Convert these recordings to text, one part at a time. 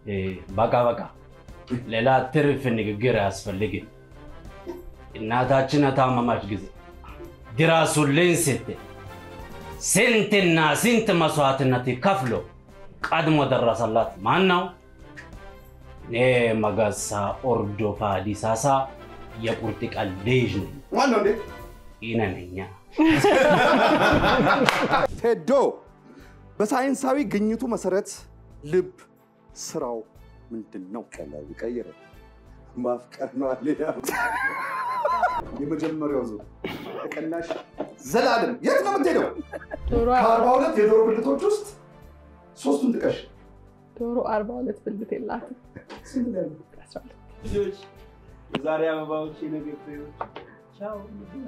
በቃ በቃ፣ ሌላ ትርፍ ንግግር አያስፈልግም። እናታችን ታመማች ጊዜ ድረሱልኝ ስትል ስንትና ስንት መስዋዕትነት ከፍሎ ቀድሞ ደረሰላት ማን ነው? እኔ መገሳ ኦርዶፋ ዲሳሳ የቁርጥ ቀን ልጅ ነኝ። ማነው እንዴ? ይነነኛ ቴዶ በሳይንሳዊ ግኝቱ መሰረት ልብ ስራው ምንድን ነው? ቀላል ቀይረ ማፍቀር ነው አለ የመጀመሪያው ዙር ተቀናሽ ዘላለም የት ነው የምትሄደው? ዶሮ ከአርባ ሁለት የዶሮ ብልቶች ውስጥ ሶስቱን ጥቀሽ። ዶሮ አርባ ሁለት ብልት የላትም። ስንት ነው ያለው? አስራ ሁለት ልጆች የዛሬ አበባዎች የነገ ፍሬዎች። ቻው።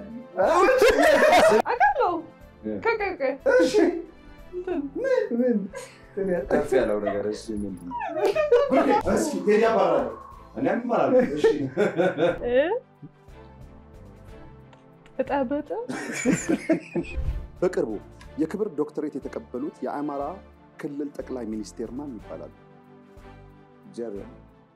አውቃለሁ። ከቀቀ እሺ ምን ከፍ ያለው ነገር እሱ ምንድን ነው? ብሩኬ፣ እስኪ ቴዲ አባራለሁ። እኔ እማራለሁ። እሺ እጠብጥ በቅርቡ የክብር ዶክተሬት የተቀበሉት የአማራ ክልል ጠቅላይ ሚኒስቴር ማን ይባላሉ? እግዚአብሔር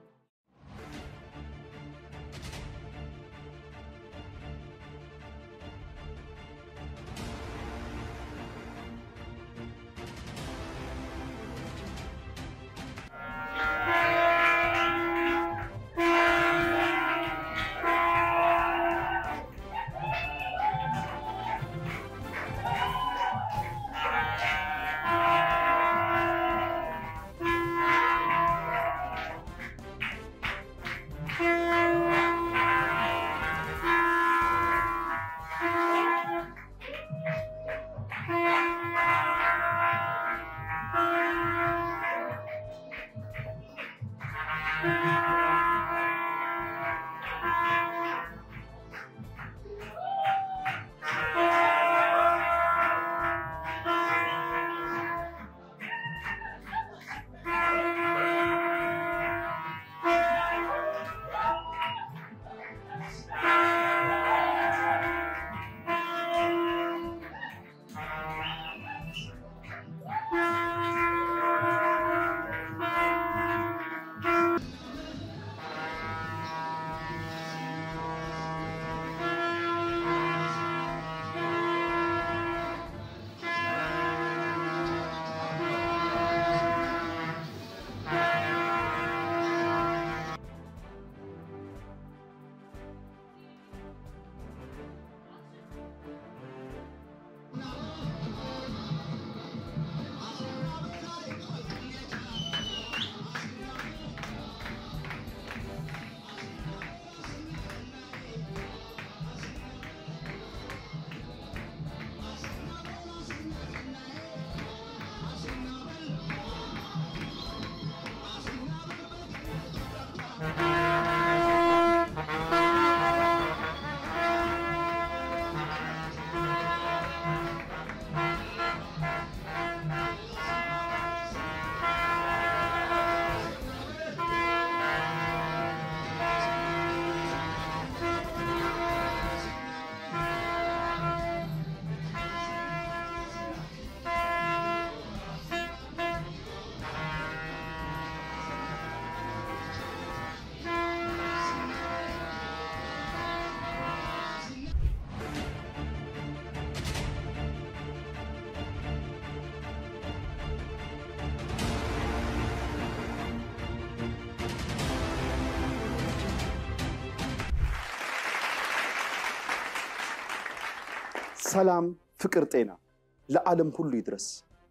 ሰላም፣ ፍቅር፣ ጤና ለዓለም ሁሉ ይድረስ።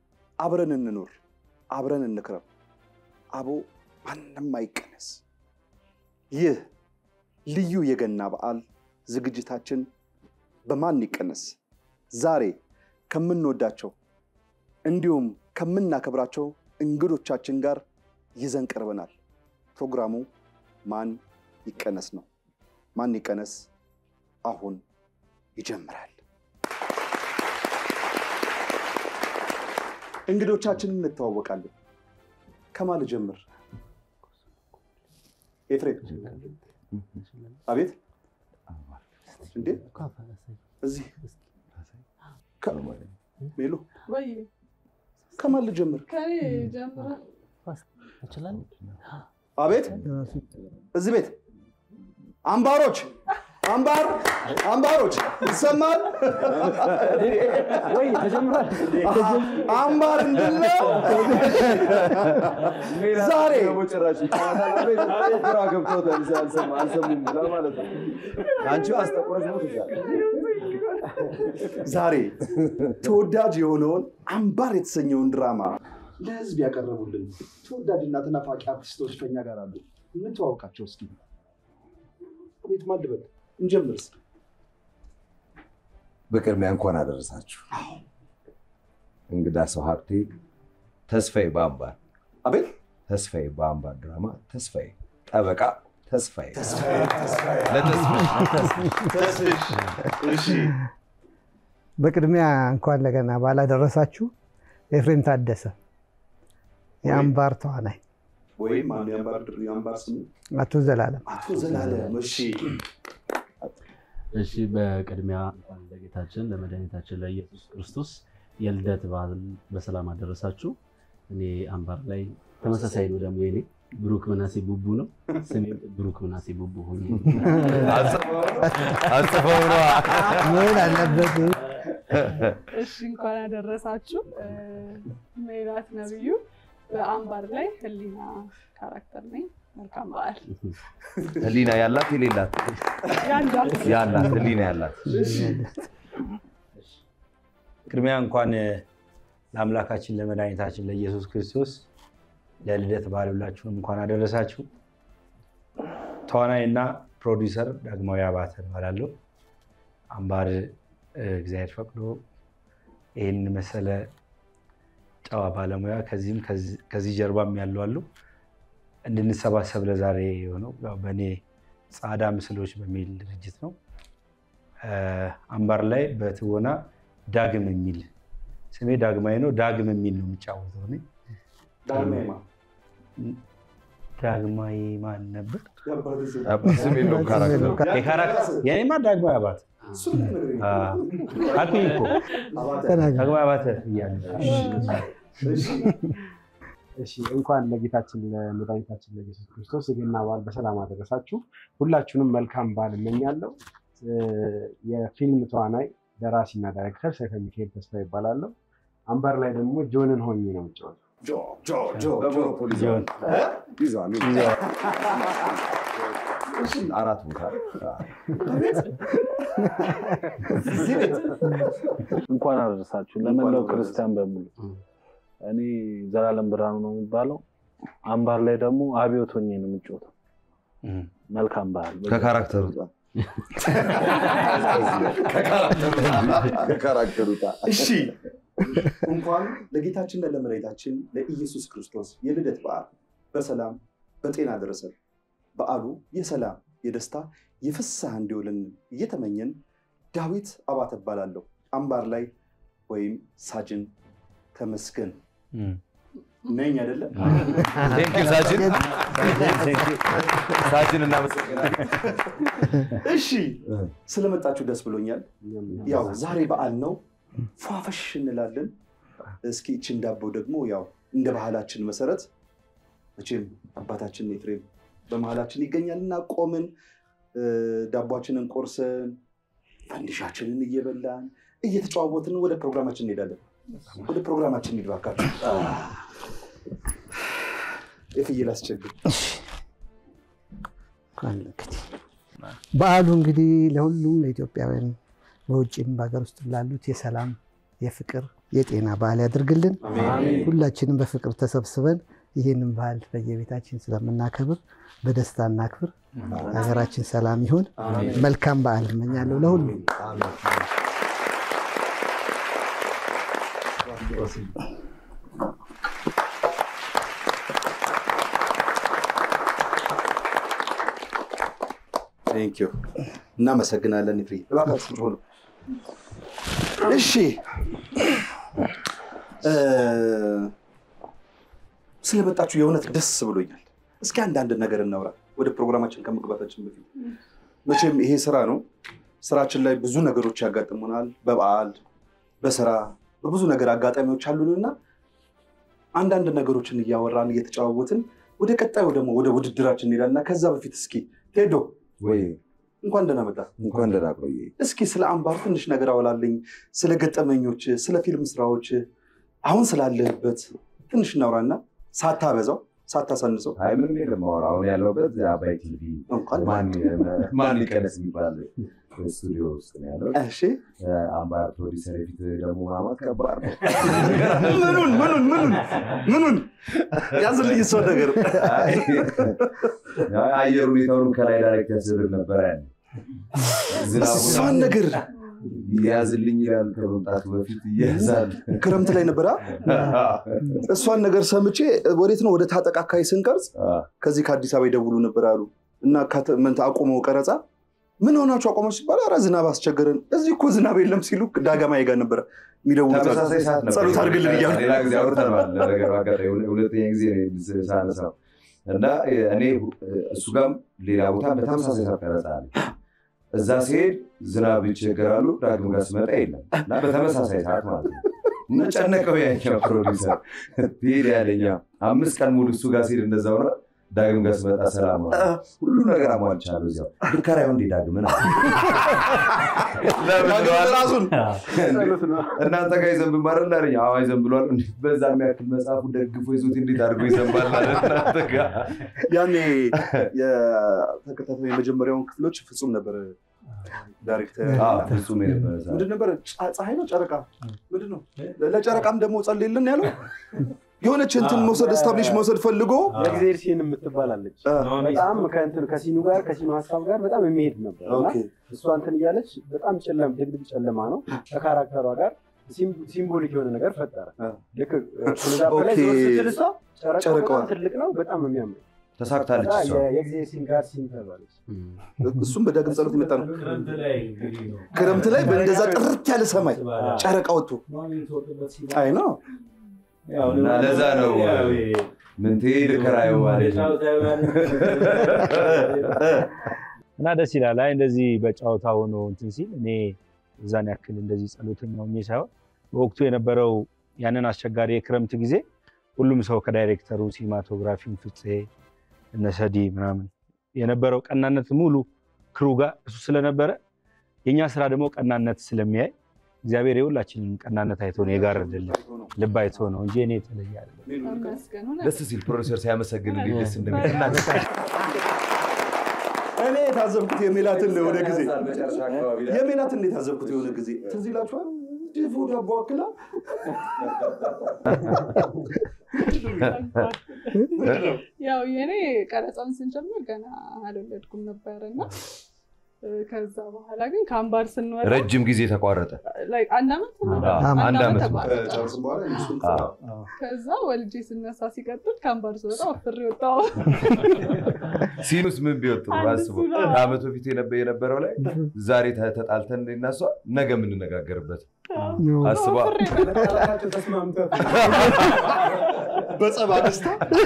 አብረን እንኑር፣ አብረን እንክረም። አቦ ማንም አይቀነስ። ይህ ልዩ የገና በዓል ዝግጅታችን በማን ይቀነስ ዛሬ ከምንወዳቸው እንዲሁም ከምናከብራቸው እንግዶቻችን ጋር ይዘን ቀርበናል። ፕሮግራሙ ማን ይቀነስ ነው። ማን ይቀነስ አሁን ይጀምራል። እንግዶቻችንን እንተዋወቃለን። ከማን ልጀምር? ኤፍሬም። አቤት። እንዴ እዚህ ከ- ሜሉ ወይ ከማን ልጀምር? ከኔ ጀምረ እንችላለን። አቤት እዚህ ቤት አምባሮች አምባር አምባሮች ይሰማል ወይ ተጀምሯል። አምባር እንድለው ዛሬ ደግሞ ጭራሽ ይጫወታል። ግራ ገብቶታል። አልሰማ- አልሰሙም ብላ ማለት ነው። አንቺ አስጠቁረሽ ነው ትሻል ዛሬ ተወዳጅ የሆነውን አምባር የተሰኘውን ድራማ ለህዝብ ያቀረቡልን ተወዳጅና ተናፋቂ አርቲስቶች ከኛ ጋር አሉ። እንተዋወቃቸው እስኪ። ቤት ማልበል እንጀምር እስኪ። በቅድሚያ እንኳን አደረሳችሁ። እንግዳ ሰው ሀብቴ፣ ተስፋዬ በአምባር አቤት ተስፋዬ በአምባር ድራማ ተስፋዬ ጠበቃ ተስፋዬ በቅድሚያ እንኳን ለገና በዓል አደረሳችሁ። ኤፍሬም ታደሰ የአምባር ተዋናይ፣ ወይም አንዱ የአምባር ድር የአምባር ስሙ አቶ ዘላለም አቶ ዘላለም። እሺ እሺ በቅድሚያ እንኳን ለጌታችን ለመድኃኒታችን ለኢየሱስ ክርስቶስ የልደት በዓል በሰላም አደረሳችሁ። እኔ አምባር ላይ ተመሳሳይ ነው ደግሞ የኔ ብሩክ ምናሴ ቡቡ ነው። ስሜም ብሩክ ምናሴ ቡቡ ሆኜ አጽፈው ነዋ። መሆን አለበት። እሺ እንኳን ያደረሳችሁ። ሜላት ነብዩ በአምባር ላይ ህሊና ካራክተር ነኝ። መልካም በዓል። ህሊና ያላት የሌላት ያንዳል ያላት ህሊና ያላት ቅድሚያ እንኳን ለአምላካችን ለመድኃኒታችን ለኢየሱስ ክርስቶስ ለልደት በዓል ሁላችሁም እንኳን አደረሳችሁ። ተዋናይ እና ፕሮዲውሰር ዳግማዊ አባተ እባላለሁ። አምባር እ፣ እግዚአብሔር ፈቅዶ ይህን መሰለ ጨዋ ባለሙያ ከዚህም ከዚህ- ከዚህ ጀርባም ያሉ አሉ እንድንሰባሰብ ለዛሬ የሆነው ያው በእኔ ጻዳ ምስሎች በሚል ድርጅት ነው። እ፣ አምባር ላይ በትወና ዳግም የሚል ስሜ ዳግማዊ ነው። ዳግም የሚል ነው የሚጫወተው እኔ። ዳግማዊማ ዳግማዊ ማን ነበር? ስም የለውም ካራክተሩ። የካራክተር የኔማ ዳግማዊ አባተ አልኩኝ እኮ ተናገር። ዳግማዊ አባተ እያለ እሺ እንኳን ለጌታችን ለመድኃኒታችን ለኢየሱስ ክርስቶስ የገና በዓል በሰላም አደረሳችሁ። ሁላችሁንም መልካም በዓል እመኛለሁ። እ፣ የፊልም ተዋናይ ደራሲና ዳይሬክተር ሰይፈ ሚካኤል ተስፋ ይባላለሁ። አምባር ላይ ደግሞ ጆንን ሆኜ ነው የምጫወተው። ጆ ጆ ጆ ጆ በሞኖፖሊ ጆን ይዘዋል። አራት ቦታ እንኳን አደረሳችሁ ለመላው ክርስቲያን በሙሉ። እኔ ዘላለም ብርሃኑ ነው የሚባለው። አምባር ላይ ደግሞ አብዮት ሆኜ ነው የምጫወተው። መልካም በዓል። ከካራክተሩ ጣ ከካራክተሩ ጣ እሺ እንኳን ለጌታችንና ለመድኃኒታችን ለኢየሱስ ክርስቶስ የልደት በዓል በሰላም በጤና ደረሰን። በዓሉ የሰላም የደስታ የፍስሐ እንዲውልን እየተመኘን ዳዊት አባተ እባላለሁ። አምባር ላይ ወይም ሳጅን ተመስገን ነኝ አይደለም? ቴንኪው ሳጅን ሳጅን እናመሰግናለን። እሺ ስለመጣችሁ ደስ ብሎኛል። ያው ዛሬ በዓል ነው፣ ፏፈሽ እንላለን። እስኪ እችን ዳቦ ደግሞ ያው እንደ ባህላችን መሰረት መቼም አባታችን ኤፍሬም በመሀላችን ይገኛልና ቆምን እ፣ ዳቧችንን ቆርሰን ፈንዲሻችንን እየበላን እየተጨዋወትን ወደ ፕሮግራማችን እንሄዳለን። ወደ ፕሮግራማችን እንሂድ እባካችሁ። የፍየል አስቸግር በዓሉ እንግዲህ ለሁሉም ለኢትዮጵያውያን በውጭም በሀገር ውስጥ ላሉት የሰላም የፍቅር የጤና በዓል ያድርግልን። ሁላችንም በፍቅር ተሰብስበን ይህንን በዓል በየቤታችን ስለምናከብር በደስታ እናክብር። ሀገራችን ሰላም ይሁን። መልካም በዓል እመኛለሁ ለሁሉም። ቴንኪዩ እናመሰግናለን። ፍሪ እባካችሁ ሆኑ። እሺ እ፣ ስለመጣችሁ የእውነት ደስ ብሎኛል። እስኪ አንዳንድ ነገር እናውራ ወደ ፕሮግራማችን ከመግባታችን በፊት። መቼም ይሄ ስራ ነው። ስራችን ላይ ብዙ ነገሮች ያጋጥሙናል። በበዓል በስራ በብዙ ነገር አጋጣሚዎች አሉንና አንዳንድ ነገሮችን እያወራን እየተጨዋወትን ወደ ቀጣዩ ደግሞ ወደ ውድድራችን እንሄዳለን እና ከዛ በፊት እስኪ ቴዶ ወይ እንኳን ደህና መጣ። እንኳን ደህና ቆየ። እስኪ ስለ አምባር ትንሽ ነገር አወላልኝ፣ ስለ ገጠመኞች፣ ስለ ፊልም ስራዎች፣ አሁን ስላለህበት ትንሽ እናውራና ሳታበዛው ሳታሳንሰው አይ ምንም የለም ማወራ አሁን ያለሁበት አባይ ቲቪ እንኳን ማን ማን ይቀነስ የሚባል ስቱዲዮ ውስጥ ነው ያለው። እሺ አምባር ፕሮዲሰር የፊት ደግሞ ማማት ከባድ ነው። ምኑን ምኑን ምኑን ምኑን ያዝልኝ እሷ ነገር አይ፣ አየር ሁኔታውንም ከላይ ዳይሬክት ያስደርግ ነበረ ያለ እሷን ነገር ያዝልኝ ይላል ከመምጣቱ በፊት እያዛል ክረምት ላይ ነበረ እሷን ነገር ሰምቼ ወዴት ነው ወደ ታጠቅ አካባቢ ስንቀርጽ ከዚህ ከአዲስ አበባ ይደውሉ ነበር አሉ እና ከተ- ምን አቆመው ቀረጻ ምን ሆናችሁ አቆመው ሲባል ኧረ ዝናብ አስቸገረን እዚህ እኮ ዝናብ የለም ሲሉ ዳገማ ጋር ነበረ የሚደውሉት ተመሳሳይ ሰዓት ነበር። ጸሎት አድርግልን እያሉ ሌላ ጊዜ አውርተነዋል። ለነገሩ አጋጣሚ ሁለ- ሁለተኛ ጊዜ ነው ሳነሳው እና እኔ እሱ ጋርም ሌላ ቦታ በተመሳሳይ ሰዓት ቀረጻ አለ። እዛ ሲሄድ ዝናብ ይቸገራሉ፣ ዳግም ጋር ስመጣ የለም እና በተመሳሳይ ሰዓት ማለት ነው። እና ጨነቀው ያኛው ፕሮዲሰር ትሄድ ያለኛ አምስት ቀን ሙሉ እሱ ጋር ሲሄድ እንደዛ ሆነ። ዳግም ጋር ስመጣ ሰላም ነው። ሁሉ ነገር አሟልቻለሁ። እዚያው ልከራዩ እንዴ ዳግምን ዳግም ራሱን እናንተ ጋር ይዘንብ ማረል አለኝ። አዎ ይዘንብሏል። እንዴት በዛ የሚያክል መጽሐፉ ደግፎ ይዞት እንዴት አድርጎ ይዘንባል አለ እናንተ ጋር ያኔ የተከታታይ የመጀመሪያውን ክፍሎች ፍጹም ነበር ዳይሬክተር አዎ፣ ፍጹም የነበረ ሰዓት። ምንድን ነበረ ጸ- ፀሐይ ነው ጨረቃ ምንድን ነው ለጨረቃም ደግሞ ጸልይልን ያለው የሆነች እንትን መውሰድ ስታብሊሽ መውሰድ ፈልጎ የእግዜር ሲን የምትባላለች አ፣ በጣም ከእንትን ከሲኑ ጋር ከሲኑ ሀሳብ ጋር በጣም የሚሄድ ነበር እና ኦኬ። እሷ እንትን እያለች በጣም ጨለም ድቅድቅ ጨለማ ነው ከካራክተሯ ጋር ሲም- ሲምቦሊክ የሆነ ነገር ፈጠረ አ። ልክ ዛፍ ላይ ኦኬ። ዞር ስትል እሷ ጨረቃው ጨረቃዋ። በጣም ትልቅ ነው በጣም ነው የሚያምር ተሳክታለች እሷ። የእግዚአብሔር ሲን ጋር ሲን ተባለች እሱም በዳግም ጸሎት የመጣ ነው ክረምት ላይ እንግዲህ ነው። ክረምት ላይ በእንደዛ ጥርት ያለ ሰማይ ጨረቃ ወጥቶ ማን የተወለደበት ሲባል አይ ነው እና ለዛ ነው ምንቴ ልከራዩ ማለት ነው። እና ደስ ይላል። አይ እንደዚህ በጨዋታ ሆኖ እንትን ሲል እኔ እዛን ያክል እንደዚህ ጸሎተኛ ሆኜ ሳይሆን በወቅቱ የነበረው ያንን አስቸጋሪ የክረምት ጊዜ ሁሉም ሰው ከዳይሬክተሩ ሲኒማቶግራፊም ፍፄ እነሰዲ ምናምን የነበረው ቀናነት ሙሉ ክሩ ጋር እሱ ስለነበረ የእኛ ስራ ደግሞ ቀናነት ስለሚያይ እግዚአብሔር የሁላችንን ቀናነት አይቶ ነው የጋረደልን ልብ አይቶ ነው እንጂ እኔ የተለየ አይደለም። ተመስገን እውነት ደስ ሲል ፕሮዲሰር ሲያመሰግን እንዴት ደስ እንደሚል እኔ የታዘብኩት የሜላትን ነው የሆነ ጊዜ መጨረሻ አካባቢ ላይ የሜላትን ነው የታዘብኩት የሆነ ጊዜ ትዝ ይላችኋል ድፎ ዳቦ አክላ ያው የኔ ቀረጻውን ስንጀምር ገና አልወለድኩም ነበር እና ከዛ በኋላ ግን ከአምባር ስንወጣ ረጅም ጊዜ ተቋረጠ። like አንድ ዓመት ምናምን አዎ፣ አንድ ዓመት ተቋረጠ። ከጨረስን በኋላ እሱን አዎ። ከዛ ወልጄ ስነሳ ሲቀጥል ከአምባር ስወጣ ወፍሬ ወጣሁ። ሲኑስ ምን ቢወጡ አስቡ። አንድ እሱ ነው። ከዓመት በፊት የነበ- የነበረው ላይ ዛሬ ተ- ተጣልተን እኔና እሷ ነገ የምንነጋገርበት አስባ ወፍሬ ወጣሁ። በጸባ ደስታ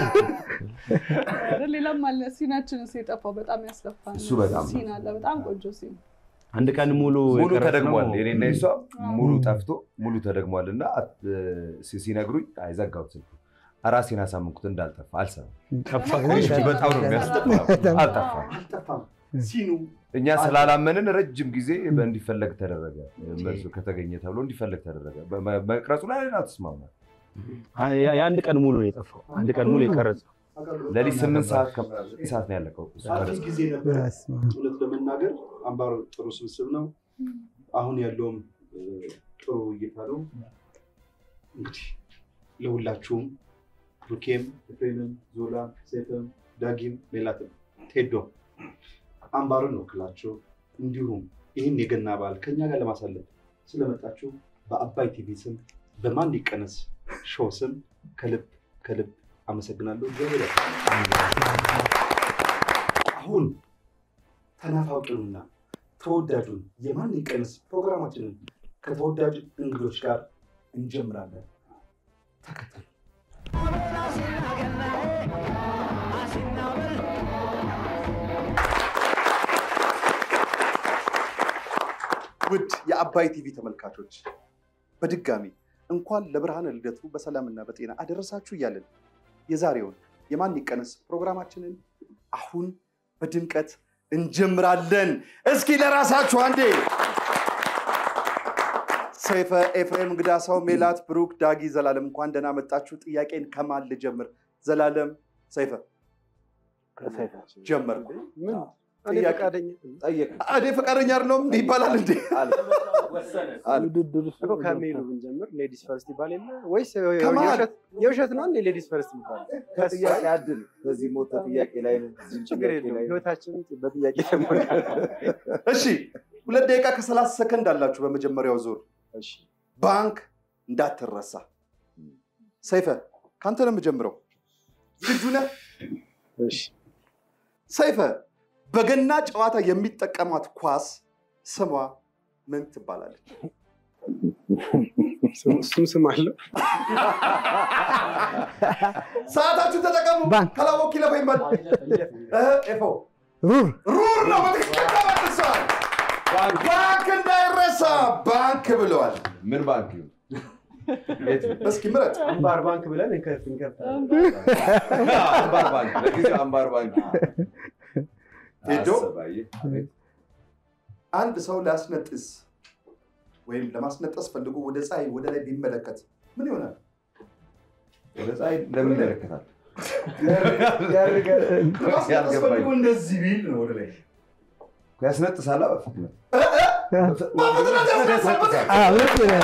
ኧረ ሌላም አለ ሲናችን እሱ የጠፋው በጣም ያስለፋል። እሱ በጣም ሲን አለ በጣም ቆንጆ ሲን አንድ ቀን ሙሉ ሙሉ የቀረጽነው- ተደግሟል። የኔና የሷ ሙሉ ጠፍቶ ሙሉ ተደግሟል እና አት- ሲ- ሲነግሩኝ አይዘጋሁት ስልኩ ራሴን አሳምንኩት እንዳልጠፋ አልሰማም። ጠፋ እሺ፣ በጣም ነው የሚያስጠፋው። አልጠፋም። አልጠፋም ሲኑ እኛ ስላላመንን ረጅም ጊዜ እንዲፈለግ ተደረገ። መልሱ ከተገኘ ተብሎ እንዲፈለግ ተደረገ። በ- መቅረጹ ላይ አልተስማማ። የአንድ ቀን ሙሉ ነው የጠፋው። አንድ ቀን ሙሉ የቀረጸው ለሊት ስምንት ሰዓት ከ- ሰዓት ነው ያለቀው። እሱ አሪፍ ቀረጸ። ጊዜ ነበረ በስመ አብ። እውነት ለመናገር አምባር ጥሩ ስብስብ ነው አሁን ያለውም እ፣ ጥሩ እይታ ነው እንግዲህ ለሁላችሁም ብሩኬም ኤፍሬምም ዞላ ሴትም ዳጊም ሌላትም ቴዶ አምባርን ወክላችሁ እንዲሁም ይህን የገና በዓል ከኛ ጋር ለማሳለፍ ስለመጣችሁ በአባይ ቲቪ ስም በማን ይቀነስ ሾው ስም ከልብ ከልብ አመሰግናለሁ። እግዚአብሔር ያክብርልኝ። አሁን ተናፋቂውንና ተወዳጁን የማን ይቀነስ ፕሮግራማችንን ከተወዳጅ እንግዶች ጋር እንጀምራለን። ተከተሉ። ውድ የአባይ ቲቪ ተመልካቾች በድጋሚ እንኳን ለብርሃነ ልደቱ በሰላምና በጤና አደረሳችሁ እያለን የዛሬውን የማን ይቀነስ ፕሮግራማችንን አሁን በድምቀት እንጀምራለን። እስኪ ለራሳችሁ አንዴ ሰይፈ፣ ኤፍሬም፣ እንግዳ ሰው፣ ሜላት፣ ብሩክ፣ ዳጊ፣ ዘላለም እንኳን ደህና መጣችሁ። ጥያቄን ከማን ልጀምር? ዘላለም፣ ሰይፈ ጀመርኩ። እኔ ፈቃደኛ እኔ ፈቃደኛ አይደለሁም እንዲህ ይባላል እንዴ? ውድድር እኮ ከሜሉ ብንጀምር ሌዲስ ፈርስት ይባል የለ ወይስ ከማን? የውሸት- የውሸት ነው እንዴ ሌዲስ ፈርስት ይባል? ከጥያቄ አድል በዚህ ሞተ ጥያቄ ላይ ነው። እዚህ ችግር ጥያቄ የለውም ላይ ነው። ህይወታችን በጥያቄ ተሞልቷል። እሺ ሁለት ደቂቃ ከሰላሳ ሰከንድ አላችሁ በመጀመሪያው ዙር። ባንክ እንዳትረሳ። ሰይፈ ከአንተ ነው የምጀምረው። ዝግጁ ነህ? ሰይፈ በገና ጨዋታ የሚጠቀሟት ኳስ ስሟ ምን ትባላለች? እሱም ስም አለው። ሰዓታችሁ ተጠቀሙ። ባንክ። ከላወቅ ይለፈኝ በል። እህ፣ ኤፎ ሩር ሩር ነው። በትክክል ተመልሷል። ባንክ እንዳይረሳ ባንክ ብለዋል። ምን ባንክ ነው? የት ነው? እስኪ ምረጥ። አምባር ባንክ ብለን እንከፍ እንከፍታለን። አምባር ባንክ ለጊዜው አምባር ባንክ ሄዶ አሰብ፣ አየህ? አቤት። አንድ ሰው ሊያስነጥስ ወይም ለማስነጠስ ፈልጎ ወደ ፀሐይ ወደ ላይ ቢመለከት ምን ይሆናል? ወደ ፀሐይ ለምን ይመለከታል? ለማስነጠስ ያልገባኝ። ፈልጎ እንደዚህ ቢል ነው ወደ ላይ ያስነጥሳላ በፍጥነት በፍጥነት ያስነጥሳል። አዎ፣ ልክ ነህ።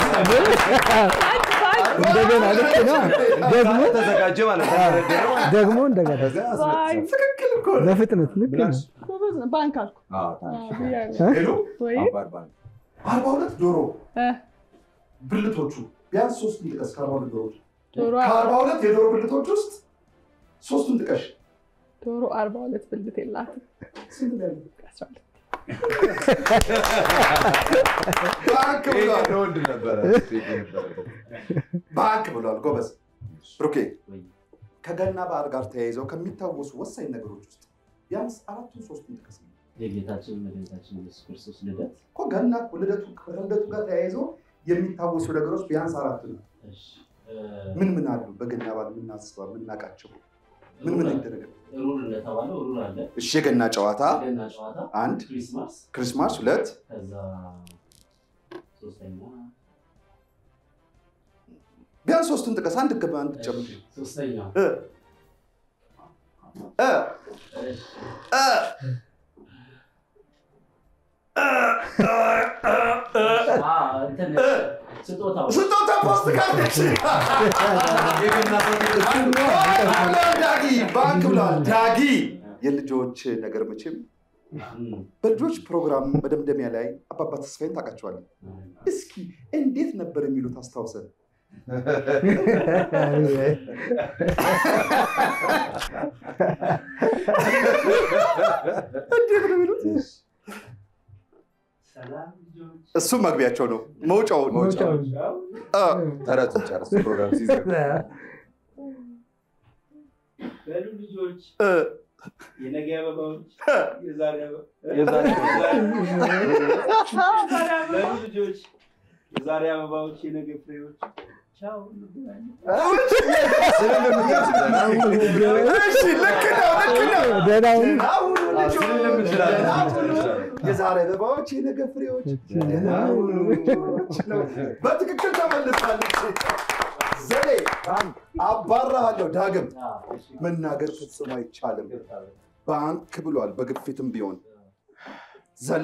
እንደገና ልክ ነው። ደግሞ ተዘጋጀ ማለት ተደረደረ ማለት ነው። ደግሞ እንደገና ከዚያ አስነጥሳል። ትክክል እኮ ነው። በፍጥነት ልክ ነው። ጎበዝ ነው። ባንክ አልኩ አዎ፣ አዎ፣ ታዲያ። ብያለሁ። ሄሎ ወይ አምባር ባንክ አርባ ሁለት ዶሮ እ፣ ብልቶቹ ቢያንስ ሶስቱን ጥቀስ። ከአርባ ሁለት ዶሮዎች ዶሮ ከአርባ ሁለት የዶሮ ብልቶች ውስጥ ሶስቱን ጥቀሽ። ዶሮ አርባ ሁለት ብልት የላትም። ስንት ነው ያለው? አስራ ሁለት ባንክ ብሏል። ይሄ ወንድ ነበረ ሴት የነበረበት። ባንክ ብሏል። ጎበዝ ብሩኬ። ከገና በዓል ጋር ተያይዘው ከሚታወሱ ወሳኝ ነገሮች ውስጥ ቢያንስ አራቱን ሶስቱን ጥቀስ። የጌታችን መድኃኒታችን ኢየሱስ ክርስቶስ ልደት እኮ ገና ልደቱ ከልደቱ ጋር ተያይዘው የሚታወሱ ነገሮች ቢያንስ አራት ነው። እሺ፣ እ፣ ምን ምን አሉ? በገና በዓል የምናስበው የምናውቃቸው ምን ምን ይደረጋል? ሩር እንደተባለው ሩር አለ፣ እሺ፣ የገና ጨዋታ የገና ጨዋታ፣ አንድ፣ ክሪስማስ፣ ክሪስማስ ሁለት፣ ከዛ ሶስተኛ ቢያንስ ሶስቱን ጥቀስ። አንድ ገባ አንድ ጨምር። ሶስተኛ እ እ እሺ፣ እ አ፣ እንትን ስጦታው ስጦታ ፖስት ካርዶች ብሏል ዳጊ ባንክ ብሏል ዳጊ። የልጆች ነገር መቼም እም፣ በልጆች ፕሮግራም መደምደሚያ ላይ አባባ ተስፋዬን ታውቃቸዋለን። እስኪ እንዴት ነበር የሚሉት አስታውሰን። እንዴት ነው የሚሉት? ሰላም ልጆች እሱም መግቢያቸው ነው መውጫው መውጫው እ፣ ተረቱን ጨርስ ፕሮግራም ሲዘጋ በሉ ልጆች እ፣ የነገ አበባዎች እ። የዛሬ አበባ የዛሬ በሉ ልጆች የዛሬ አበባዎች የነገ ፍሬዎች ቻው እንገናኝ እሺ ልክ ነው ልክ ነው። ደህና ሁኑ። ደህና ሁኑ ልጆች፣ ስልም እንችላለን። ደህና ሁኑ። የዛሬ አበባዎች የነገ ፍሬዎች ደህና ሁኑ ነው። በትክክል ተመልሳለች። ዘሌ አባራሃለሁ። ዳግም መናገር ፍጹም አይቻልም። ባንክ ብሏል። በግፊትም ቢሆን ዘሌ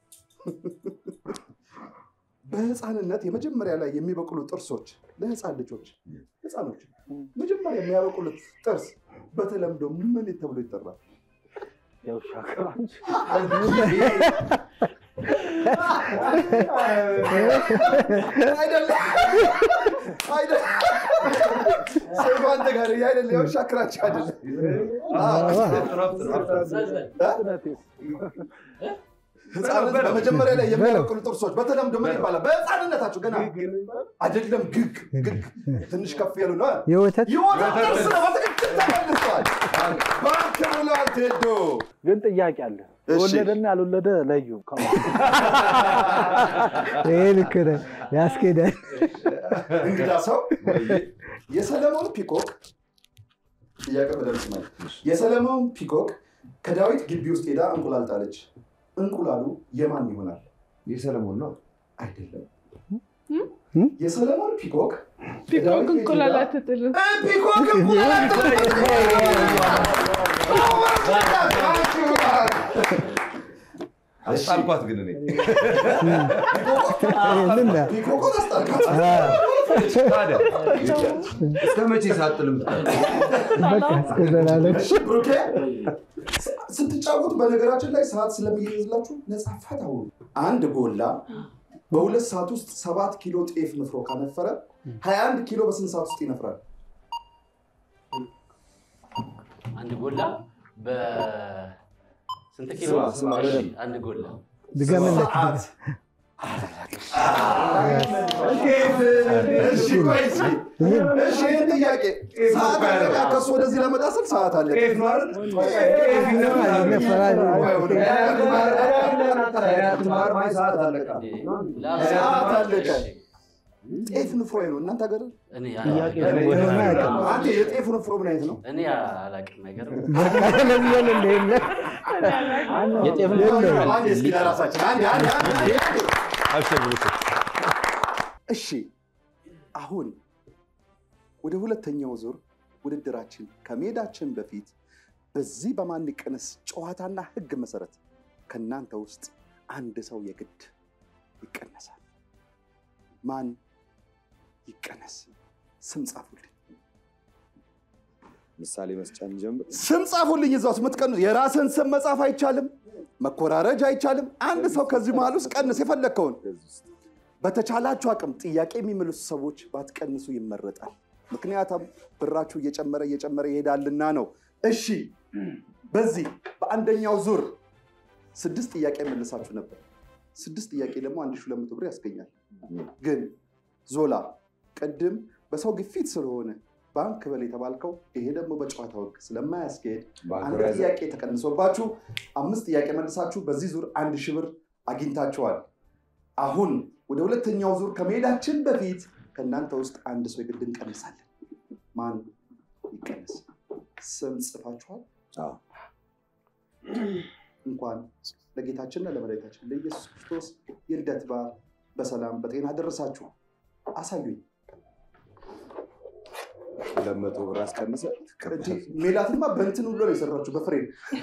በህፃንነት የመጀመሪያ ላይ የሚበቅሉ ጥርሶች ለህፃን ልጆች ህፃኖች መጀመሪያ የሚያበቅሉት ጥርስ በተለምዶ ምን ተብሎ ይጠራል? የውሻ ክራንች አይደለም አይደለም። ሰይፉ አንተ ጋር ይሄ አይደለም። የውሻ ክራንች አይደለም። ህፃናት በመጀመሪያ ላይ የሚያበቅሉ ጥርሶች በተለምዶ ምን ይባላል? በህፃንነታቸው ገና አይደለም። ግግ ግግ ትንሽ ከፍ ያሉ ነው። የወተት የወተት ጥርስ ነው። በትክክል ተመልሷል። ባንክ ብሏል ቴዶ። ግን ጥያቄ አለ። እሺ። የወለደና ያልወለደ ለዩ። ይሄ ልክ ነህ፣ ያስኬዳል። እንግዳ ሰው የሰለሞን ፒኮክ ጥያቄ በደምስ ማለት የሰለሞን ፒኮክ ከዳዊት ግቢ ውስጥ ሄዳ እንቁላል ጣለች። እንቁላሉ የማን ይሆናል? የሰለሞን ነው አይደለም። የሰለሞን ፒኮክ ፒኮክ እንቁላል አትጥልም። ፒኮክ እንቁላል አትጥልም። አስጣልኳት ግን እኔ ፒኮኮን አስጣልካት። ታዲያ እስከ መቼ ሳጥል እሺ ብሩኬ፣ ስትጫወቱ በነገራችን ላይ ሰዓት ስለሚይዝላችሁ ነፃ ፈታ ሁኑ። አንድ ጎላ በሁለት ሰዓት ውስጥ ሰባት ኪሎ ጤፍ ንፍሮ ካነፈረ 21 ኪሎ በስንት ሰዓት ውስጥ ይነፍራል? አንድ ጎላ በስንት ኪሎ? ስማ፣ ስማ፣ እሺ፣ በደንብ። አንድ ጎላ ድገምለት። ሰዓት እሺ ቆይ እስኪ። እሺ ይህን ጥያቄ ሰዓት አለቀ። ከሱ ወደዚህ ለመጣ ስል ሰዓት አለቀ። ሰዓት አለቀ። ጤፍ ንፍሮ ነው እናንተ ሀገር እኔ አንተ የጤፍ ንፍሮ ምን አይነት ነው? እኔ አላቅም ነገር የጤፍ አንዴ እስኪ ለራሳችን አንዴ አንዴ አንዴ እሺ አሁን ወደ ሁለተኛው ዙር ውድድራችን ከመሄዳችን በፊት በዚህ በማንቀነስ ጨዋታና ሕግ መሰረት ከእናንተ ውስጥ አንድ ሰው የግድ ይቀነሳል። ማን ይቀነስ? ስም ጻፉልኝ። ምሳሌ መስጫን ጀምር። ስም ጻፉልኝ። እዛ ውስጥ የምትቀንሱ የራስን ስም መጻፍ አይቻልም፣ መኮራረጅ አይቻልም። አንድ ሰው ከዚህ መሀል ውስጥ ቀንስ የፈለግከውን። በተቻላችሁ አቅም ጥያቄ የሚመልሱ ሰዎች ባትቀንሱ ይመረጣል። ምክንያቱም ብራችሁ እየጨመረ እየጨመረ ይሄዳልና ነው። እሺ፣ በዚህ በአንደኛው ዙር ስድስት ጥያቄ መልሳችሁ ነበር። ስድስት ጥያቄ ደግሞ አንድ ሺህ ሁለት መቶ ብር ያስገኛል። ግን ዞላ ቅድም በሰው ግፊት ስለሆነ ባንክ በል የተባልከው ይሄ ደግሞ በጨዋታ ወግ ስለማያስኬድ አንድ ጥያቄ ተቀንሶባችሁ አምስት ጥያቄ መልሳችሁ በዚህ ዙር አንድ ሺህ ብር አግኝታችኋል። አሁን ወደ ሁለተኛው ዙር ከመሄዳችን በፊት ከእናንተ ውስጥ አንድ ሰው የግድ እንቀንሳለን። ማን ይቀነስ? ስም ጽፋችኋል? እንኳን ለጌታችንና ለመድኃኒታችን ለኢየሱስ ክርስቶስ የልደት በዓል በሰላም በጤና ደረሳችሁ። አሳዩኝ። ሁለት መቶ ብር አስቀንሰ እንጂ ሜላትማ በእንትን ሁሉ ነው የሰራችሁ በፍሬም።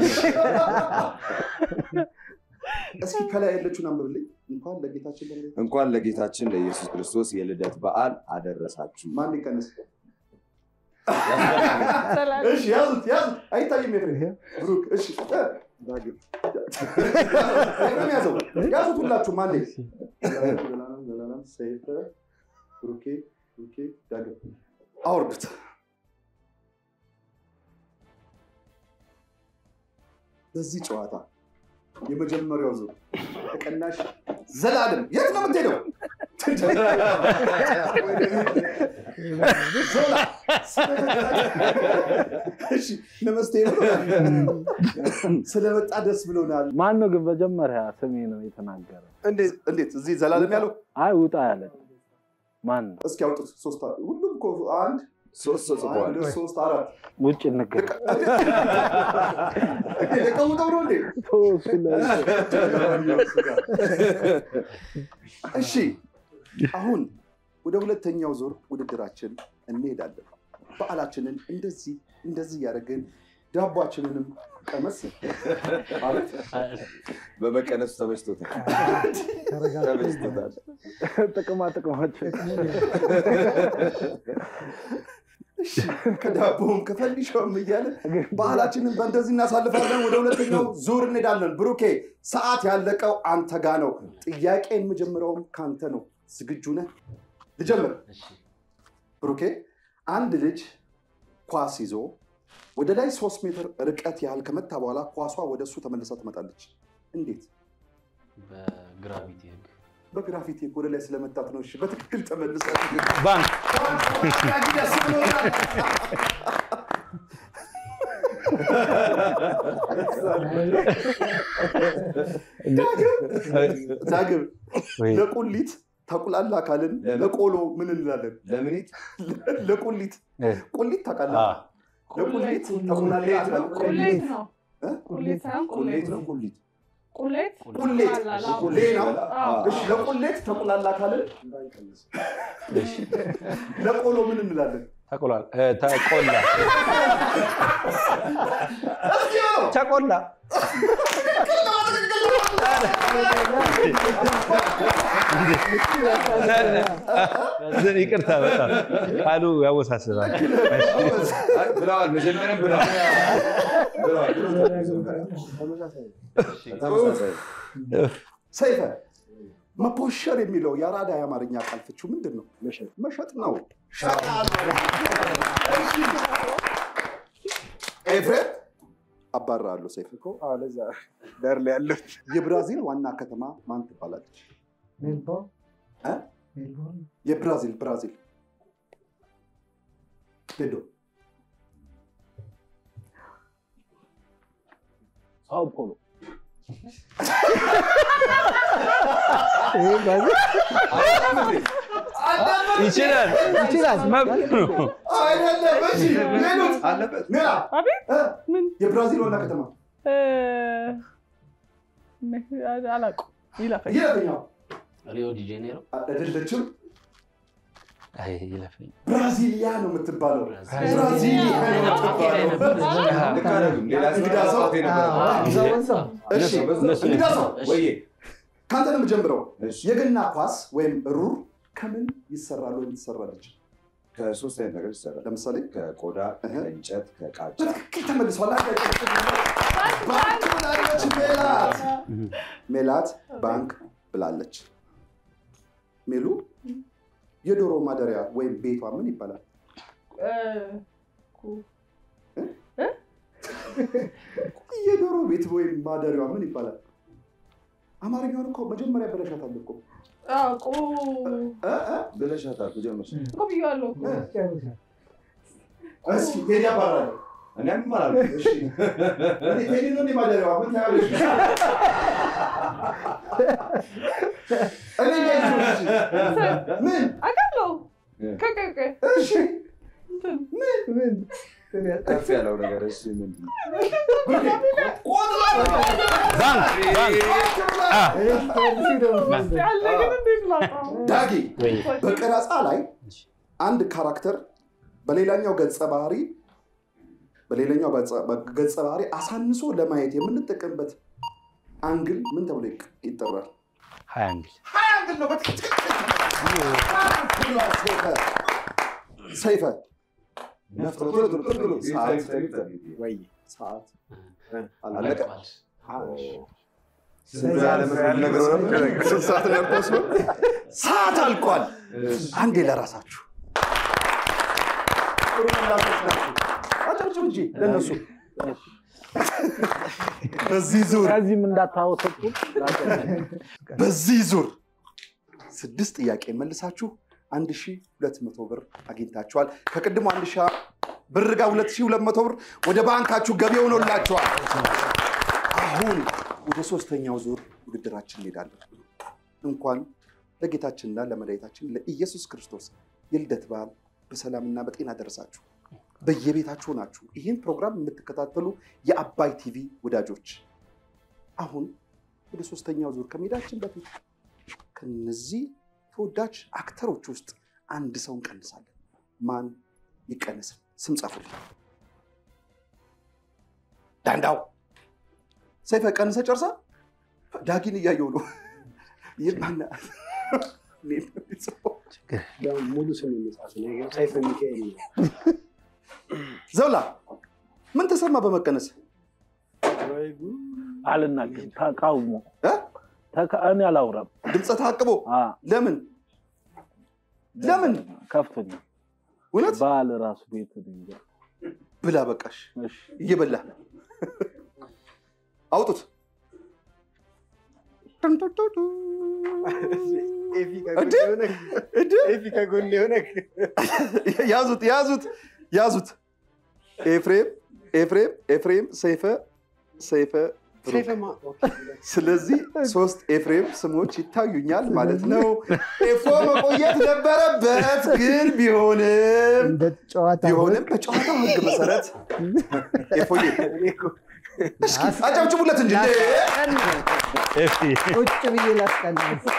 እስኪ ከላይ ያለችውን አንብብልኝ። እንኳን ለጌታችን ለመድኃኒታችን እንኳን ለጌታችን ለኢየሱስ ክርስቶስ የልደት በዓል አደረሳችሁ። ማን ይቀነስ? እሺ ያዙት ያዙት። አይታይም ኤፍሬም ብሩክ። እሺ እ፣ ዳግም ኤፍሬም ያዘው ያዙት ሁላችሁም አንዴ። ዘላለም ዘላለም ሰይፈ ብሩኬ ብሩኬ ዳግም አውርዱት። በዚህ ጨዋታ የመጀመሪያው ዙር ተቀናሽ ዘላለም የት ነው የምትሄደው? ዞላ እሺ ነመስቴ ብሎናል። ስለመጣ ደስ ብሎናል። ማን ነው ግን መጀመሪያ ስሜ ነው የተናገረ? እንዴት እዚህ ዘላለም ያለው አይ ውጣ ያለ ማን ነው? እስኪ አውጡት። ሶስት ሁሉም እኮ አንድ ሶስት ሰው ጽፏል። አንድ ሶስት አራት ውጭ እንገናኝ። የቀውጠው ነው እንዴ? ሶስት ላይ እሺ አሁን ወደ ሁለተኛው ዙር ውድድራችን እንሄዳለን። በዓላችንን እንደዚህ እንደዚህ እያደረግን ዳቧችንንም ቀመስ ማለት በመቀነሱ ተመችቶታል። ተመችቶታል። ጥቅማ ጥቅማቸው እሺ ከዳቦም ከፈንዲሻውም እያለ ባህላችንን በእንደዚህ እናሳልፋለን። ወደ ሁለተኛው ዙር እንሄዳለን። ብሩኬ ሰዓት ያለቀው አንተ ጋ ነው። ጥያቄ የምጀምረውም ከአንተ ነው። ዝግጁ ነህ? ልጀምር። ብሩኬ አንድ ልጅ ኳስ ይዞ ወደ ላይ ሶስት ሜትር ርቀት ያህል ከመታ በኋላ ኳሷ ወደ እሱ ተመልሳ ትመጣለች። እንዴት? በግራቪቲ ህግ በግራፊቲ ወደ ላይ ስለመታት ነው። እሺ በትክክል ተመልሳ ባንክ ደስ ብሎናል። ዳግም ዳግም ለቁሊት ተቁላላ ካልን ለምን? ለቆሎ ምን እንላለን? ለምኒት ለቁሊት እ። ቁሊት ታውቃለህ? አ፣ ለቁሊት ተቁላላ ካልን ቁሌት ነው። እ? ቁሌት ሳይሆን ቁሌት ቁሌት ነው ቁሊት ቁሌት ቁሌት ይባላል። አዎ። ቁሌ ነው። እሺ ለቁሌት ተቁላላ ካልን ለቆሎ ምን እንላለን? ተቆሏል እ፣ ተቆላ ተቆላ ይቅርታ በጣም ቃሉ ያወሳስባል። አይ፣ ብለዋል። መጀመሪያም ብለዋል። ብለዋል። ተመሳሳይ ሰይፈ መፖሸር የሚለው የአራዳ የአማርኛ ቃል ፍቺው ምንድን ነው? መሸጥ ነው። ኤፍሬም አባራለሁ። ሰይፈ ለዛ ዳር ላይ ያለው የብራዚል ዋና ከተማ ማን ትባላለች? ሜልቦርን እ? ሜልቦርን የብራዚል ብራዚል ሄዶ ሳው ፖሎ ይሄ ብራዚል ይችላል ይችላል። መብት ነው። አይደለም። እሺ ሌሎች አለበት ሜላ አቤት እ? ምን የብራዚል ዋና ከተማ እ፣ አላውቅም። ይለፈኝ የትኛው? ሪዮ ዲ ጄኔሮ አይደለችም። አይ ይለፈኝ። ብራዚሊያ ነው የምትባለው። ብራዚል። ብራዚሊያ ነው የምትባለው። ልክ አይደሉም። ሌላ ሰው እንግዳ ሰው? አውጥቶ ነበር። አዎ፣ እዛው እዛው። እሺ እነሱ እንግዳ ሰው እሺ። ወይዬ ከአንተ ነው የምጀምረው። እሺ። የገና ኳስ ወይም ሩር ከምን ይሰራል ወይም ትሰራለች? ከሶስት አይነት ነገር ይሰራል። ለምሳሌ ከቆዳ፣ እህ። ከእንጨት፣ ከቃጫ በትክክል ተመልሷል። አንድ ባንክ ብላለች ሜላት። ሜላት ባንክ ብላለች። ሜሉ የዶሮ ማደሪያ ወይም ቤቷ ምን ይባላል? እ፣ ኩ- የዶሮ ቤት ወይም ማደሪያዋ ምን ይባላል? አማርኛውን እኮ መጀመሪያ በለሻታል እኮ አዎ፣ ቁ እ? እ? ብለሻታል። ጀመርሽ እኮ ብዬዋለሁ እኮ። እስኪ ቴዲ አባራለሁ። እኔ አልማራለሁ። እሺ እኔ ቴዲ ነው እንዴ ማደሪያዋ? ምን ታያለሽ? እኔ እንዴት ነው? እሺ። ምን አውቃለሁ። እ። ከ- ከ- እሺ እንትን ምን ከፍ ያለው ነገር እሺ፣ ምንድን ነው? ባንክ ባንክ አ፣ ያለ ግን እንዴት ላውቀው? ዳጊ ወይ በቀረጻ ላይ አንድ ካራክተር በሌላኛው ገጸ ባህሪ በሌላኛው ገጸ- ገጸ ባህሪ አሳንሶ ለማየት የምንጠቀምበት አንግል ምን ተብሎ ይቅ- ይጠራል? ሀያ አንግል ሀያ አንግል ነው። በትክክል ሰይፈ ሰይፈ ቶሎ ቶሎ ቶሎ ቶሎ ሰዓት ወይ ሰዓት አለቀ። ስንት ያለመድረግ ነገሩ ነበር? ስንት ሰዓት ነው ያልኩት? ሰዓት አልቋል። አንዴ ለራሳችሁ ጥሩ ምላሾች ናቸው። አጨብጭቡ እንጂ ለእነሱ በዚህ ዙር ከዚህም እንዳታወሰጡ በዚህ ዙር ስድስት ጥያቄ መልሳችሁ አንድ ሺ ሁለት መቶ ብር አግኝታችኋል። ከቅድሞ አንድ ሺ ብር ጋር ሁለት ሺ ሁለት መቶ ብር ወደ ባንካችሁ ገቢ ሆኖላችኋል። አሁን ወደ ሶስተኛው ዙር ውድድራችን እንሄዳለን። እንኳን ለጌታችንና ለመድኃኒታችን ለኢየሱስ ክርስቶስ የልደት በዓል በሰላምና በጤና ደረሳችሁ። በየቤታችሁ ናችሁ ይህን ፕሮግራም የምትከታተሉ የአባይ ቲቪ ወዳጆች አሁን ወደ ሶስተኛው ዙር ከመሄዳችን በፊት ከነዚህ ተወዳጅ አክተሮች ውስጥ አንድ ሰው እንቀንሳለን። ማን ይቀነስ? ስም ጻፉልኝ። ዳንዳው ሰይፈ ቀንሰ ጨርሳ ዳጊን እያየው ነው። ይህ ማነው? እኔ ነው የምጽፈው። ያው ሙሉ ስም የሚጻፍ ነው። ግን ሰይፈ ሚካኤል ነው። ዘውላ ምን ተሰማ በመቀነስ? አልናገርም። ተቃውሞ እ? ተቃ- እኔ አላውራም። ድምፀ ታቅቦ አ፣ ለምን ለምን? ከፍቶኛል። እውነት በዓል ራሱ ቤት እንጃ። ብላ በቃሽ። እሺ፣ እየበላ አውጡት። ኤፊ ከጎን እንዴ? የሆነ እንዴ? ኤፊ ከጎን የሆነ ያዙት ያዙት ያዙት። ኤፍሬም ኤፍሬም ኤፍሬም ሰይፈ ሰይፈ ስለዚህ ሶስት ኤፍሬም ስሞች ይታዩኛል ማለት ነው። ኤፎ መቆየት ነበረበት፣ ግን ቢሆንም እንደ ጨዋታ ቢሆንም በጨዋታው ሕግ መሰረት ኤፎዬ እስኪ አጨብጭቡለት እንጂ ቁጭ ብዬ ላስቀና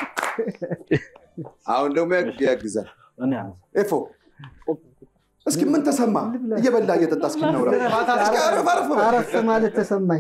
አሁን ደግሞ ያግዛል። እኔ ኤፎ እስኪ ምን ተሰማ? እየበላ እየጠጣ እስኪ እናውራ። እስኪ አረፍ አረፍ በል። አረፍ ማለት ተሰማኝ።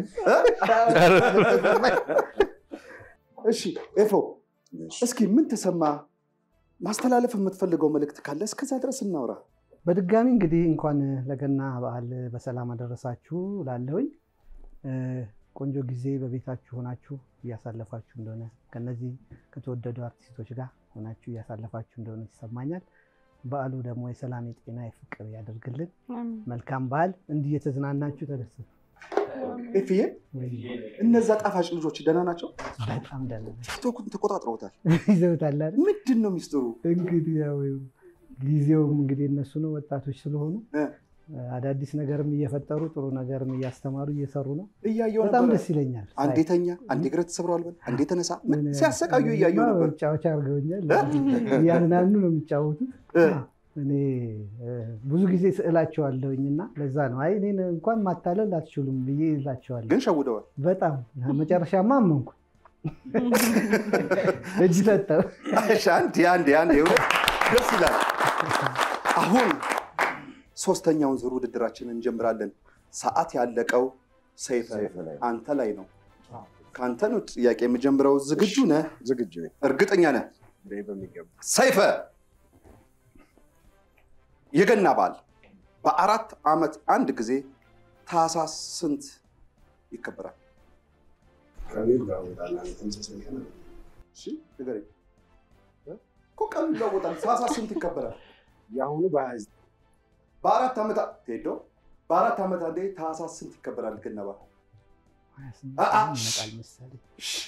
እሺ ኤፎ እስኪ ምን ተሰማ? ማስተላለፍ የምትፈልገው መልእክት ካለ እስከዛ ድረስ እናውራ። በድጋሚ እንግዲህ እንኳን ለገና በዓል በሰላም አደረሳችሁ ላለሁኝ ቆንጆ ጊዜ በቤታችሁ ሆናችሁ እያሳለፋችሁ እንደሆነ ከነዚህ ከተወደዱ አርቲስቶች ጋር ሆናችሁ እያሳለፋችሁ እንደሆነ ይሰማኛል። በዓሉ ደግሞ የሰላም የጤና የፍቅር ያደርግልን። መልካም በዓል። እንዲህ የተዝናናችሁ ተደሰቱ። ኤፍዬ እነዛ ጣፋጭ ልጆች ደህና ናቸው? በጣም ደህና ናቸው። ቲክቶኩን ተቆጣጥረውታል። ይዘውታል አይደል? ምንድን ነው ሚስጥሩ? እንግዲህ ያው ጊዜውም እንግዲህ እነሱ ነው ወጣቶች ስለሆኑ አዳዲስ ነገርም እየፈጠሩ ጥሩ ነገርም እያስተማሩ እየሰሩ ነው። እያየው በጣም ነበረ። ደስ ይለኛል። አንዴ ተኛ፣ አንዴ እግረ ተሰብረዋል በል፣ አንዴ ተነሳ፣ ምን ሲያሰቃዩ እያየው ነበር። መጫወቻ አድርገውኛል። እያዝናኑ ነው የሚጫወቱት። እኔ ብዙ ጊዜ ስዕላቸዋለሁኝ እና ለዛ ነው አይ እኔን እንኳን ማታለል አትችሉም ብዬ ይላቸዋለሁ። ግን ሸውደዋል። በጣም መጨረሻማ አመንኩ። እጅ ሰጠው። እሺ፣ አንዴ አንዴ አንዴ እውነት ደስ ይላል። አሁን ሶስተኛውን ዙር ውድድራችንን እንጀምራለን። ሰዓት ያለቀው ሰይፈ አንተ ላይ ነው። ከአንተ ነው ጥያቄ የምጀምረው። ዝግጁ ነህ? ዝግጁ ነኝ። እርግጠኛ ነህ? በሚገባ ሰይፈ የገና በዓል በአራት ዓመት አንድ ጊዜ ታህሳስ ስንት ይከበራል? እሺ ንገረኝ። እኮ ቀኑ ይለወጣል። ታህሳስ ስንት ይከበራል? የአሁኑ በሀያ ዘጠኝ በአራት ዓመት ሄዶ በአራት ዓመት አንዴ ታህሳስ ስንት ይከበራል? ገና በዓል ይመጣል መሰለኝ።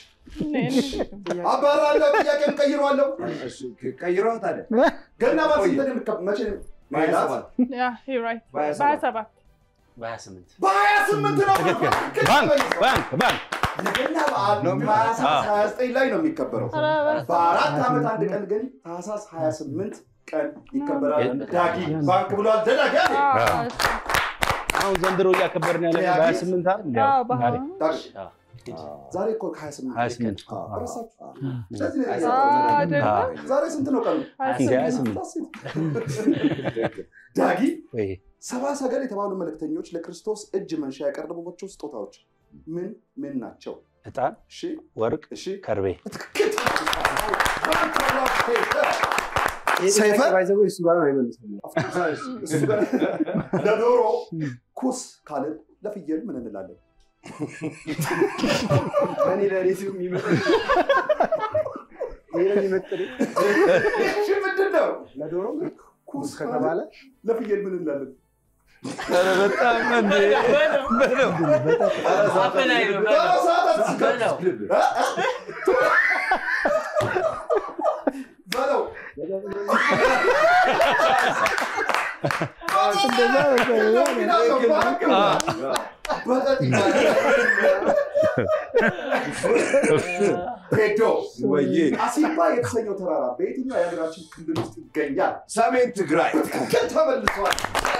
አባራለሁ። ጥያቄም ቀይሯለሁ። ቀይረዋ ታዲያ ገና በዓል ስንት ነው የሚከ- መቼ ነው? በሀያ ሰባት Yeah, you're right. በሀያ በሀያ ሰባት ሰባት በሀያ ስምንት በሀያ ስምንት ነው። ባንክ ባንክ ባንክ የገና በዓል ታህሳስ 29 ላይ ነው የሚከበረው። ኧረ በአራት ዓመት አንድ ቀን ግን ታህሳስ 28 ቀን ይከበራል። ዳጊ ባንክ ብሏል። ደዳጊ አለ። አዎ፣ አሁን ዘንድሮ እያከበርን ያለ በሀያ ስምንት አይደል? አዎ፣ እንዲያው በሀያ ዳጊ አዎ። ዛሬ እኮ ከ28 ሀያ ስምንት ረሳችሁ? ስለዚህ ነው አዎ፣ የረሳሁት። አይደለም? ዛሬ ስንት ነው ቀኑ? ሀያ እንደ ሀያ ስምንት። ስምንት ዳጊ ወይ ሰባ ሰገል የተባሉ መልእክተኞች ለክርስቶስ እጅ መንሻ ያቀረቡባቸው ስጦታዎች ምን ምን ናቸው? ዕጣን፣ እሺ ወርቅ፣ እሺ ከርቤ ትክክል። ሰይፈ ባይዘው እሱ ጋር ነው አይመልስም። እሱ ጋር ለዶሮ ኩስ ካልን ለፍየል ምን እንላለን? እኔ ለሌቱ የሚመጣ ይሄ ነው የሚመጥነኝ። እሺ ምንድን ነው? ለዶሮ ኩስ ከተባለ ለፍየል ምን እንላለን? ኧረ በጣም እንደ በለው አፈላይ ነው ዶሮ ሰዓት አትስከር። በለው። እ? በለው ሄዶ ወዬ አሲምባ የተሰኘው ተራራ በየትኛው የሀገራችን ክልል ውስጥ ይገኛል? ሰሜን ትግራይ ትክክል ተመልሷል።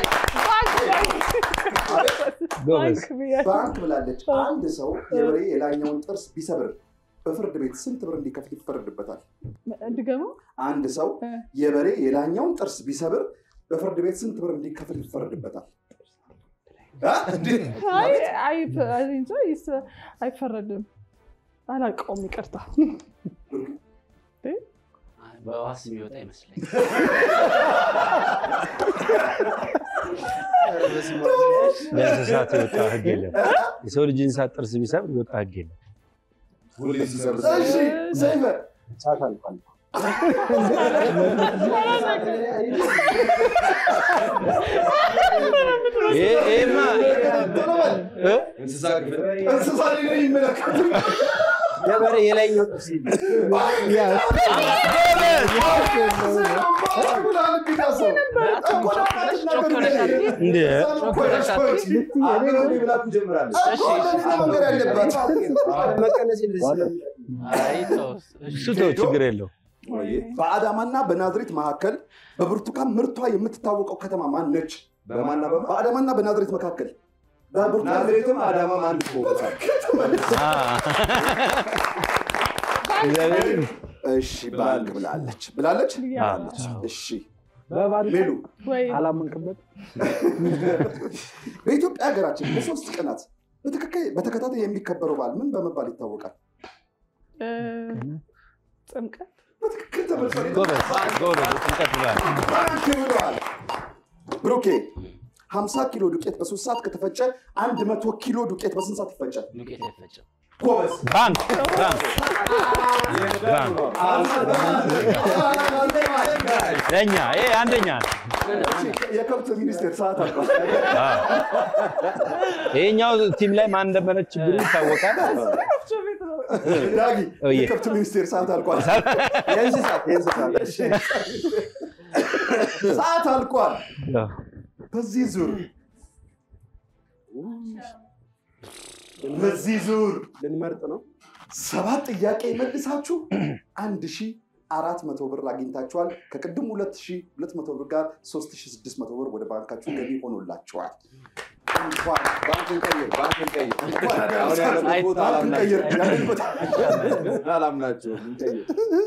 ጎበዝ ባንክ ብያለሁ። ባንክ ብላለች። አንድ ሰው የበሬ የላይኛውን ጥርስ ቢሰብር በፍርድ ቤት ስንት ብር እንዲከፍል ይፈረድበታል? ድገመው። አንድ ሰው የበሬ የላይኛውን ጥርስ ቢሰብር በፍርድ ቤት ስንት ብር እንዲከፍል ይፈረድበታል? እ? አይ አይ አይ እንጃ ይስ- አይፈረድም። አላውቀውም፣ ይቅርታ። በዋስ የሚወጣ ይመስለኝ ለእንስሳት የወጣ ህግ የለም። የሰው ልጅ እንስሳት ጥርስ ቢሰብር የወጣ ህግ የለም። ሁሌ ሲሰርስ እሺ ሰይፈ ሰዓት አልቋል። ይሄማ እንስሳ ክፍል እንስሳ ላይ ነው የሚመለከቱ ገበሬ የላይኛው ጥርስ እንደ ብላችሁ ጀምራለች። መቀነስ እሱ ተው ችግር የለው በአዳማና በናዝሬት መካከል በብርቱካን ምርቷ የምትታወቀው ከተማ ማን ነች? በማና በማ በአዳማና በናዝሬት መካከል በብርቱካን ናዝሬትም አዳማም አንድ ቦታ እሺ ባንክ ብላለች ብላለች ብላለች። እሺ በባል ሜሉ ወይ አላመንክበት በኢትዮጵያ ሀገራችን በሶስት ቀናት በተከካ- በተከታታይ የሚከበረው በዓል ምን በመባል ይታወቃል? እ፣ ጥምቀት በትክክል ተመልሷል። ጎበዝ ጎበዝ ጥምቀት ብሏል። ባንክ ብለዋል። ብሩኬ 50 ኪሎ ዱቄት በሶስት ሰዓት ከተፈጨ 100 ኪሎ ዱቄት በስንት ሰዓት ይፈጫል? ዱቄት አይፈጭም። ጎበዝ ባንክ ባንክ ባንክ ለእኛ ይሄ አንደኛ ነው። የከብት ሚኒስቴር ሰዓት አልቋል። አዎ። ይሄኛው ቲም ላይ ማን እንደመረች ችግሩ ይታወቃል። ዳጊ ኦዬ። የከብት ሚኒስቴር ሰዓት አልቋል። የእንስሳት የእንስሳት ሰዓት አልቋል። በዚህ ዙር በዚህ ዙር ልንመርጥ ነው። ሰባት ጥያቄ መልሳችሁ አንድ ሺህ አራት መቶ ብር አግኝታችኋል። ከቅድም ሁለት ሺህ ሁለት መቶ ብር ጋር ሶስት ሺህ ስድስት መቶ ብር ወደ ባንካችሁ ገቢ ሆኖላችኋል። እንኳን ባንክን ቀይር፣ ባንክን ቀይር። እንኳን አሁን ያለበት ቦታ ባንክን ቀይር፣ ያለበት አላምናቸውም። አላምናቸውም። እንቀይር።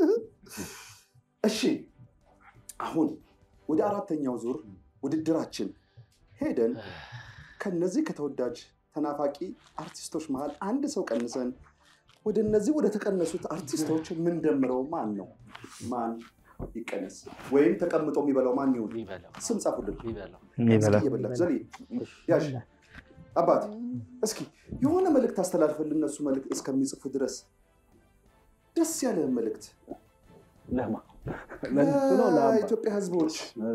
እሺ አሁን ወደ አራተኛው ዙር ውድድራችን ሄደን ከነዚህ ከተወዳጅ ተናፋቂ አርቲስቶች መሀል አንድ ሰው ቀንሰን ወደ እነዚህ ወደ ተቀነሱት አርቲስቶች የምንደምረው ማን ነው? ማን ይቀነስ? ወይም ተቀምጦ የሚበላው ማን ይሁን? የሚበላው ስም ጻፉልን። የሚበላው የሚበላ እስኪ እየበላችሁ ዘሌ ያዥ አባት እስኪ የሆነ መልእክት አስተላልፈልን እነሱ መልእክት እስከሚጽፉ ድረስ ደስ ያለህን መልእክት ለማ ለእነሱ ነው ለአባ ለኢትዮጵያ ሕዝቦች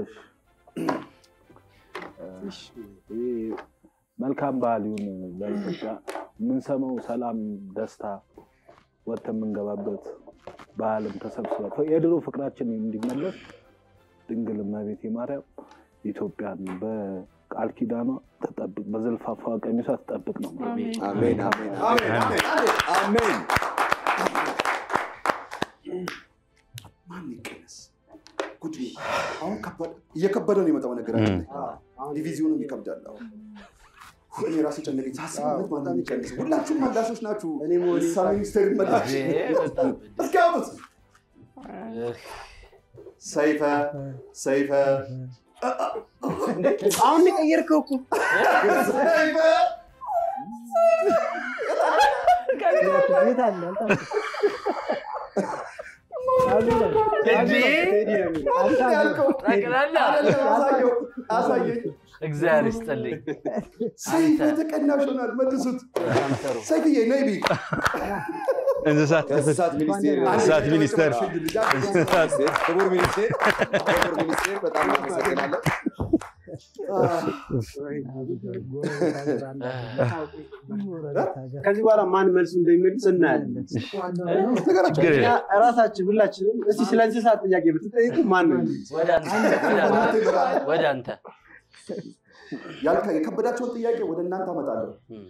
እሺ። ይህ መልካም ባህል ይሁን ለኢትዮጵያ። የምንሰማው ሰላም፣ ደስታ ወጥተን የምንገባበት ባህልም ተሰብስበ የድሮ ፍቅራችን እንዲመለስ ድንግል እመቤቴ ማርያም ኢትዮጵያን በቃል ኪዳኗ ተጠብቅ፣ በዘልፋፋ ቀሚሷ ትጠብቅ ነው። አሜን። አሜን፣ አሜን፣ አሜን አሜን፣ አሜን አሜን። ማን ይቀነስ? ጉድ ነው። አሁን ከባድ- እየከበደ ነው የመጣው ነገራችን ላይ ዲቪዚዮንም ይከብዳል። አሁን እኔ ራሴ ጨነቀኝ ሳስብ እውነት ማን ነው የሚቀንስ? ሁላችሁም መላሾች ናችሁ። እኔ መሆኔ እንስሳ ሚኒስቴር መላሽ በጣም እስኪ አውጡት። ሰይፈ ሰይፈ አሁን የቀየርከው እኮ ሰይፈ የት አለ? ያልከው ጠቅላላ አይደለም፣ አሳየው አሳየኝ። እግዚአብሔር ይስጥልኝ። ሰይፈ ተቀናሽ ሆናል። መልሱት። ሰይፍዬ ነይ ቢ እንስሳት ከእንስሳት ሚኒስቴር እንስሳት ሚኒስቴር ክቡር ሚኒስቴር ክቡር ሚኒስቴር በጣም እናመሰግናለን። ከዚህ በኋላ ማን መልሱ እንደሚመልስ እናያለን። ችግር እኛ የለም። እራሳችን ሁላችንም እስቲ ስለ እንስሳት ጥያቄ ብትጠይቁ ማን ነው የሚመልስ? ወደ አንተ ወደ አንተ ወደ አንተ ያልከ የከበዳቸውን ጥያቄ ወደ እናንተ አመጣለሁ።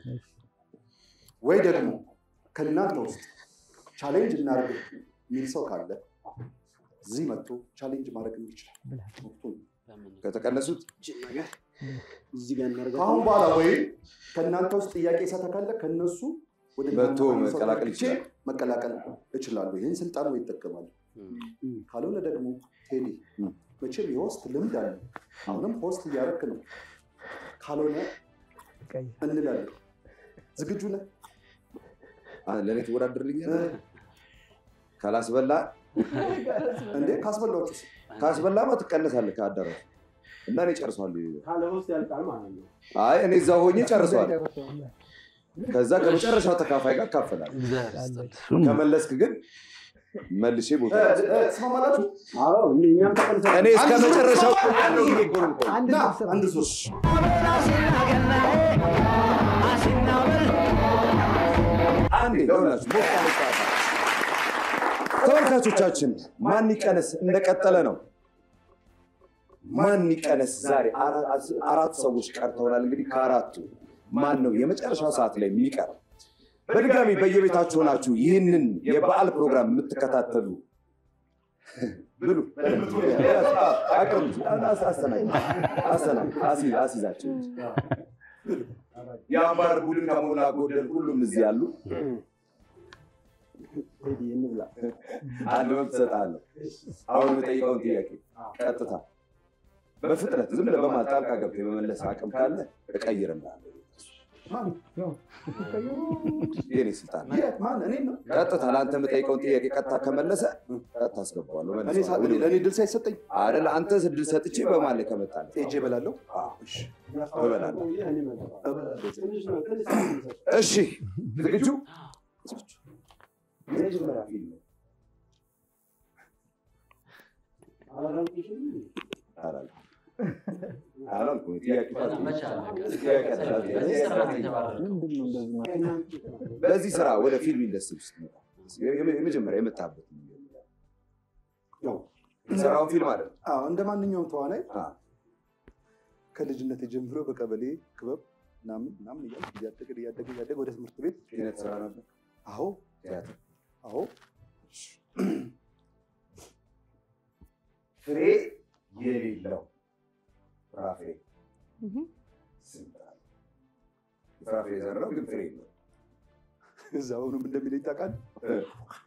ወይ ደግሞ ከእናንተ ውስጥ ቻሌንጅ እናድርግ የሚል ሰው ካለ እዚህ መጥቶ ቻሌንጅ ማድረግ ይችላል። ወቅቱን ከተቀነሱት እዚህ ጋር እናደርጋለን። ከአሁን በኋላ ወይም ከእናንተ ውስጥ ጥያቄ ሰተ ካለ ከእነሱ ወደ መጥቶ እናንተ ሰው መቀላቀል መጥቼ ይችላል። መቀላቀል እችላለሁ። ይህን ስልጣን ወይ ይጠቀማሉ። ካልሆነ ደግሞ ቴዲ መቼም የሆስት ልምድ አለ። አሁንም ሆስት እያደረክ ነው። ካልሆነ እንላለን። ዝግጁ ነህ? አ- ለእኔ ትወዳደርልኛል? ካላስበላ እንዴ ካስበላችሁስ? ካስበላማ ትቀነሳለህ ከአዳራሽ እና እኔ ጨርሷለሁ። ካለ ውስጥ ያልቃል ማለት ነው። አይ እኔ እዛ ሆኜ ጨርሷለሁ። ከዛ ከመጨረሻው ተካፋይ ጋር እካፈላለሁ። እግዚአብሔር ይስጥልኝ። ከመለስክ ግን መልሼ ቦታ ትስማማላችሁ? እኔ እስከ መጨረሻው አንድ ና ስብስብ አንድ ሶስት አንዴ ለሁላችሁ ሞቅ ያለ ጨዋታ። ተመልካቾቻችን ማን ይቀነስ እንደቀጠለ ነው። ማን ይቀነስ ዛሬ አራ- አራት ሰዎች ቀርተውናል። እንግዲህ ከአራቱ ማን ነው የመጨረሻው ሰዓት ላይ የሚቀረው? በድጋሚ በየቤታችሁ ሆናችሁ ይህንን የበዓል ፕሮግራም የምትከታተሉ ብሉ አቅርቡ፣ አስተናግዱ፣ አስተናግዱ፣ አስይዝ- አስይዛቸው እንጂ። የአምባር ቡድን ከሞላ ጎደል ሁሉም እዚህ ያሉ አንድ መብት እሰጥሃለሁ። አሁን የምጠይቀውን ጥያቄ ቀጥታ በፍጥነት ዝም ብለህ በመሀል ጣልቃ ገብተህ የመመለስ አቅም ካለ እቀይርልሃለሁ። የኔ ስልጣን ነው። የት? ማን? እኔን ነው? ቀጥታ ለአንተ የምጠይቀውን ጥያቄ ቀጥታ ከመለሰ ቀጥታ አስገባዋለሁ። እኔ መልሰዋለሁ። ሳ- እኔ- ለእኔ ድል ሳይሰጠኝ አይደል አንተ ስድል ሰጥቼ በመሀል ላይ ከመጣልህ ሄጄ እበላለሁ። እሺ፣ እበላለሁ። እበላለሁ። እሺ ዝግጁ? የመጀመሪያ ፊልም አላልኩም። አላልኩም። ጥያቄ ምንድን ነው እንደዚህ ማለት? በዚህ ስራ ወደ ፊልም ኢንዱስትሪ ውስጥ መጣ የመ- የመጀመሪያ የመጣበት ያው ስራውን ፊልም አለ አዎ፣ እንደ ማንኛውም ተዋናይ አዎ። ከልጅነት ጀምሮ በቀበሌ ክበብ ምናምን ምናምን እያልኩ እያደገ እያደገ እያደገ ወደ ትምህርት ቤት ኪነት ስራ ነበር አዎ ቲያትር አዎ ፍሬ የሌለው ፍራፍሬ ስም ጥራለህ። የፍራፍሬ ዘር ነው ግን ፍሬ የለውም። እዛ አሁንም እንደሚለኝ ታውቃለህ። እ።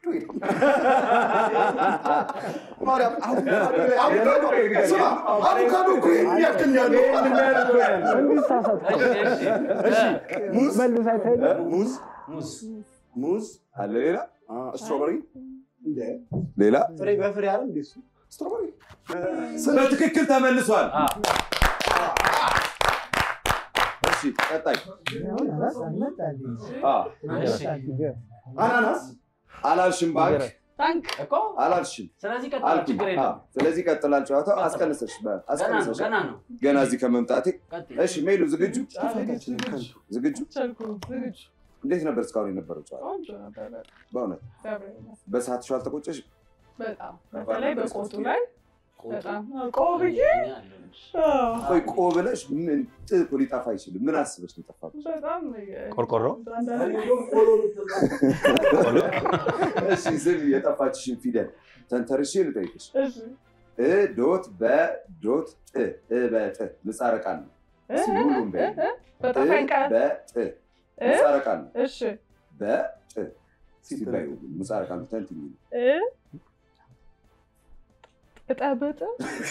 ማርያም አቮካዶ ላይ አቮካዶ ስማ፣ አቮካዶ እኮ ይሄን ያክል ነው ያለው። እንዲህ ተሳሳትኩ። ሙዝ መልስ አይታይም? ሙዝ ሙዝ ሙዝ አለ ሌላ አ፣ ስትሮበሪ እንደ ሌላ ፍሬ በፍሬ አለ እንዴ እሱ? ስትሮበሪ በትክክል ተመልሷል። እሺ ቀጣይ አ፣ አናናስ አላልሽም ባንክ ታንክ እኮ አላልሽም ስለዚህ ቀጥታ አልኩኝ። ችግር አ፣ የለም። ስለዚህ ቀጥላል ጨዋታው። ቀጥል። አስቀንሰሽ በ- ገና ነው አስቀንሰሽ ገና ነው። ገና እዚህ ከመምጣቴ ቀጥል። እሺ ሜሉ ዝግጁ ዝግጁ ቻልኩ ዝግጁ እንዴት ነበር እስካሁን የነበረው ጨዋታ ቆንጆ ነበረ። በእውነት እግዚአብሔር ይመስገን። በሰዓትሽ አልተቆጨሽ በጣም በተለይ በቆቱ ላይ በጣም ቆብዬ ቆይ ቆ ብለሽ ምን ጥ እኮ ሊጠፋ አይችልም ምን አስበሽ ነው የጠፋብሽ በጣም ቆርቆሮ እሺ ዝም የጠፋችሽን ፊደል ተንተርሼ ልጠይቅሽ እሺ እ ዶት በዶት ጥ እ በጥ ምጻረ ቃል ነው እስኪ ሁሉም በይ እ በጠፋኝ ቃል በጥ እ? ምጻረ ቃል ነው እሺ በጥ ሲባይ ምጻረ ቃል ነው ተንትኝ እ እጠብጥ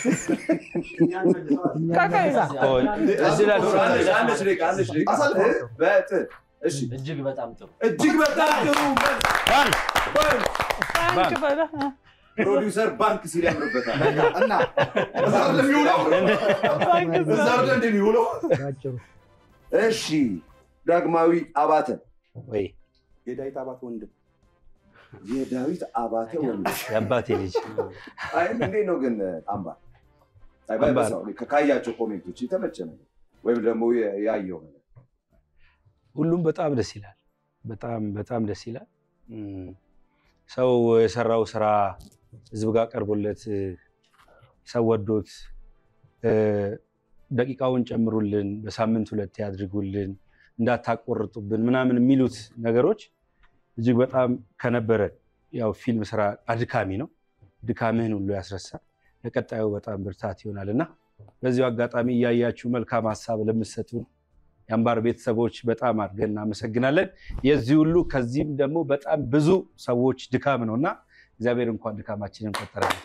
ካካይ እዚህ ላይ አለሽ አለሽ ደቂቃ አለሽ ደቂቃ አሳልፈው። እ በጥ እሺ እጅግ በጣም ጥሩ። እጅግ በጣም ጥሩ ባንክ ታንክ በላ ፕሮዲውሰር ባንክ ሲል ያምርበታል እና እዛ አይደለም የሚውለው ታንክ እዛ አይደለም እንደሚውለው ባጭሩ እሺ ዳግማዊ አባተ ወይ የዳዊት አባት ወንድም የዳዊት አባተ ወንድ የአባቴ ልጅ አይ እንዴት ነው ግን አምባር አይ አምባር። በሰው ልክ ካያቸው ኮሜንቶች የተመቸ ነገር ወይም ደግሞ የ- ያየው ነገር ሁሉም በጣም ደስ ይላል። በጣም በጣም ደስ ይላል። እም፣ ሰው የሰራው ስራ ህዝብ ጋር ቀርቦለት እ፣ ሰው ወዶት እ፣ ደቂቃውን ጨምሩልን፣ በሳምንት ሁለቴ ያድርጉልን፣ እንዳታቆርጡብን ምናምን የሚሉት ነገሮች እጅግ በጣም ከነበረ ያው ፊልም ስራ አድካሚ ነው። ድካምህን ሁሉ ያስረሳል። ለቀጣዩ በጣም ብርታት ይሆናል እና በዚሁ አጋጣሚ እያያችሁ መልካም ሀሳብ ለምትሰጡን የአምባር ቤተሰቦች በጣም አድርገን እናመሰግናለን። የዚህ ሁሉ ከዚህም ደግሞ በጣም ብዙ ሰዎች ድካም ነው እና እግዚአብሔር እንኳን ድካማችንን ቆጠረልን።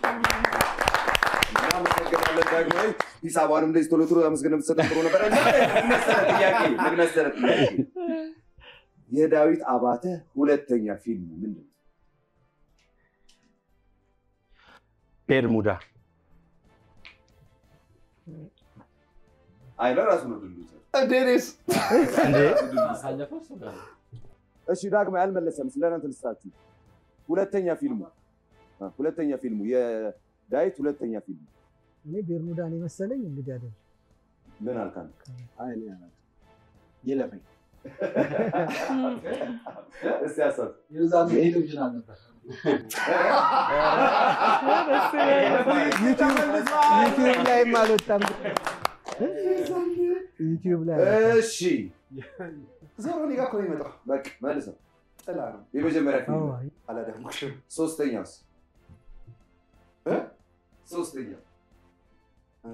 እናመሰግናለን ዳግማዊ ሂሳቧንም እንደዚህ ቶሎ ቶሎ አመስገን የምትሰጠን ጥሩ ነበር እና ምን መሰለህ ጥያቄ ምን መሰለህ ጥያቄ የዳዊት አባተ ሁለተኛ ፊልም ምንድን ነው ቤርሙዳ አይ ለራሱ ነው ድሉ እንዴኔስ እንዴ ካለፈው እሱ ጋር ነው። እሺ ዳግማዊ አልመለሰም ስለናንተ ልስጣችሁ ሁለተኛ ፊልሙ ሁለተኛ ፊልሙ የዳዊት ሁለተኛ ፊልሙ እኔ ቤርሙዳን የመሰለኝ እንግዲህ አይደለም። ምን አልካል? ይለፈኝ እስቲ አሳብ የዛን ቴሌቪዥን አልነበር ዩቲዩብ ላይም አልወጣም። ዩቲዩብ ላይ እሺ ዞሮ እኔ ጋር እኮ ነው የሚመጣው። በቃ መልሰው። ጥላ ነው። የመጀመሪያ ፊልም አዎ፣ አላዳመኩሽም። ሶስተኛውስ እ? ሶስተኛው እ፣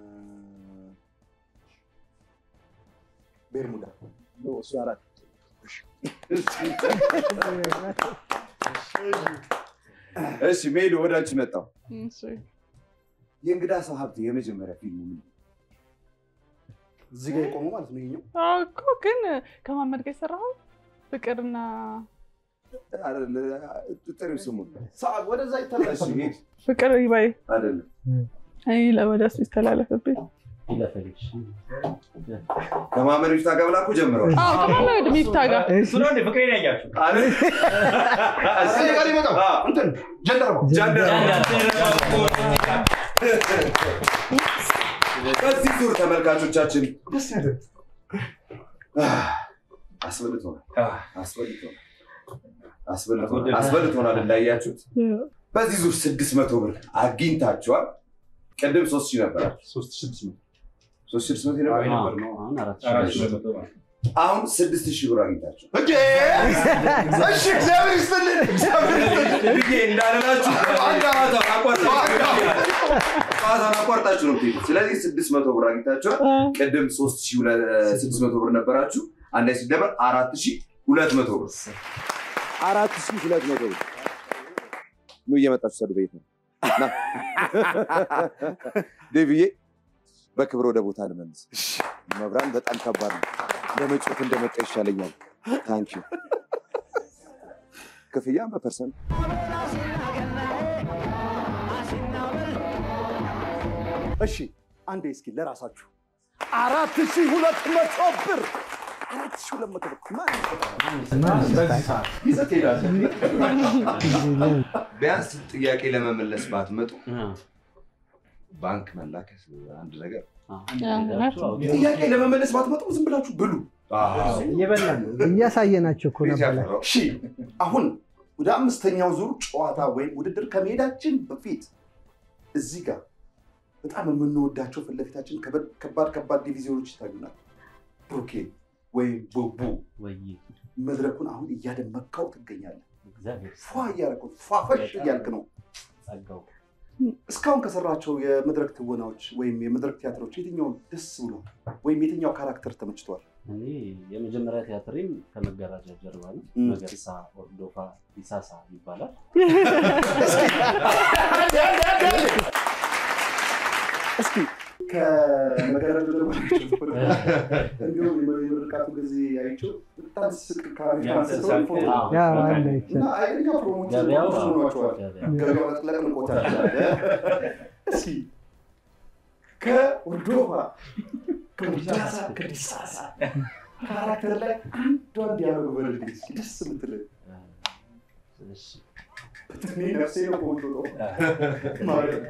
ቤርሙዳ እሱ አራት እሺ ሜሉ ወደ አንቺ መጣው። እሺ። የእንግዳ ሰው ሀብት የመጀመሪያ ፊልሙ ምን? እዚህ ጋር የቆመው ማለት ነው ይሄኛው። አዎ እኮ ግን ከማመድ ጋር የሰራኸው ፍቅርና ጥሪው ስሙ ሰዓት ወደዛ ይተላል። እሺ ሂድ። ፍቅር ይባይ አይደለም አይ ለወደ እሱ ይስተላለፍብኝ። ይለፈልሽ ከማመድ ሚፍታ ጋር ብላ እኮ ጀምረዋል። አዎ ከማመድ ሚፍታ ጋር እሱ ነው እንደ ፍቅሬን ያያችሁ አይደል? እዚህ ጋር ይመጣው አዎ። እንትን ጀንደረባው በዚህ ዙር ተመልካቾቻችን አስበልቶናል አስበልቶናል አስበልቶናል አስበልቶናል እንዳያችሁት በዚህ ዙር ስድስት መቶ ብር አግኝታችኋል። ቅድም ሶስት ሺህ ነበራችሁ። ሶስት ስድስት መቶ ሶስት ሺህ ስድስት መቶ ነበር። አሁን አራት አራት ሺህ ሺህ መቶ ማለት ነው። አሁን ስድስት ሺህ ብር አግኝታችኋል። እንዴ! እሺ እግዚአብሔር ይስጥልን እግዚአብሔር ይስጥልን። ብዬ እንዳልላችሁ አንድ ጨዋታውን አቋርጣችሁ ነው የምትሄዱት። ስለዚህ ስድስት መቶ ብር አግኝታችኋል። ቅድም ሶስት ሺህ ሁለ- ስድስት መቶ ብር ነበራችሁ። አንድ ላይ ሲደመር አራት ሺህ ሁለት መቶ ብር አራት ሺህ ሁለት መቶ ብር ኑ እየመጣችሁ ሰዱ ቤት ነው ና። ዴቪዬ በክብር ወደ ቦታ ልመልስ። መብራን በጣም ከባድ ነው። እንደመጮት እንደመጣ ይሻለኛል። ታንኪ ክፍያ በፐርሰንት እሺ አንዴ እስኪ ለራሳችሁ አራት ሺህ ሁለት መቶ ብር አራት ሺህ ሁለት መቶ ብር ማን በዚህ ሰዓት ይዘህ ትሄዳለህ? ቢያንስ ጥያቄ ለመመለስ ባትመጡ ባንክ መላክ አንድ ነገር ጥያቄ ለመመለስ ባትመጡ ዝም ብላችሁ ብሉ። እየበላን ነው። እያሳየናቸው እኮ ነበር። እሺ አሁን ወደ አምስተኛው ዙር ጨዋታ ወይም ውድድር ከመሄዳችን በፊት እዚህ ጋር በጣም የምንወዳቸው ፊት ለፊታችን ከበድ- ከባድ ከባድ ዲቪዚዮኖች ይታዩናል። ብሩኬ ወይም ቡቡ ወይ መድረኩን አሁን እያደመካው ትገኛለህ። እግዚአብሔር ፏ እያደረገው ፏፈሽ እያልክ ነው። ጸጋው እስካሁን ከሰራቸው የመድረክ ትወናዎች ወይም የመድረክ ቲያትሮች የትኛው ደስ ብሎ ወይም የትኛው ካራክተር ተመችቷል? እኔ የመጀመሪያ ቲያትሬም ከመጋረጃ ጀርባ ነው። ም። መገርሳ ኦርዶፋ ዲሳሳ ይባላል። እስኪ ከመጋረጃ ጀርባ እንዲሁም የምርቃቱ ጊዜ አይቼው በጣም ስቅ ካሜራ አንስተው ፎቶ ያ አለ እና አይኛ ፕሮሞሽን ገበያው ሆኗቸዋል። ገበያው ገበያው መጥለቅ ንቆታል። እስኪ ከኦርዶፋ ከዲሳሳ ከዲሳሳ ካራክተር ላይ አንዷን ዲያሎግ በልልኝ እስኪ ደስ የምትል እሺ፣ እኔ ነፍሴ ነው ቆንጆ ነው ማለት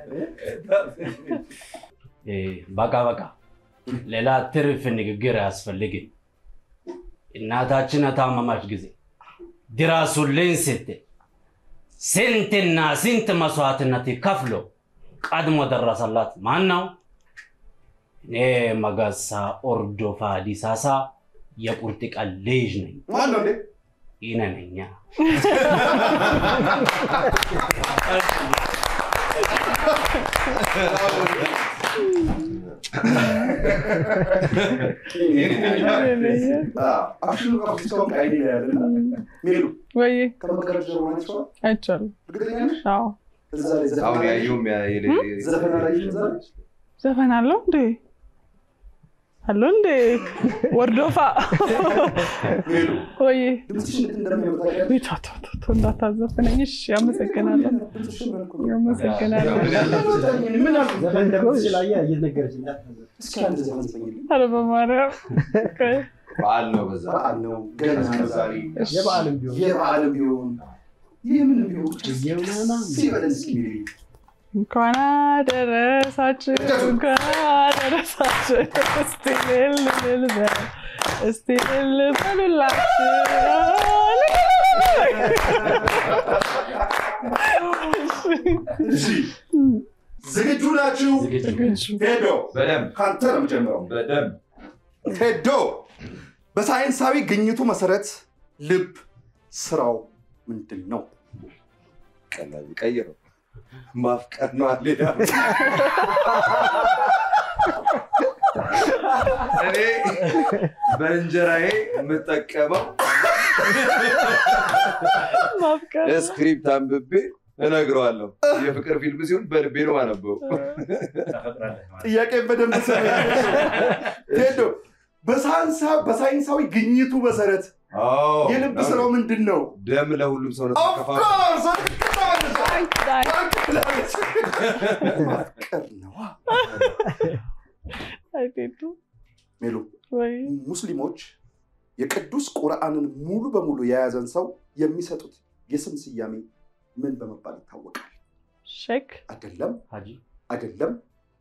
እ፣ በቃ በቃ ሌላ ትርፍ ንግግር አያስፈልግም። እናታችን ታመማች ጊዜ ድረሱልኝ ስትል ስንትና ስንት መስዋዕትነት ከፍሎ ቀድሞ ደረሰላት ማን ነው? እኔ መገርሳ ኦርዶፋ ዲሳሳ የቁርጥ ቀን ልጅ ነኝ። ማን ነው እንዴ? ይነነኛ አክሽኑ ራሱ እስካሁን አይኔ ላይ ያለ እና ሜሉ ወይ ከመጋረጃ ጀርባ ማለት ይችላል። አይቻልም። እርግጠኛ ነሽ? አዎ እዛ ላይ ዘፈን አሁን አላየሽም? ያየውም ያ- የሌ- ዘፈን አላየሽም? እዛ ላይ ዘፈን አለው እንዴ? አለው እንዴ? ወርዶፋ ሜሉ ወይ ድምፅሽ እንዴት እንደሚያምር ታውቂያለሽ? ቤቷ ቶ ቶ ቶ እንዳታዘፍነኝ። እሺ አመሰግናለሁ። ድምፅሽ ያምራል እኮ። አመሰግናለሁ። ምን አልኩ? ዘፈን እንደምትችል አየህ፣ እየነገረች እንዳትዘፍን። እስኪ አንድ ዘፈን ዘፈኝልኝ። ኧረ በማርያም ቆይ። በዓል ነው በዛ በዓል ነው፣ ገና ነው ዛሬ። የበዓልም ቢሆን የበዓልም ቢሆን የምን ቢሆን ሲበለን እስኪ ሚሊ እንኳን አደረሳችሁ እንኳን አደረሳችሁ። እስቲ እልል እልል በል እስቲ እልል በሉላችሁ። እሺ ዝግጁ ናችሁ? ሄዶ በደንብ ከአንተ ነው የምጀምረው። በደንብ ቴዶ በሳይንሳዊ ግኝቱ መሰረት ልብ ስራው ምንድን ነው? ቀላል ቀይረው ማፍቀር ነው ሌላ እኔ በእንጀራዬ የምጠቀመው ማፍቀር ስክሪፕት አንብቤ እነግረዋለሁ። የፍቅር ፊልም ሲሆን በልቤ ነው አነበው። ጥያቄ በደንብ ስማ። ቴዶ በሳይንሳ- በሳይንሳዊ ግኝቱ መሰረት የልብ ስራው ምንድን ነው? ደም ለሁሉም ሰውነት ተከፋፍሎ ኦፍኮርስ ማፍቀር ነዋ። አይቴቱ ሜሉ ወይ ሙስሊሞች የቅዱስ ቁርአንን ሙሉ በሙሉ የያዘን ሰው የሚሰጡት የስም ስያሜ ምን በመባል ይታወቃል? ሼክ አይደለም ሀጂ አይደለም።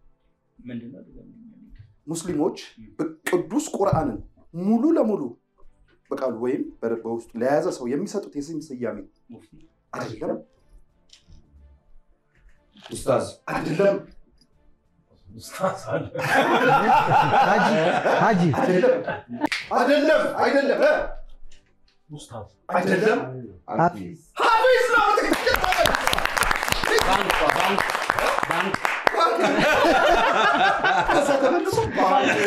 ሙስሊሞች ቅዱስ ቁርአንን ሙሉ ለሙሉ በቃሉ ወይም በ- በውስጡ ለያዘ ሰው የሚሰጡት የስም ስያሜ አይደለም ኡስታዝ አይደለም ሀጂ ሀጂ አይደለም አይደለም አይደለም እ? ኡስታዝ አይደለም ሐፊዝ ሀፊዝ ነው ትክክል ባንክ ባንክ ባንክ ከዛ ተመልሶ ባንክ።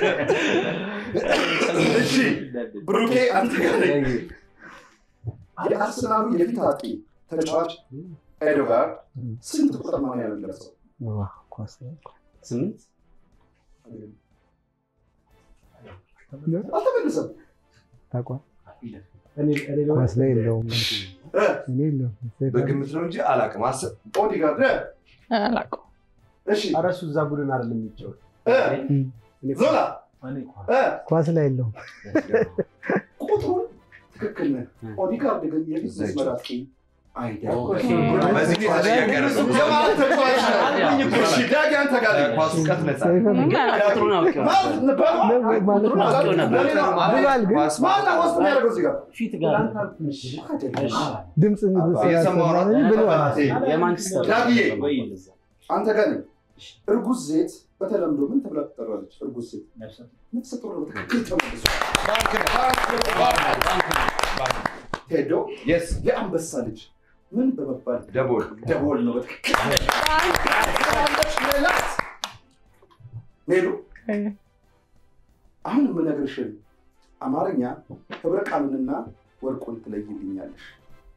እሺ ብሩኬ አንተ ጋር ነኝ። የአርሰናሉ የፊት አጥቂ ተጫዋች ኤዶጋር ስንት ቁጥር ነው ያለበሰው? ኳስ ስምንት አልተመለሰም። ታውቋል። እኔ እኔ ደግሞ ኳስ ላይ የለውም እ? እኔ የለውም በግምት ነው እንጂ አላውቅም። አስብ ኦዲጋርድ እ? አላውቀውም። እሺ ኧረ እሱ እዛ ቡድን አይደለም የሚጫወት እ? እኔ ዞላ እኔ ኳስ እ? ኳስ ላይ የለውም ቁጥሩን ትክክል ነህ። ኦዲጋርድ ግን የፊት መስመር አጥቂ አይደለም። ኦኬ። በዚህ ሁኔታ ጥያቄ ያደረሰው የማን ተጫዋች ነህ? እሺ ዳጊ አንተ ጋር ነኝ። ኳስ እውቀት ነፃ ምንም አላውቀውም። ቁጥሩን አውቄው ማለት ነበር። በ- ማለት ቁጥሩን አውቄው ነበር። ለሌላ ብሏል ግን ኳስ ማነው ወስድ የሚያደርገው እዚህ ጋር? ፊት ጋር ድምፅ የሰማው ነው። ብለዋል የማንቸስተር ዳግዬ። ወይ አንተ ጋር ነኝ። እርጉዝ ዜት በተለምዶ ምን ተብላ ትጠራለች? እርጉዝ ዜት ነፍሰ ጡር ነው። በትክክል ተመልሶ ሄዶ የስ የአንበሳ ልጅ ምን በመባል ደቦል ደቦል ነው። በትክክል ሌላት ሜሉ እ፣ አሁን የምነግርሽን አማርኛ ህብረ ቃሉንና ወርቁን ትለይልኛለሽ።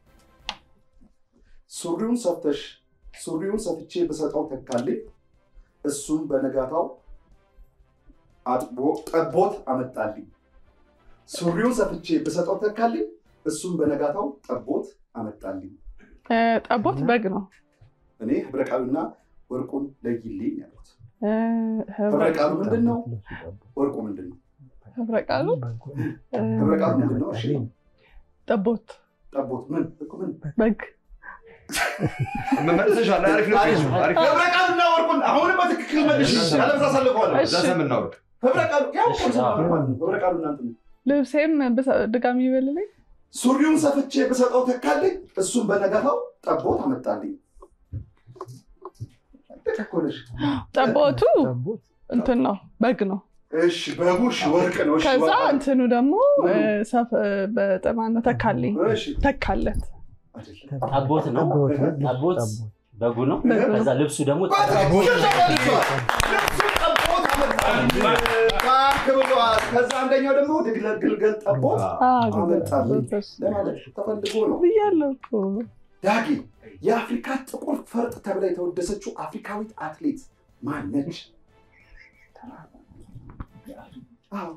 ሱሪውን ሰፍተሽ ሱሪውን ሰፍቼ ብሰጠው ተካልኝ፣ እሱም በነጋታው አጥቦ ጠቦት አመጣልኝ። ሱሪውን ሰፍቼ ብሰጠው ተካልኝ፣ እሱም በነጋታው ጠቦት አመጣልኝ። እ፣ ጠቦት በግ ነው። እኔ ህብረ ቃሉና ወርቁን ለይልኝ ያሉት። እ፣ ህብረ ህብረ ቃሉ ምንድን ነው? ወርቁ ምንድን ነው? ህብረ ቃሉ እ፣ ህብረ ቃሉ ምንድን ነው? እሺ ጠቦት ጠቦት ምን እኮ ምን በግ መመለሰሻል። አሪፍ ነው። አሪፍ ነው። ህብረ ቃሉና ወርቁን አሁንም በትክክል መልሽ። ያለበዛ ሳልቀዋለሁ። እዛ ሰምና ወርቅ ህብረ ቃሉ ያው እሺ፣ ኮንሰፕት አዎ። ማለት ነው። ህብረ ቃሉ እናንተ ነው። ልብሴም ብሰ- ድጋሚ ይበልልኝ። ሱሪውን ሰፍቼ ብሰጠው ተካልኝ፣ እሱም በነጋታው ጠቦት አመጣልኝ። ልክ እኮ ነሽ። ጠቦቱ ጠቦት እንትን ነው በግ ነው። እሺ በቡሽ ወርቅ ነው። እሺ ከዛ ወርቅ ነው። እንትኑ ደግሞ እ፣ ሰፍ በጠማን ነው ተካልኝ እሺ ተካለት አይደለም። ጠቦት ነው። ጠቦት ጠቦት በጉ ነው። በጉ ነው። ከዛ ልብሱ ደግሞ በትክክል ተመልሷል። ልብሱ ጠቦት አመጣልኝ። ባንክ ብሏል። ከዛ አንደኛው ደግሞ ድግለ- ግልገል ጠቦት አመጣልኝ ለማለት ተፈልጎ ነው። ብያለሁ እኮ ዳጊ የአፍሪካ ጥቁር ፈርጥ ተብላ የተወደሰችው አፍሪካዊት አትሌት ማን ነች? አዎ።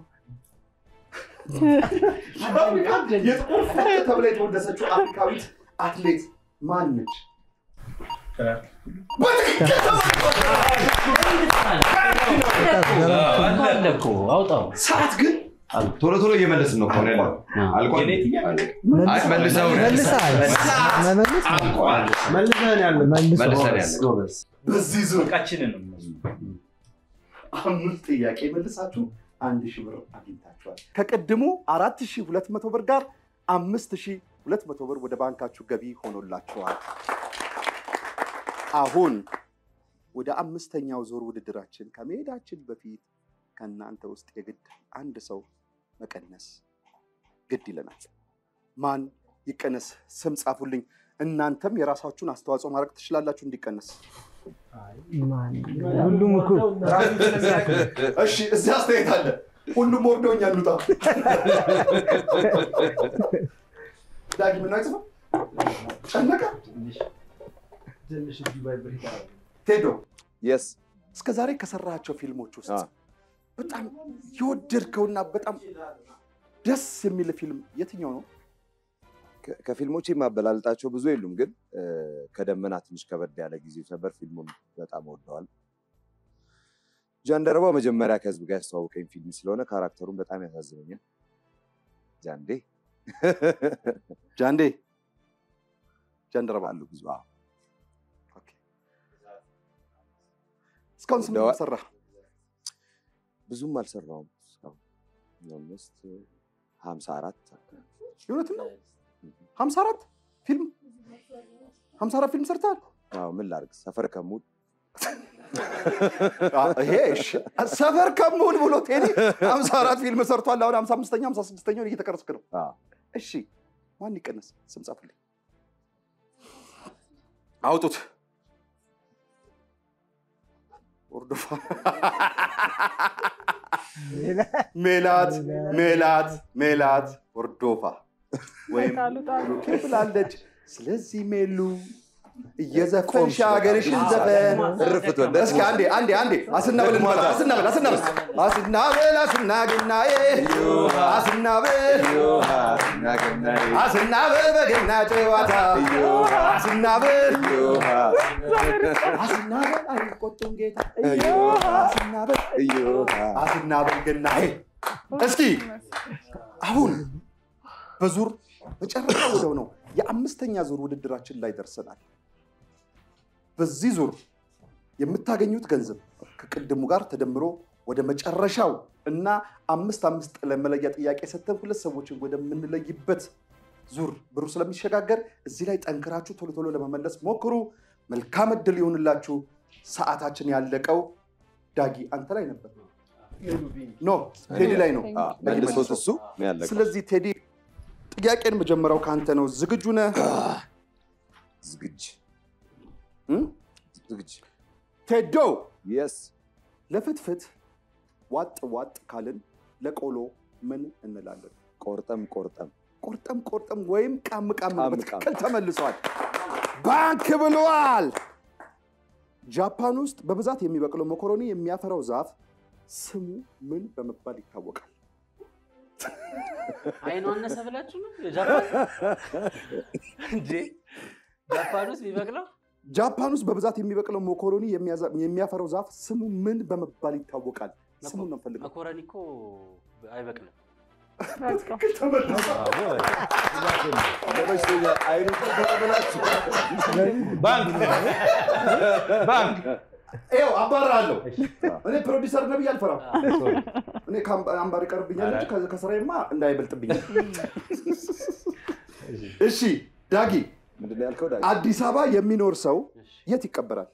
የአፍሪካ የጥቁር ፈርጥ ተብላ የተወደሰችው አፍሪካዊት አትሌት ማን ነች? በትክክል አለ እኮ አውጣው። ሰዓት ግን ቶሎ ቶሎ እየመለስን ነው ከሆነ ያለው አልቋል። አይ መልሰው ነው። መልሰሃል። መመለስ አልቋል። መልሰን ያለ መልሰን ያለ ጎበዝ። በዚህ ዙር እቃችንን ነው አምስት ጥያቄ መልሳችሁ አንድ ሺህ ብር አግኝታችኋል። ከቅድሙ አራት ሺህ ሁለት መቶ ብር ጋር አምስት ሺህ ሁለት መቶ ብር ወደ ባንካችሁ ገቢ ሆኖላችኋል። አሁን ወደ አምስተኛው ዙር ውድድራችን ከመሄዳችን በፊት ከእናንተ ውስጥ የግድ አንድ ሰው መቀነስ ግድ ይለናል። ማን ይቀነስ? ስም ጻፉልኝ። እናንተም የራሳችሁን አስተዋጽኦ ማድረግ ትችላላችሁ እንዲቀነስ። ማን? ሁሉም እኮ እሺ፣ እዚህ አስተያየት አለ። ሁሉም ወርዶኛል። ሉጣ ዳጊ ምን አይጽፍም? ጨነቀ ቴዶ የስ እስከ ዛሬ ከሰራቸው ፊልሞች ውስጥ በጣም የወደድከውና በጣም ደስ የሚል ፊልም የትኛው ነው? ከ- ከፊልሞች የማበላልጣቸው ብዙ የሉም፣ ግን እ፣ ከደመና ትንሽ ከበድ ያለ ጊዜ ነበር። ፊልሙን በጣም ወደዋል። ጃንደረባ መጀመሪያ ከህዝብ ጋር ያስተዋወቀኝ ፊልም ስለሆነ ካራክተሩን በጣም ያሳዝነኛል። ጃንዴ ጃንዴ ጃንደረባ አሉ ብዙ አዎ። እስካሁን ስንት ደዋ- ሰራ? ብዙም አልሰራውም እስካሁን ኦልሞስት ሀምሳ አራት የእውነትን ነው? ሀምሳ አራት ፊልም ሀምሳ አራት ፊልም ሰርተሃል? አዎ ምን ላድርግ ሰፈር ከሙድ ይሄ እሺ፣ ሰፈር ከመሆን ብሎ ቴዲ ሀምሳ አራት ፊልም ሰርቷል። አሁን ሀምሳ አምስተኛ ሀምሳ ስድስተኛውን እየተቀረስክ ነው። አዎ። እሺ ማን ይቀነስ? ስም ጻፉልኝ። አውጡት። ወርዶፋ ሜላት ሜላት ሜላት ወርዶፋ ወይም ጣሉ ጣሉ ብሩኬ ብላለች። ስለዚህ ሜሉ እየዘፈንሽ ሀገርሽን ዘፈን እርፍት ወደ እስኪ አንዴ አንዴ አንዴ አስናበል እንበላ አስናበል አስናበል አስናበል አስናግናዬ አስናበል አስናበል በገና ጨዋታ አስናበል አስናበል አይቆጡም ጌታ አስናበል አስናበል ገናዬ እስኪ አሁን በዙር መጨረሻ ወደው ነው የአምስተኛ ዙር ውድድራችን ላይ ደርሰናል። በዚህ ዙር የምታገኙት ገንዘብ ከቅድሙ ጋር ተደምሮ ወደ መጨረሻው እና አምስት አምስት ለመለያ ጥያቄ ሰጥተን ሁለት ሰዎችን ወደምንለይበት ዙር ብሩ ስለሚሸጋገር እዚህ ላይ ጠንክራችሁ ቶሎ ቶሎ ለመመለስ ሞክሩ። መልካም እድል ይሆንላችሁ። ሰዓታችን ያለቀው ዳጊ አንተ ላይ ነበር። ኖ ቴዲ ላይ ነው። መልሶት እሱ ነው ያለቀው። ስለዚህ ቴዲ ጥያቄን መጀመሪያው ከአንተ ነው። ዝግጁ ነህ? ዝግጅ እም? ዝግጅ ቴዶ የስ ለፍትፍት ዋጥ ዋጥ ካልን ለቆሎ ምን እንላለን? ቆርጠም ቆርጠም ቆርጠም ቆርጠም ወይም ቃም ቃም ቃም በትክክል ተመልሷል። ባንክ ብለዋል። ጃፓን ውስጥ በብዛት የሚበቅለው መኮሮኒ የሚያፈራው ዛፍ ስሙ ምን በመባል ይታወቃል? አይኑ አነሰ ብላችሁ ነው የጃፓን እንዴ? ጃፓን ውስጥ የሚበቅለው ጃፓን ውስጥ በብዛት የሚበቅለው መኮሮኒ የሚያዛ- የሚያፈራው ዛፍ ስሙ ምን በመባል ይታወቃል? ስሙን ነው የምፈልገው። መኮረኒ እኮ አይበቅልም። በትክክል ተመልሷል። ተመችቶኛል። አይኑ ተቀበላችሁ። ባንክ ባንክ ይኸው አባራለሁ። እኔ ፕሮዲሰር ነብይ አልፈራም። እኔ ከአምባ- አምባር ይቀርብኛል እንጂ ከ- ከስራዬማ እንዳይበልጥብኝ። እሺ ዳጊ፣ ምንድን ነው ያልከው? ዳጊ? አዲስ አበባ የሚኖር ሰው የት ይቀበራል?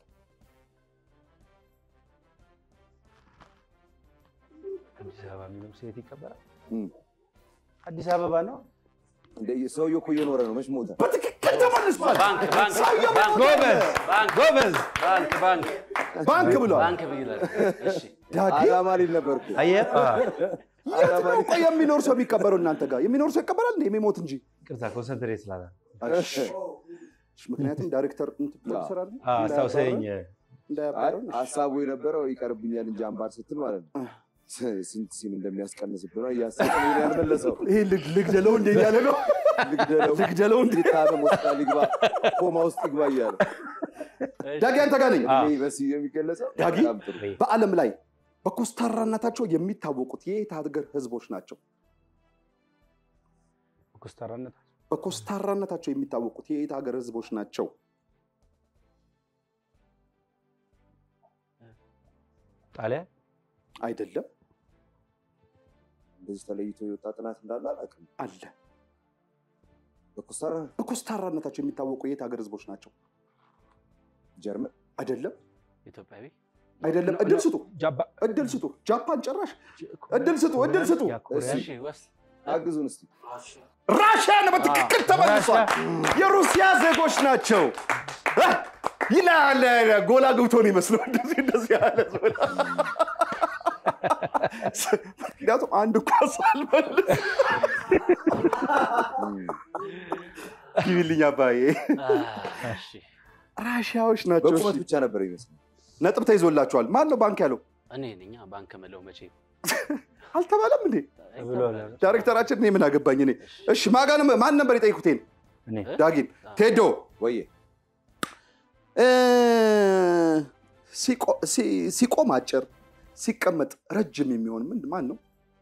አዲስ አበባ የሚለው ሴት ይቀበላል። እም። አዲስ አበባ ነው። እንደ ሰውዬው እኮ እየኖረ ነው። መች ሞተ? በትክክል ተመልሷል። ባንክ ባንክ ሰውየው ባንክ ጎበዝ ባንክ ጎበዝ። ባንክ ባንክ ባንክ ብሏል። ባንክ ብይላል። እሺ ዳጊ፣ አዳማ ሊል ነበርኩ። አየህ፣ የት ነው ቆይ የሚኖር ሰው የሚቀበረው? እናንተ ጋር የሚኖር ሰው ይቀበራል እንደ የሚሞት እንጂ። ቅርታ ኮንሰንትሬት ስላለ እሺ፣ ምክንያቱም ዳይሬክተር እንትን ፕሮዲሰር አይደል? አስታውሰኝ። አይ እንዳያባረን ሀሳቡ የነበረው ይቀርብኛል እንጂ አምባር ስትል ማለት ነው። ስንት ሲም እንደሚያስቀንስብህ ነው እያሰብክ ነው ያልመለሰው። ይሄ ልግ- ልግደለው እንደ እያለ ነው ልግደለው፣ ልግደለው እንደ ሊታመም ሆስፒታል ይግባ፣ ኮማ ውስጥ ይግባ እያለ ዳጊ አንተ ጋር ነኝ። እኔ በስዬ የሚገለጸው ዳጊ? በጣም ጥሩ። በዓለም ላይ በኮስታራነታቸው የሚታወቁት የየት ሀገር ህዝቦች ናቸው? ኮስታራነት በኮስታራነታቸው የሚታወቁት የየት ሀገር ህዝቦች ናቸው? ጣሊያን አይደለም እንደዚህ ተለይቶ የወጣ ጥናት እንዳለ አላውቅም። አለ። በኮስታራ በኮስታራነታቸው የሚታወቁ የየት ሀገር ህዝቦች ናቸው? ጀርመን አይደለም ኢትዮጵያዊ አይደለም። እድል ስጡ፣ ጃባ እድል ስጡ። ጃፓን ጭራሽ እድል ስጡ፣ እድል ስጡ። ኮሪያ እሺ ወስ አግዙን እስቲ። ራሽያን በትክክል ተመልሷል። የሩሲያ ዜጎች ናቸው እ ይላል ጎላ ገብቶ ነው ይመስለው እንደዚህ እንደዚህ ያለ ዞላ ምክንያቱም አንድ ኳስ አልመልስ ግቢልኝ አባዬ እሺ ራሽያዎች ናቸው። በቁመት እሺ፣ ብቻ ነበር ይመስል ነጥብ ተይዞላቸዋል። ማን ነው ባንክ ያለው? እኔ ነኝ ባንክ ምለው መቼ አልተባለም እንዴ? ብሏል። ዳይሬክተራችን እኔ ምን አገባኝ እኔ። እሺ ማጋን ማን ነበር የጠይቁቴን? እኔ ዳጊን ቴዶ ወየ እ፣ ሲቆ- ሲ- ሲቆም አጭር ሲቀመጥ ረጅም የሚሆን ምን ማን ነው?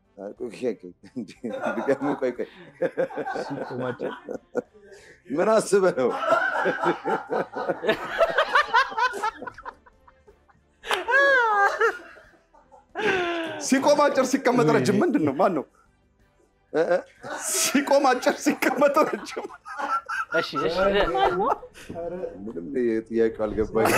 ድገሙ። ቆይ ቆይ ሲቆማቸው ምን አስበህ ነው? ሲቆም አጭር ሲቀመጥ ረጅም ምንድን ነው? ማን ነው? እ እ ሲቆም አጭር ሲቀመጥ ረጅም እሺ እሺ ምንም ጥያቄው አልገባኝ።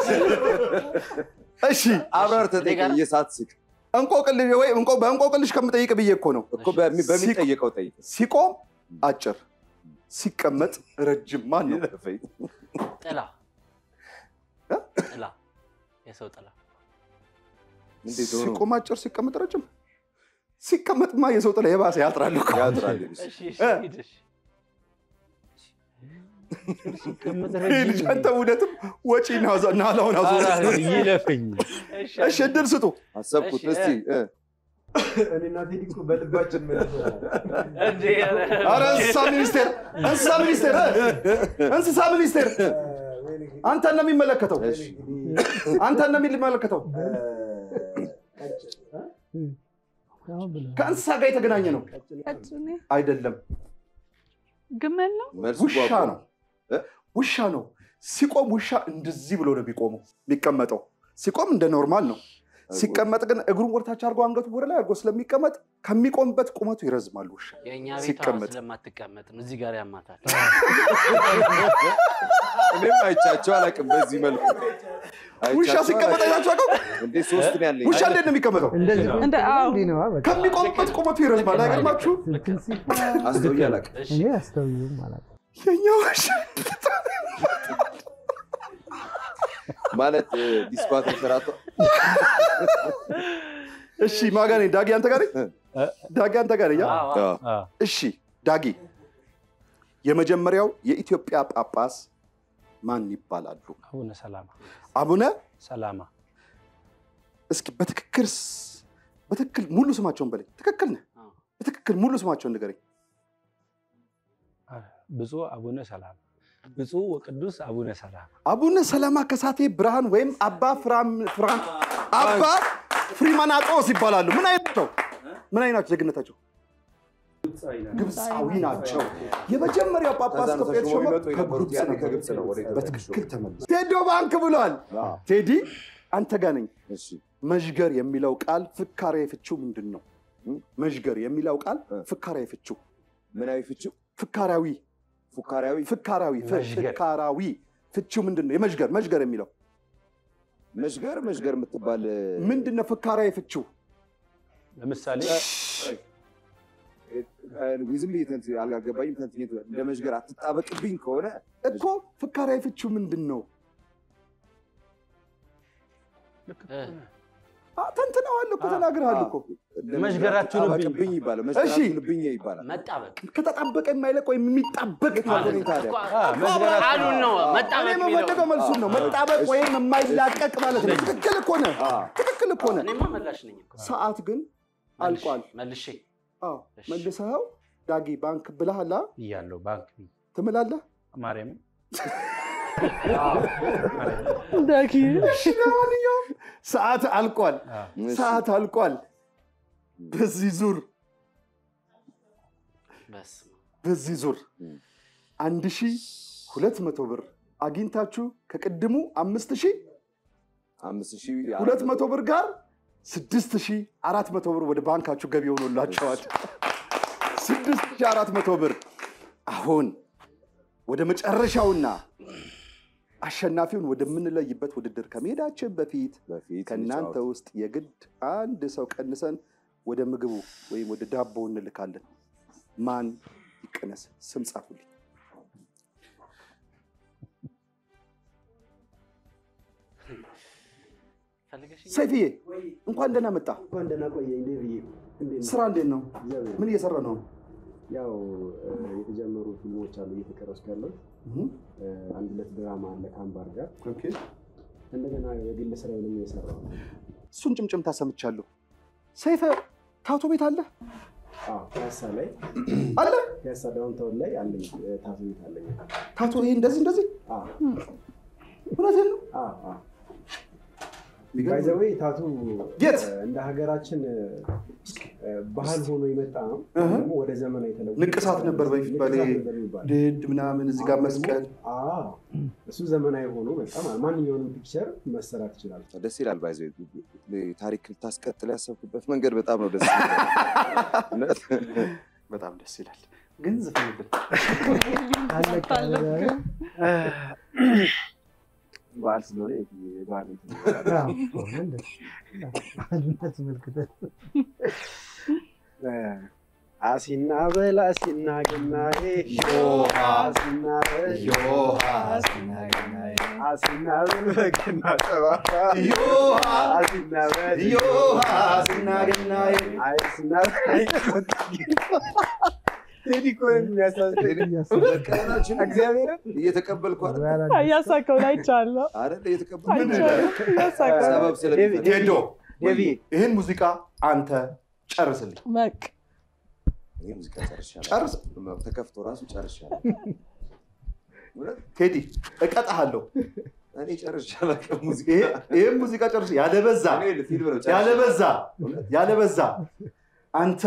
እሺ አብራር ተጠይቀኝ። የሳት ስቅ እንቆቅልሽ ወይ እንቆ በእንቆቅልሽ ከምጠይቅ ብዬ እኮ ነው። እኮ በሚ- በሚጠየቀው ጠይቅ። ሲቆም አጭር ሲቀመጥ ረጅም ማን ነው? ይለፈኝ። ጥላ ጥላ የሰው ጥላ እንዴት ሆኖ ሲቆም አጭር ሲቀመጥ ረጅም ሲቀመጥማ የሰው ጥላ የባሰ ያጥራል እኮ። ያጥራል? እሺ እሺ እ? ሂድ፣ እሺ ሲቀመጥ ይህ ልጅ አንተ እውነትም ወጪ ናላውን አዞ ይለፈኝ። እሺ እሺ እድል ስጡ። አሰብኩት። እሺ፣ እስቲ እ፣ እኔና ቴዲ እኮ በልባችን እንዴ ኧረ አረ እንስሳ ሚኒስቴር እንስሳ ሚኒስቴር እ? እንስሳ ሚኒስቴር አንተን ነው የሚመለከተው። እሺ አንተን ነው የሚመለከተው። ከእንስሳ ጋር የተገናኘ ነው ቀጭኔ አይደለም? ግመል ነው መልሱ ውሻ ጓጓ። ነው። ውሻ ነው። ሲቆም ውሻ እንደዚህ ብሎ ነው የሚቆመው የሚቀመጠው። ሲቆም እንደ ኖርማል ነው። ሲቀመጥ ግን እግሩን ወደታች አድርጎ አንገቱ ወደ ላይ አድርጎ ስለሚቀመጥ ከሚቆምበት ቁመቱ ይረዝማል ውሻ። የእኛ ቤቷ ሲቀመጥ ስለማትቀመጥ ነው እዚህ ጋር ያማታል እኔም አይቻቸው አላውቅም በዚህ መልኩ ውሻ አይቻቸው ሲቀመጥ አላውቅም። አይታችሁ አውቀው? እንዴ ሶስት ነው ያለኝ። ውሻ እንዴት ነው የሚቀመጠው? እንደዚህ እንደ አዎ እንዲህ ነዋ፣ በቃ ከሚቆምበት ቁመቱ ይረዝማል። አይገርማችሁ? እንትን ሲባል አስተውዬ አላውቅም። እሺ እኔ አስተውዬም ማለት ነው። የኛ ውሻ ማለት እ፣ ዲስኳ ተንሸራቶ እሺ ማጋ ነኝ። ዳጊ አንተ ጋር ነኝ። ዳጊ አንተ ጋር ነኝ። አ? አዎ አዎ። አዎ። እሺ ዳጊ፣ የመጀመሪያው የኢትዮጵያ ጳጳስ ማን ይባላሉ? አቡነ ሰላማ አቡነ ሰላማ እስኪ በትክክል ስ- በትክክል ሙሉ ስማቸውን በለኝ። ትክክል ነህ። አዎ። በትክክል ሙሉ ስማቸውን ንገረኝ። ብፁዕ አቡነ ሰላማ ብፁዕ ወቅዱስ አቡነ ሰላማ አቡነ ሰላማ ከሳቴ ብርሃን ወይም አባ ፍራም ፍራን አባ ፍሪማናጦስ ይባላሉ። ምን አይነት ናቸው? ምን አይነት ናቸው? ዜግነታቸው ግብፃዊ ናቸው። የመጀመሪያው ጳጳስ ከዛ ነው ኢትዮጵያ ተሾመው የተሾመው የሚመጡ የነበሩት ከግብፅ ያኔ ነበር። ከግብፅ ነው ወደ ኢትዮጵያ በትክክል የተሾሙት። ተመልሶ ቴዶ ባንክ ብሏል። አዎ። ቴዲ አንተ ጋር ነኝ። እሺ መዥገር የሚለው ቃል ፍካሬ ፍቺው ምንድን ነው? መዥገር የሚለው ቃል እ። ፍካሬ ፍቺው ምናዊ ፍቺው ፍካራዊ ፉካሪያዊ ፍካራዊ ፍ- መዥገር። ፍካራዊ ፍቺው ምንድን ነው? የመዥገር መዥገር የሚለው መሽገር መሽገር የምትባል እ፣ ምንድን ነው? ፍካራዊ ፍቺው ለምሳሌ እ፣ ዝም ብዬ ተንት- አልገባኝም። ተንትኜ እንደ መሽገር አትጣበቅብኝ ከሆነ እኮ ፍካራዊ ፍቺው ምንድን ነው? እ፣ አ፣ ተንትነዋል እኮ ተናግረሃል እኮ። እንደ መሽገር አትሁንብኝ። አትጣበቅብኝ ይባላል። መሽገር እሺ። አትሁንብኝ ይባላል። መጣበቅ ከተጣበቀ የማይለቅ ወይም የሚጣበቅ ማለት ነው። ታዲያ ቃሉን ነው መጣበቅ እኔ የሚለው የምፈልገው መልሱን ነው። መጣበቅ ወይም የማይላቀቅ ማለት ነው። ትክክል እኮ ነህ። አዎ። ትክክል እኮ ነህ። እኔማ መላሽ ነኝ እኮ ሰዓት ግን አልቋል። መልሼ አዎ እሺ። መልሰኸው ዳጊ ባንክ ብለሃል። አ? እያለሁ ባንክ ትምላለህ። ማርያም ዳጊ እሺ፣ ለማንኛውም ሰዓት አልቋል። ሰዓት አልቋል። በዚህ ዙር በስመ አብ። በዚህ ዙር አንድ ሺህ ሁለት መቶ ብር አግኝታችሁ ከቅድሙ አምስት ሺህ አምስት ሺህ ሁለት መቶ ብር ጋር ስድስት ሺህ አራት መቶ ብር ወደ ባንካችሁ ገቢ ሆኖላቸዋል። ስድስት ሺህ አራት መቶ ብር አሁን ወደ መጨረሻውና አሸናፊውን ወደምንለይበት ውድድር ከመሄዳችን በፊት በፊት ከእናንተ ውስጥ የግድ አንድ ሰው ቀንሰን ወደ ምግቡ ወይም ወደ ዳቦ እንልካለን። ማን ይቀነስ? ስም ጻፉልኝ። ፈልገሽኝ? ሰይፍዬ እንኳን ደህና መጣ። እንኳን ደህና ቆየኝ ዴቪዬ። እንዴት ነህ? ስራ እንዴት ነው? እግዚአብሔር ምን እየሰራ ነው? ያው እ፣ የተጀመሩ ፊልሞች አሉ እየተቀረጹ ያለው አንድ ሁለት ድራማ አለ ከአምባር ጋር ኦኬ። እንደገና የግል ስራዬንም እየሰራሁ ነው። እሱን ጭምጭምታ ሰምቻለሁ። ሰይፈ ታቶ ቤት አለ አዎ፣ ፒያሳ ላይ አለ ፒያሳ ዳውንታውን ላይ አለኝ እ፣ ታቶ ቤት አለኝ። ታቶ ይሄ እንደዚህ እንደዚህ አዎ፣ እውነቴን ነው። አዎ፣ አዎ። የሚገርም ባይ ዘ ዌይ ታቱ የት? እ፣ እንደ ሀገራችን እ፣ እ፣ ባህል ሆኖ የመጣ ነው። እህ። ደግሞ ወደ ዘመናዊ ተለውጦ ንቅሳት ነበር በፊት ንቅሳት በሌ- ነበር የሚባለው። ድድ ምናምን እዚህ ጋር መስቀል አዎ፣ እሱ ዘመናዊ ሆኖ በጣም ማንኛውንም ፒክቸር መሰራት ይችላል። ደስ ይላል። ባይዘ ታሪክ ልታስቀጥል ያሰብክበት መንገድ በጣም ነው ደስ ይላል። እውነት። በጣም ደስ ይላል። ግን ዝፈንብን አለቀ። በዓል ስለሆነ የበዓል እንትን አዎ፣ እንደዚህ ባህሉን አስመልክተን አሲና በል አሲና ገናዬ አሲና በል አሲና በል በገና ጨዋታ አሲና በል አሲና በል አይቆጣ ቴዲ እኮ ነው የሚያሳዝነኝ። እግዚአብሔርን እየተቀበልኩ አይደል? እያሳከው ላይ ቻለሁ አይደል? እየተቀበልኩ አይቻልም እያሳከው ሰበብ ስለሚፈልግ ቴዶ ዴቪ ይህን ሙዚቃ አንተ ጨርስልኝ። በቃ ይሄ ሙዚቃ ጨርሻለሁ። ጨርስ። ተከፍቶ ራሱ ጨርሻለሁ። እውነት ቴዲ እቀጣሃለሁ። እኔ ጨርሻለሁ። ሙዚቃ ይሄ- ይህን ሙዚቃ ጨርስ። ያለበዛ እኔ ፊልም ነው ጨርሻለሁ። ያለበዛ ያለበዛ አንተ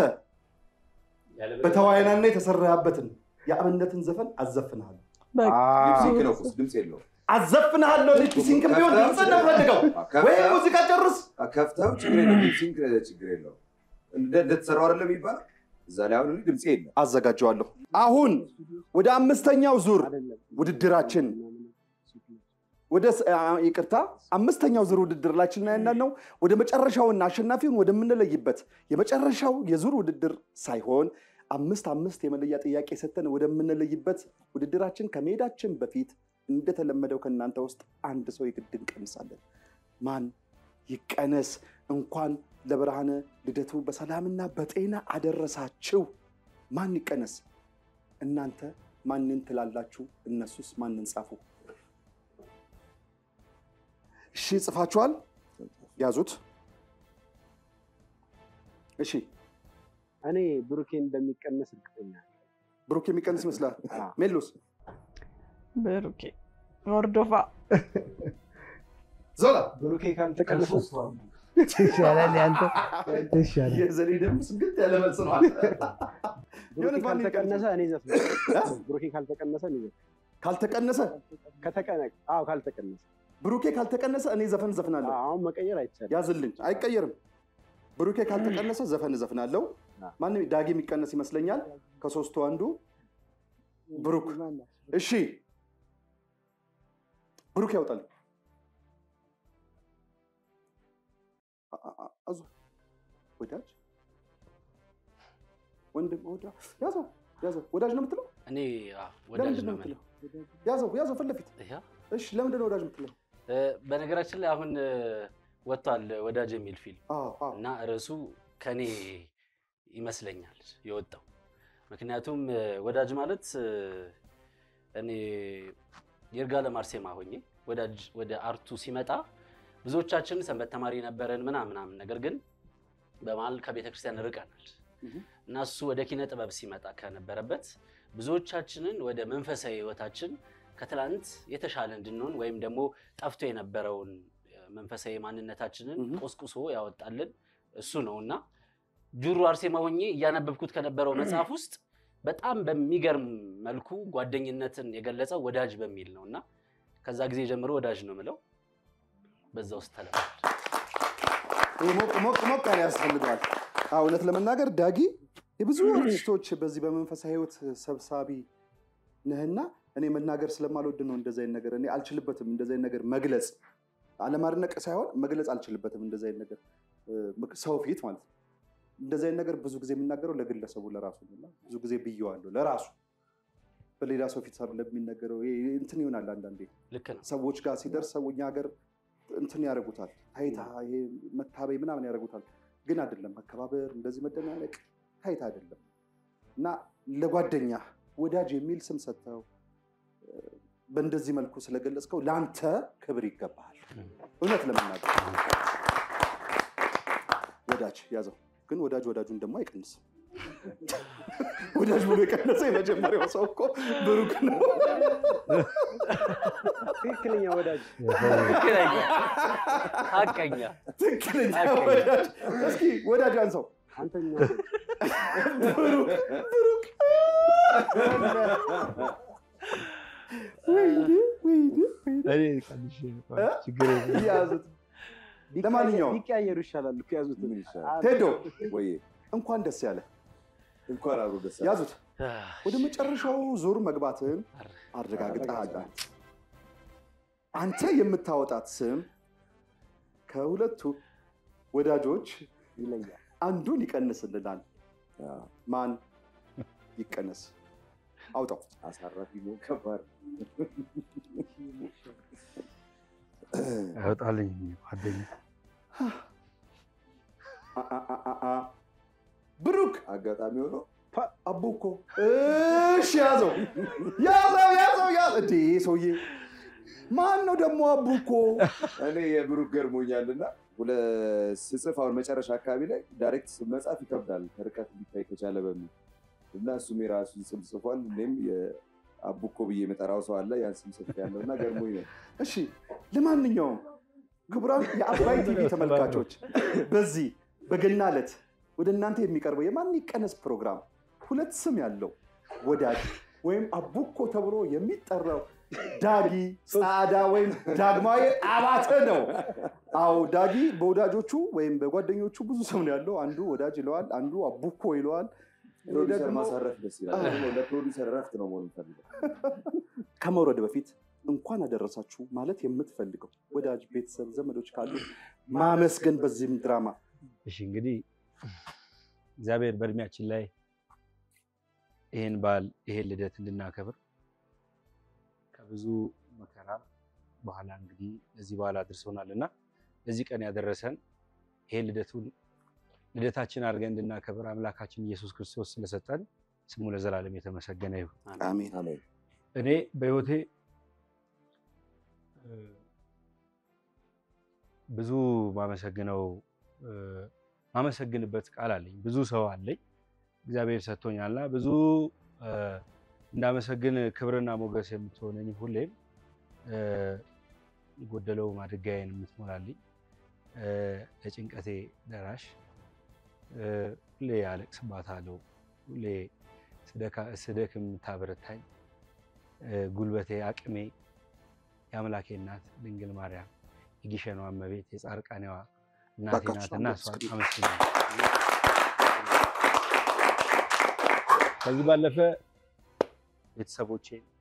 በተዋይናና የተሰራበትን የአብነትን ዘፈን አዘፍንሃለሁ በቃ ሊፕሲንክ ነው እኮ ድምፅ የለውም። አዘፍንሃለሁ። ሊፕሲንክ ቢሆን ድምፅ ነው ፈልገው ወይ ከፍተው- ሙዚቃ ጨርስ። ከፍተው ችግር የለውም። ሊፕሲንክ ችግር የለውም። እንደ- እንደተሰራው አይደለም የሚባለው እዛ ላይ አሁን እኔ ድምፄ የለም። አዘጋጀዋለሁ። አሁን ወደ አምስተኛው ዙር ውድድራችን ወደ ስ- አ- ይቅርታ አምስተኛው ዙር ውድድራችን ላይ ነው። ወደ መጨረሻውና አሸናፊውን ወደምንለይበት የመጨረሻው የዙር ውድድር ሳይሆን አምስት አምስት የመለያ ጥያቄ ሰጥተን ወደምንለይበት ውድድራችን ከመሄዳችን በፊት እንደተለመደው ከእናንተ ውስጥ አንድ ሰው የግድ እንቀንሳለን። ማን ይቀነስ? እንኳን ለብርሃነ ልደቱ በሰላምና በጤና አደረሳችሁ። ማን ይቀነስ? እናንተ ማንን ትላላችሁ? እነሱስ ማንን ጻፉ? እሺ ጽፋችኋል? ያዙት። እሺ እኔ ብሩኬን እንደሚቀነስ እርግጠኛ ነኝ። ብሩክ የሚቀንስ ይመስላል። አዎ። ሜሎስ ብሩኬ ወርዶፋ ዞላ ብሩኬ ካልተቀነሰ ይሻላል ያንተ ይሻላል። የዘሌ ደግሞ ስግት ያለ መልስ ነው። ብሩኬ የእውነት ማን ካልተቀነሰ እኔ ዘፍናለሁ። ብሩኬ ካልተቀነሰ እኔ ዘፍናለሁ። ካልተቀነሰ ከተቀነ አዎ ካልተቀነሰ ብሩኬ ካልተቀነሰ እኔ ዘፈን ዘፍናለሁ። አሁን መቀየር አይቻልም። ያዝልኝ፣ አይቀየርም። ብሩኬ ካልተቀነሰ ዘፈን እዘፍናለሁ። ማንም ዳጊ የሚቀነስ ይመስለኛል። ከሶስቱ አንዱ ብሩክ። እሺ ብሩክ ያውጣል። አ- አ- አ- አዙ ወዳጅ ወንድም ወዳ ያዘው ያዘው ወዳጅ ነው የምትለው? እኔ አዎ፣ ወዳጅ ለምንድን ነው ነው የምለው። የምትለው? ያዘው ያዘው ፊት ለፊት። ይሄ እሺ ለምንድን ነው ወዳጅ የምትለው? እ፣ በነገራችን ላይ አሁን እ፣ ወጥቷል ወዳጅ የሚል ፊልም አዎ አዎ እና ርዕሱ ከኔ ይመስለኛል የወጣው። ምክንያቱም እ፣ ወዳጅ ማለት እ፣ እኔ ይርጋለም አርሴማ ሆኜ ወዳጅ ወደ አርቱ ሲመጣ ብዙዎቻችን ሰንበት ተማሪ ነበረን ምናምን ምናምን፣ ነገር ግን በመሀል ከቤተ ክርስቲያን ርቀናል እና እሱ ወደ ኪነ ጥበብ ሲመጣ ከነበረበት ብዙዎቻችንን ወደ መንፈሳዊ ህይወታችን ከትላንት የተሻለ እንድንሆን ወይም ደግሞ ጠፍቶ የነበረውን መንፈሳዊ ማንነታችንን ቆስቁሶ ያወጣልን እሱ ነው እና ጁሩ አርሴማ ሆኜ እያነበብኩት ከነበረው መጽሐፍ ውስጥ በጣም በሚገርም መልኩ ጓደኝነትን የገለጸው ወዳጅ በሚል ነው እና ከዛ ጊዜ ጀምሮ ወዳጅ ነው ምለው በዛ ውስጥ ተለማል። ይህ ሞቅ ሞቅ ሞቅ ያለ ያስፈልገዋል። አዎ፣ እውነት ለመናገር ዳጊ የብዙ አርቲስቶች በዚህ በመንፈሳዊ ህይወት ሰብሳቢ ነህና እኔ መናገር ስለማልወድ ነው እንደዚ አይነት ነገር እኔ አልችልበትም። እንደዚ አይነት ነገር መግለጽ አለማድነቅ ሳይሆን መግለጽ አልችልበትም። እንደዚ አይነት ነገር እ፣ ሰው ፊት ማለት ነው። እንደዚ አይነት ነገር ብዙ ጊዜ የሚናገረው ለግለሰቡ ለራሱ ነው እና ብዙ ጊዜ ብየዋለሁ ለራሱ በሌላ ሰው ፊት ሳይሆን ለሚነገረው ይሄ እንትን ይሆናል አንዳንዴ ልክ ነው። ሰዎች ጋር ሲደርስ ሰው እኛ ሀገር እንትን ያደርጉታል፣ ታይታ ይሄ መታበይ ምናምን ያደርጉታል። ግን አይደለም መከባበር፣ እንደዚህ መደናነቅ ታይታ አይደለም እና ለጓደኛ ወዳጅ የሚል ስም ሰጥተው እ፣ በእንደዚህ መልኩ ስለገለጽከው ለአንተ ክብር ይገባሃል። እውነት ለመናገር ወዳጅ ያዘው። ግን ወዳጅ ወዳጁን ደግሞ አይቀንስም። ወዳጅ ብሎ የቀነሰ የመጀመሪያው ሰው እኮ ብሩክ ነው። ትክክለኛ ወዳጅ ትክክለኛ ሀቀኛ ትክክለኛ ሀቀኛ። ወዳጅ። እስኪ ወዳጅ አንሰው አንተኛ ብሩክ ብሩክ ወይኔ ወይኔ ወይኔ። እኔ ቀንሼ ነው። እ? ችግር የለም። ያዙት። ለማንኛውም ቢቀያየሩ ይሻላል እኮ ያዙት። ምን ይሻላል? ቴዶ ወይ እንኳን ደስ ያለ እንኳን አብሮ ደስ አለ። ያዙት። ወደ መጨረሻው ዙር መግባትን አረጋግጠሃል። አንተ የምታወጣት ስም ከሁለቱ ወዳጆች ይለያል። አንዱን ይቀንስልናል። አዎ፣ ማን ይቀነስ? አውጣው። አሳራፊ መሆን ከባድ ነው። ያወጣልኝ ጓደኛ አ- አ- አ- አ- አ። ብሩክ አጋጣሚ ሆኖ አቡኮ። እሺ ያዘው ያዘው ያዘው ያዘው። እንዴ ሰውዬ ማን ነው ደግሞ አቡኮ? እኔ የብሩክ ገርሞኛልና ሁለ- ስጽፍ አሁን መጨረሻ አካባቢ ላይ ዳይሬክት መጻፍ ይከብዳል ከርቀት ሊታይ ከቻለ በሚል እና እሱም የራሱን ስም ጽፏል። እኔም የአቡኮ ብዬ የመጠራው ሰው አለ ያን ስም ጽፍ ያለው እና ገርሞኝ ነው። እሺ ለማንኛውም ክቡራን የአባይ ቲቪ ተመልካቾች በዚህ በገና ዕለት ወደ እናንተ የሚቀርበው የማን ይቀነስ ፕሮግራም ሁለት ስም ያለው ወዳጅ ወይም አቡኮ ተብሎ የሚጠራው ዳጊ ጻዳ ወይም ዳግማዊ አባተ ነው። አዎ ዳጊ በወዳጆቹ ወይም በጓደኞቹ ብዙ ስም ነው ያለው። አንዱ ወዳጅ ይለዋል፣ አንዱ አቡኮ ይለዋል። እኔ ፕሮዲሰር ደግሞ ማሳረፍ ደስ ይላል። ደግሞ ለፕሮዲሰር ረፍት ነው መሆን ፈልገው ከመውረድ በፊት እንኳን አደረሳችሁ ማለት የምትፈልገው ወዳጅ ቤተሰብ፣ ዘመዶች ካሉ ማመስገን በዚህም ድራማ እሺ እንግዲህ እግዚአብሔር በእድሜያችን ላይ ይህን በዓል ይሄን ልደት እንድናከብር ከብዙ መከራ በኋላ እንግዲህ ለዚህ በዓል አድርሶናል እና ለዚህ ቀን ያደረሰን ይሄን ልደቱን ልደታችን አድርገን እንድናከብር አምላካችን ኢየሱስ ክርስቶስ ስለሰጠን ስሙ ለዘላለም የተመሰገነ ይሁን። አሜን። አሜን። እኔ በህይወቴ እ፣ ብዙ ማመሰግነው እ፣ ማመሰግንበት ቃል አለኝ። ብዙ ሰው አለኝ እግዚአብሔር ሰጥቶኛልና ብዙ እ፣ እንዳመሰግን ክብርና ሞገስ የምትሆነኝ ሁሌም እ፣ የጎደለው ማድጋዬን የምትሞላልኝ እ፣ ለጭንቀቴ ደራሽ እ፣ ሁሌ አለቅስባታለሁ ሁሌ ስደካ- ስደክም የምታበረታኝ እ፣ ጉልበቴ፣ አቅሜ የአምላኬ እናት ድንግል ማርያም የጊሸኗ እመቤት የጻርቃኔዋ እናቴ በቃ ናት እሷን እና በስክሪን። እሷን አመስግናለሁ። ከዚህ ባለፈ ቤተሰቦቼን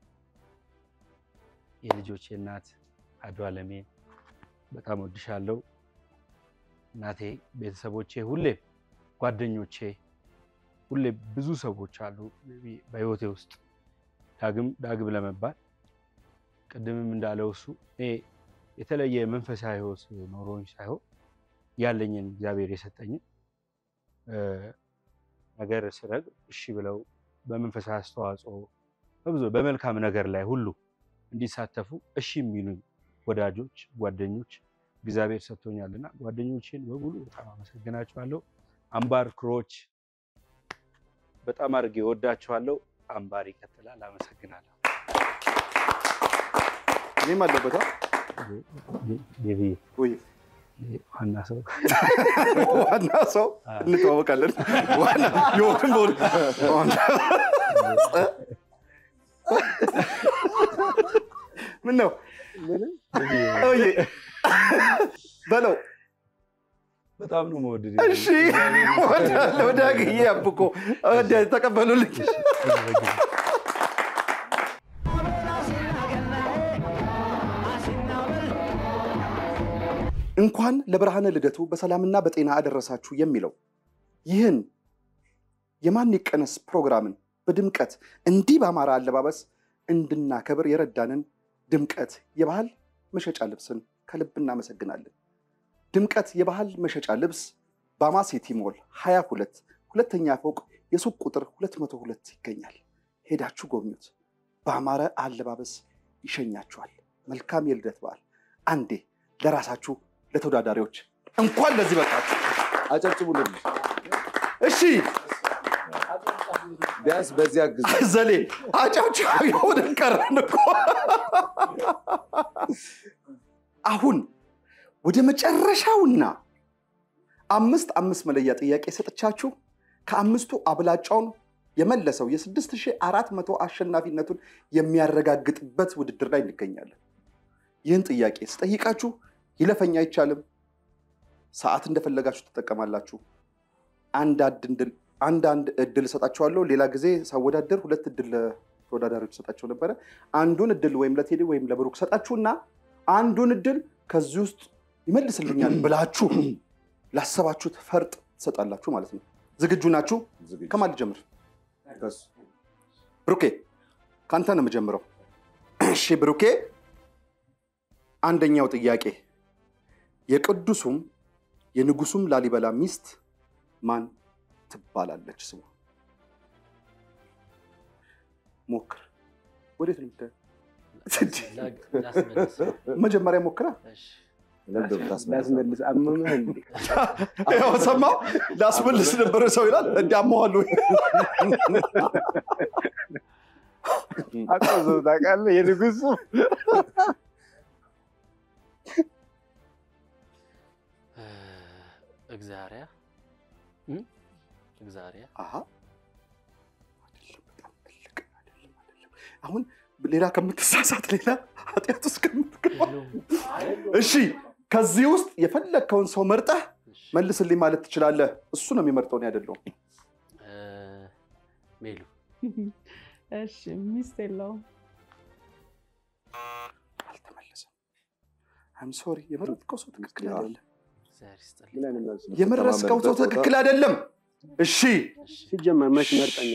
የልጆቼ እናት አዱ አለሜን በጣም ወድሻለሁ እናቴ፣ ቤተሰቦቼ፣ ሁሌ ጓደኞቼ፣ ሁሌ ብዙ ሰዎች አሉ በህይወቴ ውስጥ ዳግም ዳግም ለመባል ቅድምም እንዳለው እሱ እኔ የተለየ መንፈሳዊ ህይወት ኖሮኝ ሳይሆን ያለኝን እግዚአብሔር የሰጠኝን እ፣ ነገር ስነግር እሺ ብለው በመንፈሳዊ አስተዋጽኦ በብዙ በመልካም ነገር ላይ ሁሉ እንዲሳተፉ እሺ የሚሉኝ ወዳጆች፣ ጓደኞች እግዚአብሔር ሰጥቶኛልና ጓደኞቼን በሙሉ በጣም አመሰግናቸዋለሁ። አምባር ክሮች በጣም አድርጌ ወዳቸዋለሁ። አምባር ይቀጥላል። አመሰግናለሁ። እኔም አለበት አ? ቤቢ ወይ ዋና ሰው ዋና ሰው እንተዋወቃለን። ዋና የሆን በሆን ምን ነው እዬ በለው በጣም ነው መወደድ እሺ ወዳለሁ ዳግዬ አብቆ ወደ ተቀበሉልኝ እንኳን ለብርሃነ ልደቱ በሰላምና በጤና አደረሳችሁ የሚለው ይህን የማን ይቀነስ ፕሮግራምን በድምቀት እንዲህ በአማረ አለባበስ እንድናከብር የረዳንን ድምቀት የባህል መሸጫ ልብስን ከልብ እናመሰግናለን። ድምቀት የባህል መሸጫ ልብስ ባማ ሲቲ ሞል 22 ሁለተኛ ፎቅ የሱቅ ቁጥር 202 ይገኛል። ሄዳችሁ ጎብኙት። በአማረ አለባበስ ይሸኛችኋል። መልካም የልደት በዓል። አንዴ ለራሳችሁ ለተወዳዳሪዎች እንኳን ለዚህ በቃችሁ። አጨብጭቡልን። እሺ ቢያንስ በዚህ አግዙ። ዘሌ አጨብጫቢ ሆነን ቀረን እኮ። አሁን ወደ መጨረሻውና አምስት አምስት መለያ ጥያቄ ሰጥቻችሁ ከአምስቱ አብላጫውን የመለሰው የ6400 አሸናፊነቱን የሚያረጋግጥበት ውድድር ላይ እንገኛለን። ይህን ጥያቄ ስጠይቃችሁ ይለፈኝ አይቻልም። ሰዓት እንደፈለጋችሁ ትጠቀማላችሁ። አንዳንድ እድል እሰጣችኋለሁ። ሌላ ጊዜ ሳወዳደር ሁለት እድል ለተወዳዳሪዎች ሰጣቸው ነበረ። አንዱን እድል ወይም ለቴዲ ወይም ለብሩክ ሰጣችሁና አንዱን እድል ከዚህ ውስጥ ይመልስልኛል ብላችሁ ላሰባችሁት ፈርጥ ትሰጣላችሁ ማለት ነው። ዝግጁ ናችሁ? ከማን ልጀምር? ብሩኬ፣ ከአንተ ነው የምጀምረው። እሺ ብሩኬ፣ አንደኛው ጥያቄ የቅዱሱም የንጉሱም ላሊበላ ሚስት ማን ትባላለች? ስሙ ሞክር። ወዴት ነው የምታየው? መጀመሪያ ሞክራ። ላስመልስ አመመህ እንዴ? ያው ሰማው ላስመልስ ነበረ ሰው ይላል እንዲያመዋሉ አቆዘው ታውቃለህ? የንጉሱ እግዚአርያ እግዚአርያ አሀ አይደለም፣ በጣም ትልቅ አይደለም፣ አይደለም። አሁን ሌላ ከምትሳሳት ሌላ ኃጢአት ውስጥ ከምትገባ እሺ፣ ከዚህ ውስጥ የፈለግከውን ሰው መርጠህ መልስልኝ ማለት ትችላለህ። እሱ ነው የሚመርጠው፣ እኔ አይደለሁም። ሜሉ እሺ ሚስት የለውም። አልተመለሰም። አም ሶሪ። የመረጥከው ሰው ትክክል አይደለም። እግዚአብሔር ይስጥልኝ። ምን አይነት መልስ ነው? የመረጥከው ሰው ትክክል አይደለም። እሺ ሲጀመር መች መርጠኛ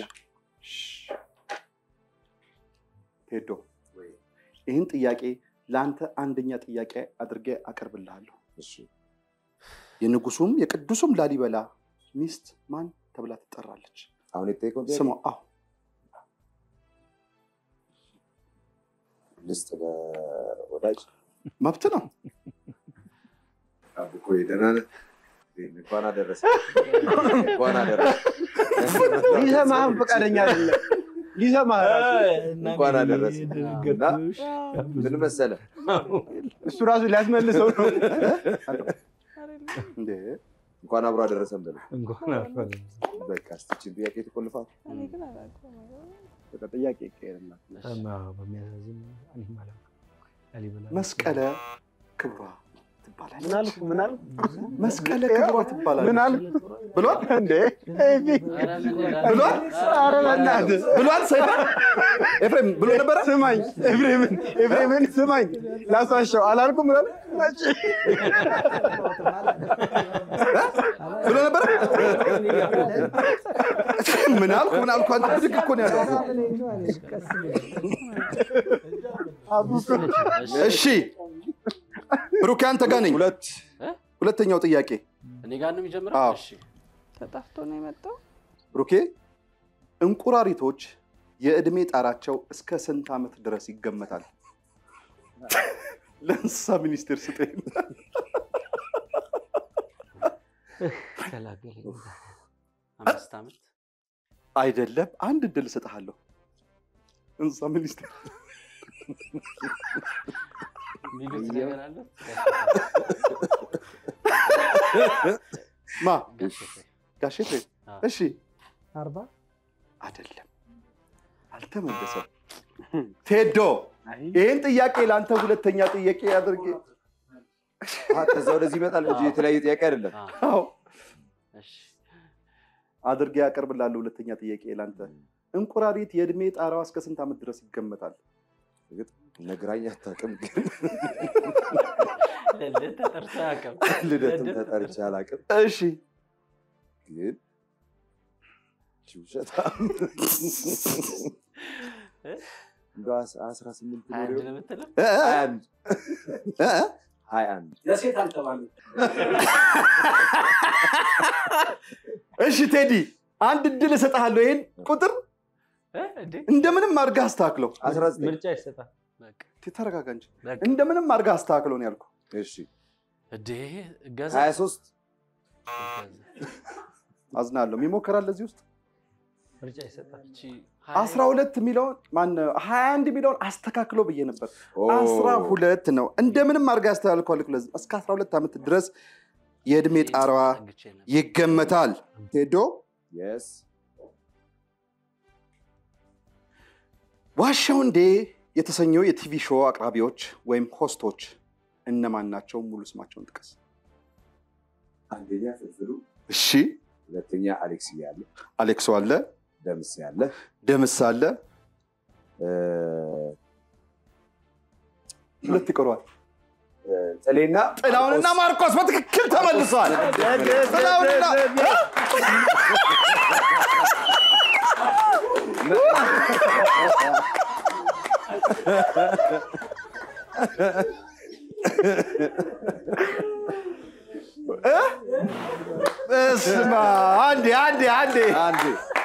ቴዶ ይህን ጥያቄ ለአንተ አንደኛ ጥያቄ አድርጌ አቀርብልሃለሁ። የንጉሱም የቅዱሱም ላሊበላ ሚስት ማን ተብላ ትጠራለች? አሁን የተጠየቀው ጥያቄ ስሟ አዎ ልስጥ ለወዳጅ መብት ነው። አብኮ ደህና ነህ? እንኳን አደረሰ እንኳን አደረሰ ሊሰማህም ፈቃደኛ አይደለም። ሊሰማህ ራሱ እንኳን አደረሰ እና ምን መሰለህ እሱ ራሱ ሊያስመልሰው ነው። እንዴ እንኳን አብሮ አደረሰን በለው። እንኳን አልፈለ በቃ እስኪ ይህችን ጥያቄ ትቆልፋት። እኔ ግን አላውቀውም። በቃ ጥያቄ ይቀየርላት። በሚያሳዝን እኔም አላውቅም። ላሊበላ መስቀለ ክብሯ ትባላለች። ምን አልኩ? ምን አልኩ? መስቀለ ክብሯ ትባላለች። ምን አልኩ? ብሏል እንዴ ኤቢ ብሏል ኧረ በእናትህ ብሏል። ሰይፈ ኤፍሬም ብሎ ነበረ። ስማኝ፣ ኤፍሬምን ኤፍሬምን ስማኝ፣ ላሳሸው አላልኩም? ምን መቼ ብሎ ነበረ። ምን አልኩ ምን አልኩ? አንተ ብድግ እኮ ነው ያለው። እሺ ብሩክ አንተ ጋር ነኝ። ሁለት ሁለተኛው ጥያቄ እኔ ጋር ነው የሚጀምረው። አዎ። እሺ ተጣፍቶ ነው የመጣው። ብሩኬ እንቁራሪቶች የእድሜ ጣራቸው እስከ ስንት ዓመት ድረስ ይገመታል? ለእንስሳ ሚኒስቴር ስጠኝ። ገላገለኝ። አምስት ዓመት አይደለም፣ አንድ እድል እሰጥሃለሁ። እንስሳ ሚኒስቴር የሚሉት ነገር አለ ማ ጋሽ ኤፍሬም። ጋሽ ኤፍሬም? አዎ። እሺ አርባ አይደለም፣ አልተመለሰም። ቴዶ ይህን ጥያቄ ለአንተ ሁለተኛ ጥያቄ አድርጌ አሀ፣ ከዛ ወደዚህ ይመጣል እንጂ የተለያየ ጥያቄ አይደለም። አዎ፣ አዎ እሺ። አድርጌ ያቀርብላለሁ። ሁለተኛ ጥያቄ ለአንተ እንቁራሪት የእድሜ ጣራዋ እስከ ስንት ዓመት ድረስ ይገመታል? እርግጥ ነግራኝ አታውቅም፣ ግን ልደት ተጠርቶ አያውቅም። ልደትም ልደት ተጠርቼ አላውቅም። እሺ ግን እቺ ውሸታም እንደው አስ- አስራ ስምንት ሀያ አንድ ኖሮ ነው የምትለው? እ- እ- ሀያ አንድ እ- ሀያ አንድ ለሴት አልተባለም። እሺ ቴዲ አንድ እድል እሰጥሃለሁ። ይሄን ቁጥር እ? እንዴ? እንደምንም አድርገህ አስተካክለው። አስራ ዘጠኝ ምርጫ ይሰጣል። በቃ ተረጋጋ እንጂ በቃ። እንደምንም አድርገህ አስተካክለው ነው ያልኩህ። እሺ እንዴ እገዛ ሀያ ሶስት አዝናለሁ። የሚሞክራል እዚህ ውስጥ ምርጫ ይሰጣል። እቺ አስራ ሁለት የሚለውን ማነው ሀያ አንድ የሚለውን አስተካክለው ብዬ ነበር። ኦ፣ አስራ ሁለት ነው። እንደምንም አድርገህ አስተካክለው። ለዚህ እስከ አስራ ሁለት ዓመት ድረስ የእድሜ ጣራዋ ጠግቼ ነበር። ይገመታል። ቴዶ የስ ዋሻው እንዴ የተሰኘው የቲቪ ሾው አቅራቢዎች ወይም ሆስቶች እነማን ናቸው? ሙሉ ስማቸውን ጥቀስ። አንደኛ ፍልፍሉ፣ እሺ፣ ሁለተኛ አሌክስ ያለ፣ አሌክሶ አለ፣ ደምስ ያለ፣ ደምስ አለ፣ እ፣ ሁለት ይቀሯል። ጥሌና ጥላሁንና ማርቆስ በትክክል ተመልሷል። ጥላሁንና እ? በስመ አብ። አንዴ አንዴ አንዴ አንድ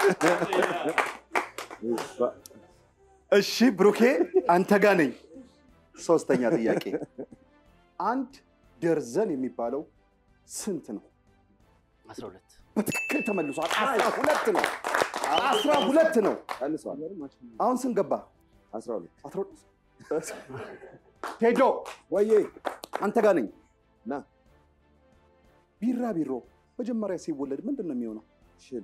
እሺ ብሩኬ አንተ ጋ ነኝ። ሶስተኛ ጥያቄ አንድ ደርዘን የሚባለው ስንት ነው? አስራ ሁለት በትክክል ተመልሷል። አስራ ሁለት ነው። አስራ ሁለት ነው። ቀንሷል። አሁን ስንት ገባ? አስራ ሁለት አስራ ሁለት ቴዶ ወዬ አንተ ጋ ነኝ። ና ቢራቢሮ መጀመሪያ ሲወለድ ምንድን ነው የሚሆነው? ሽል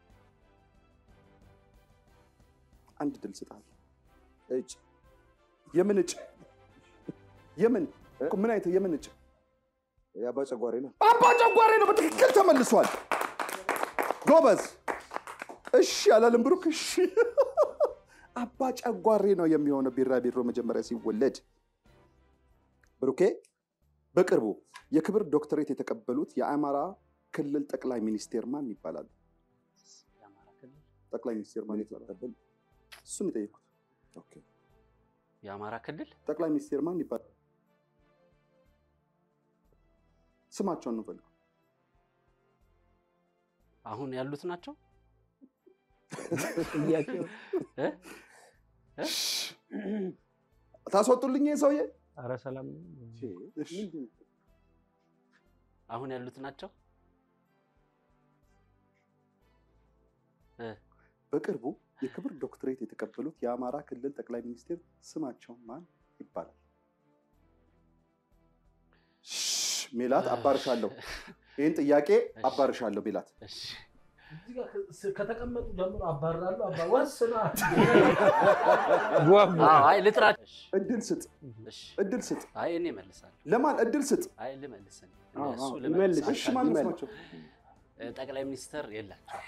አንድ ድል ስጣል። እጭ የምን እጭ? የምን ምን አይነት የምን እጭ? የአባ ጨጓሬ ነው። አባ ጨጓሬ ነው። በትክክል ተመልሷል። ጎበዝ። እሺ አላለም ብሩክ። እሺ አባ ጨጓሬ ነው የሚሆነው ቢራቢሮ መጀመሪያ ሲወለድ። ብሩኬ በቅርቡ የክብር ዶክተሬት የተቀበሉት የአማራ ክልል ጠቅላይ ሚኒስቴር ማን ይባላሉ? የአማራ ክልል ጠቅላይ ሚኒስቴር ማን ይባላሉ? እሱን የጠየኩት። ኦኬ የአማራ ክልል ጠቅላይ ሚኒስቴር ማን ይባላል? ስማቸውን ነው ፈልገው። አሁን ያሉት ናቸው። ጥያቄው እ? እ? ታስወጡልኝ ይሄ ሰውዬ። ኧረ ሰላም እሺ። አሁን ያሉት ናቸው። በቅርቡ የክብር ዶክትሬት የተቀበሉት የአማራ ክልል ጠቅላይ ሚኒስቴር ስማቸው ማን ይባላል? ሽ- ሜላት አባርሻለሁ። ይህን ጥያቄ አባርሻለሁ ሜላት። እሺ እዚህ ጋር ከ- ከተቀመጡ ጀምሮ አባራለሁ። አባ ወስና ጓጉ አዎ፣ አይ ልጥራቸው። እሺ፣ እድል ስጥ፣ እሺ። እድል ስጥ። አይ እኔ እመልሳለሁ። ለማን እድል ስጥ? አይ ልመልስ እኔ። አዎ፣ እሱ አዎ፣ ልመልስ ይመልስ። እሺ ማን አልቻልኩም። ስማቸው? እ፣ ጠቅላይ ሚኒስተር የላቸው።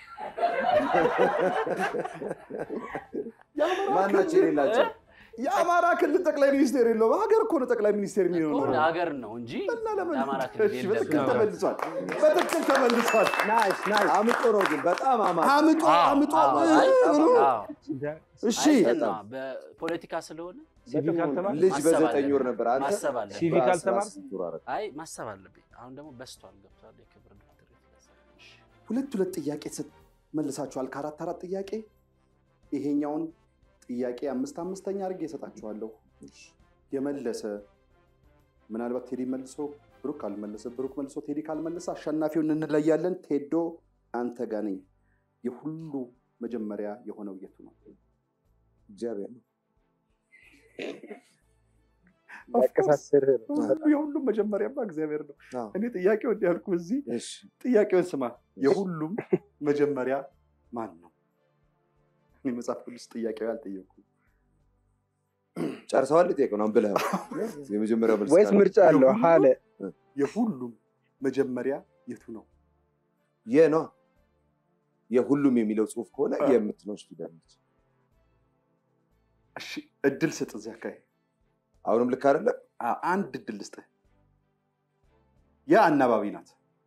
ማናቸው የሌላቸው የአማራ ክልል ጠቅላይ ሚኒስቴር የለውም። ሀገር እኮ ነው ጠቅላይ ሚኒስቴር የሚሆነው። ሀገር ነው እንጂ እና ለምን? የአማራ ክልል እሺ፣ የለም። በትክክል ተመልሷል። በትክክል ተመልሷል። ናይስ ናይስ። አምጦ ነው ግን በጣም አማ አምጦ አምጦ አዎ፣ አይ፣ ብሎ አዎ። እሺ አይ፣ እንትን ነው፣ በፖለቲካ ስለሆነ ሲቪክ አልተማርክ? ልጅ ማሰብ በዘጠኝ አለብን። ወር ነበር። አንተ ማሰብ አለብን። ሲቪክ በአስራ አልተማርክ? ስንት ወር አደረግህ? አይ ማሰብ አለብኝ። አሁን ደግሞ በስቷል፣ ገብቷል። የክብር ዶክተር እሺ። ሁለት ሁለት ጥያቄ ስት- መልሳችኋል። ከአራት አራት ጥያቄ ይሄኛውን ጥያቄ አምስት አምስተኛ አድርጌ እሰጣችኋለሁ። የመለሰ ምናልባት ቴዲ መልሶ ብሩክ ካልመለሰ፣ ብሩክ መልሶ ቴዲ ካልመለሰ አሸናፊውን እንለያለን። ቴዶ አንተ ጋ ነኝ። የሁሉ መጀመሪያ የሆነው የቱ ነው? እግዚአብሔር ነው። ያቀሳስርህ ነው። የሁሉም መጀመሪያማ እግዚአብሔር ነው። አዎ። እኔ ጥያቄው እንዲህ ያልኩ እዚህ እሺ ጥያቄውን ስማ። የሁሉም መጀመሪያ ማን ነው? እኔ መጽሐፍ ቅዱስ ጥያቄው ያልጠየኩ ጨርሰዋል። ጠየቀው ነው ብለህ የመጀመሪያው መልስ ወይስ ካለ? ምርጫ አለው? ሀለ የሁሉም መጀመሪያ የቱ ነው? የ ነው የሁሉም የሚለው ጽሁፍ ከሆነ የምትለው ፊደል ነች። እሺ እድል ስጥ። እዚህ አካባቢ አሁንም ልክ አይደለም። አ- አንድ እድል ልስጥህ። የአናባቢ ናት።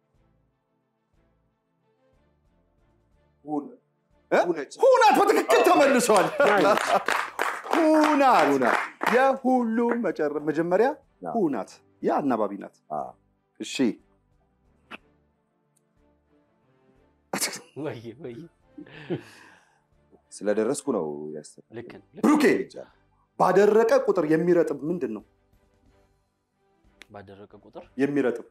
ሁን- እ? ሁነች። ሁናት በትክክል ተመልሷል። ሁናት ሁናት። የሁሉም መጨረ- መጀመሪያ አዎ። ሁናት የአናባቢ ናት። አዎ። እሺ ወይ ወይ ስለደረስኩ ነው ያሰ ልክ ነው። ልክ ብሩኬ ባደረቀ ቁጥር የሚረጥብ ምንድን ነው? ባደረቀ ቁጥር የሚረጥብ